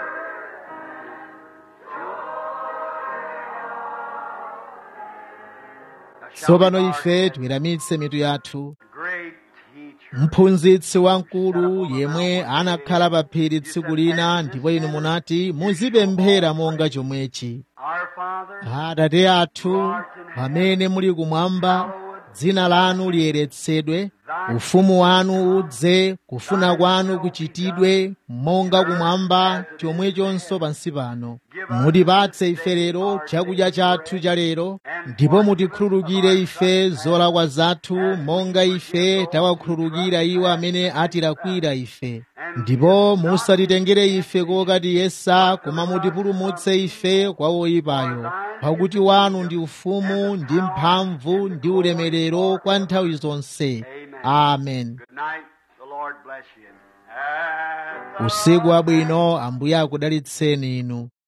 tsopano ife tiweramitse mitu yathu Great teacher. mphunzitsi wamkulu yemwe anakhala pa phiri tsiku lina ndipo inu munati muzipemphera monga chomwechi Our Father, atate athu pamene muli kumwamba dzina lanu liyeretsedwe ufumu wanu udze kufuna kwanu kuchitidwe monga kumwamba chomwechonso pansi pano mutipatse ife lero chakudya chathu cha lero ndipo mutikhululukire ife zolakwa zathu monga ife tawakhululukira iwo amene atilakwira ife ndipo musatitengere ife kokatiyesa koma mutipulumutse ife kwa woyipayo pakuti wanu ndi ufumu ndi mphamvu ndi ulemerero kwa nthawi zonse amen good night. The Lord bless you. At the usiku wabwino ambuye akudalitseni inu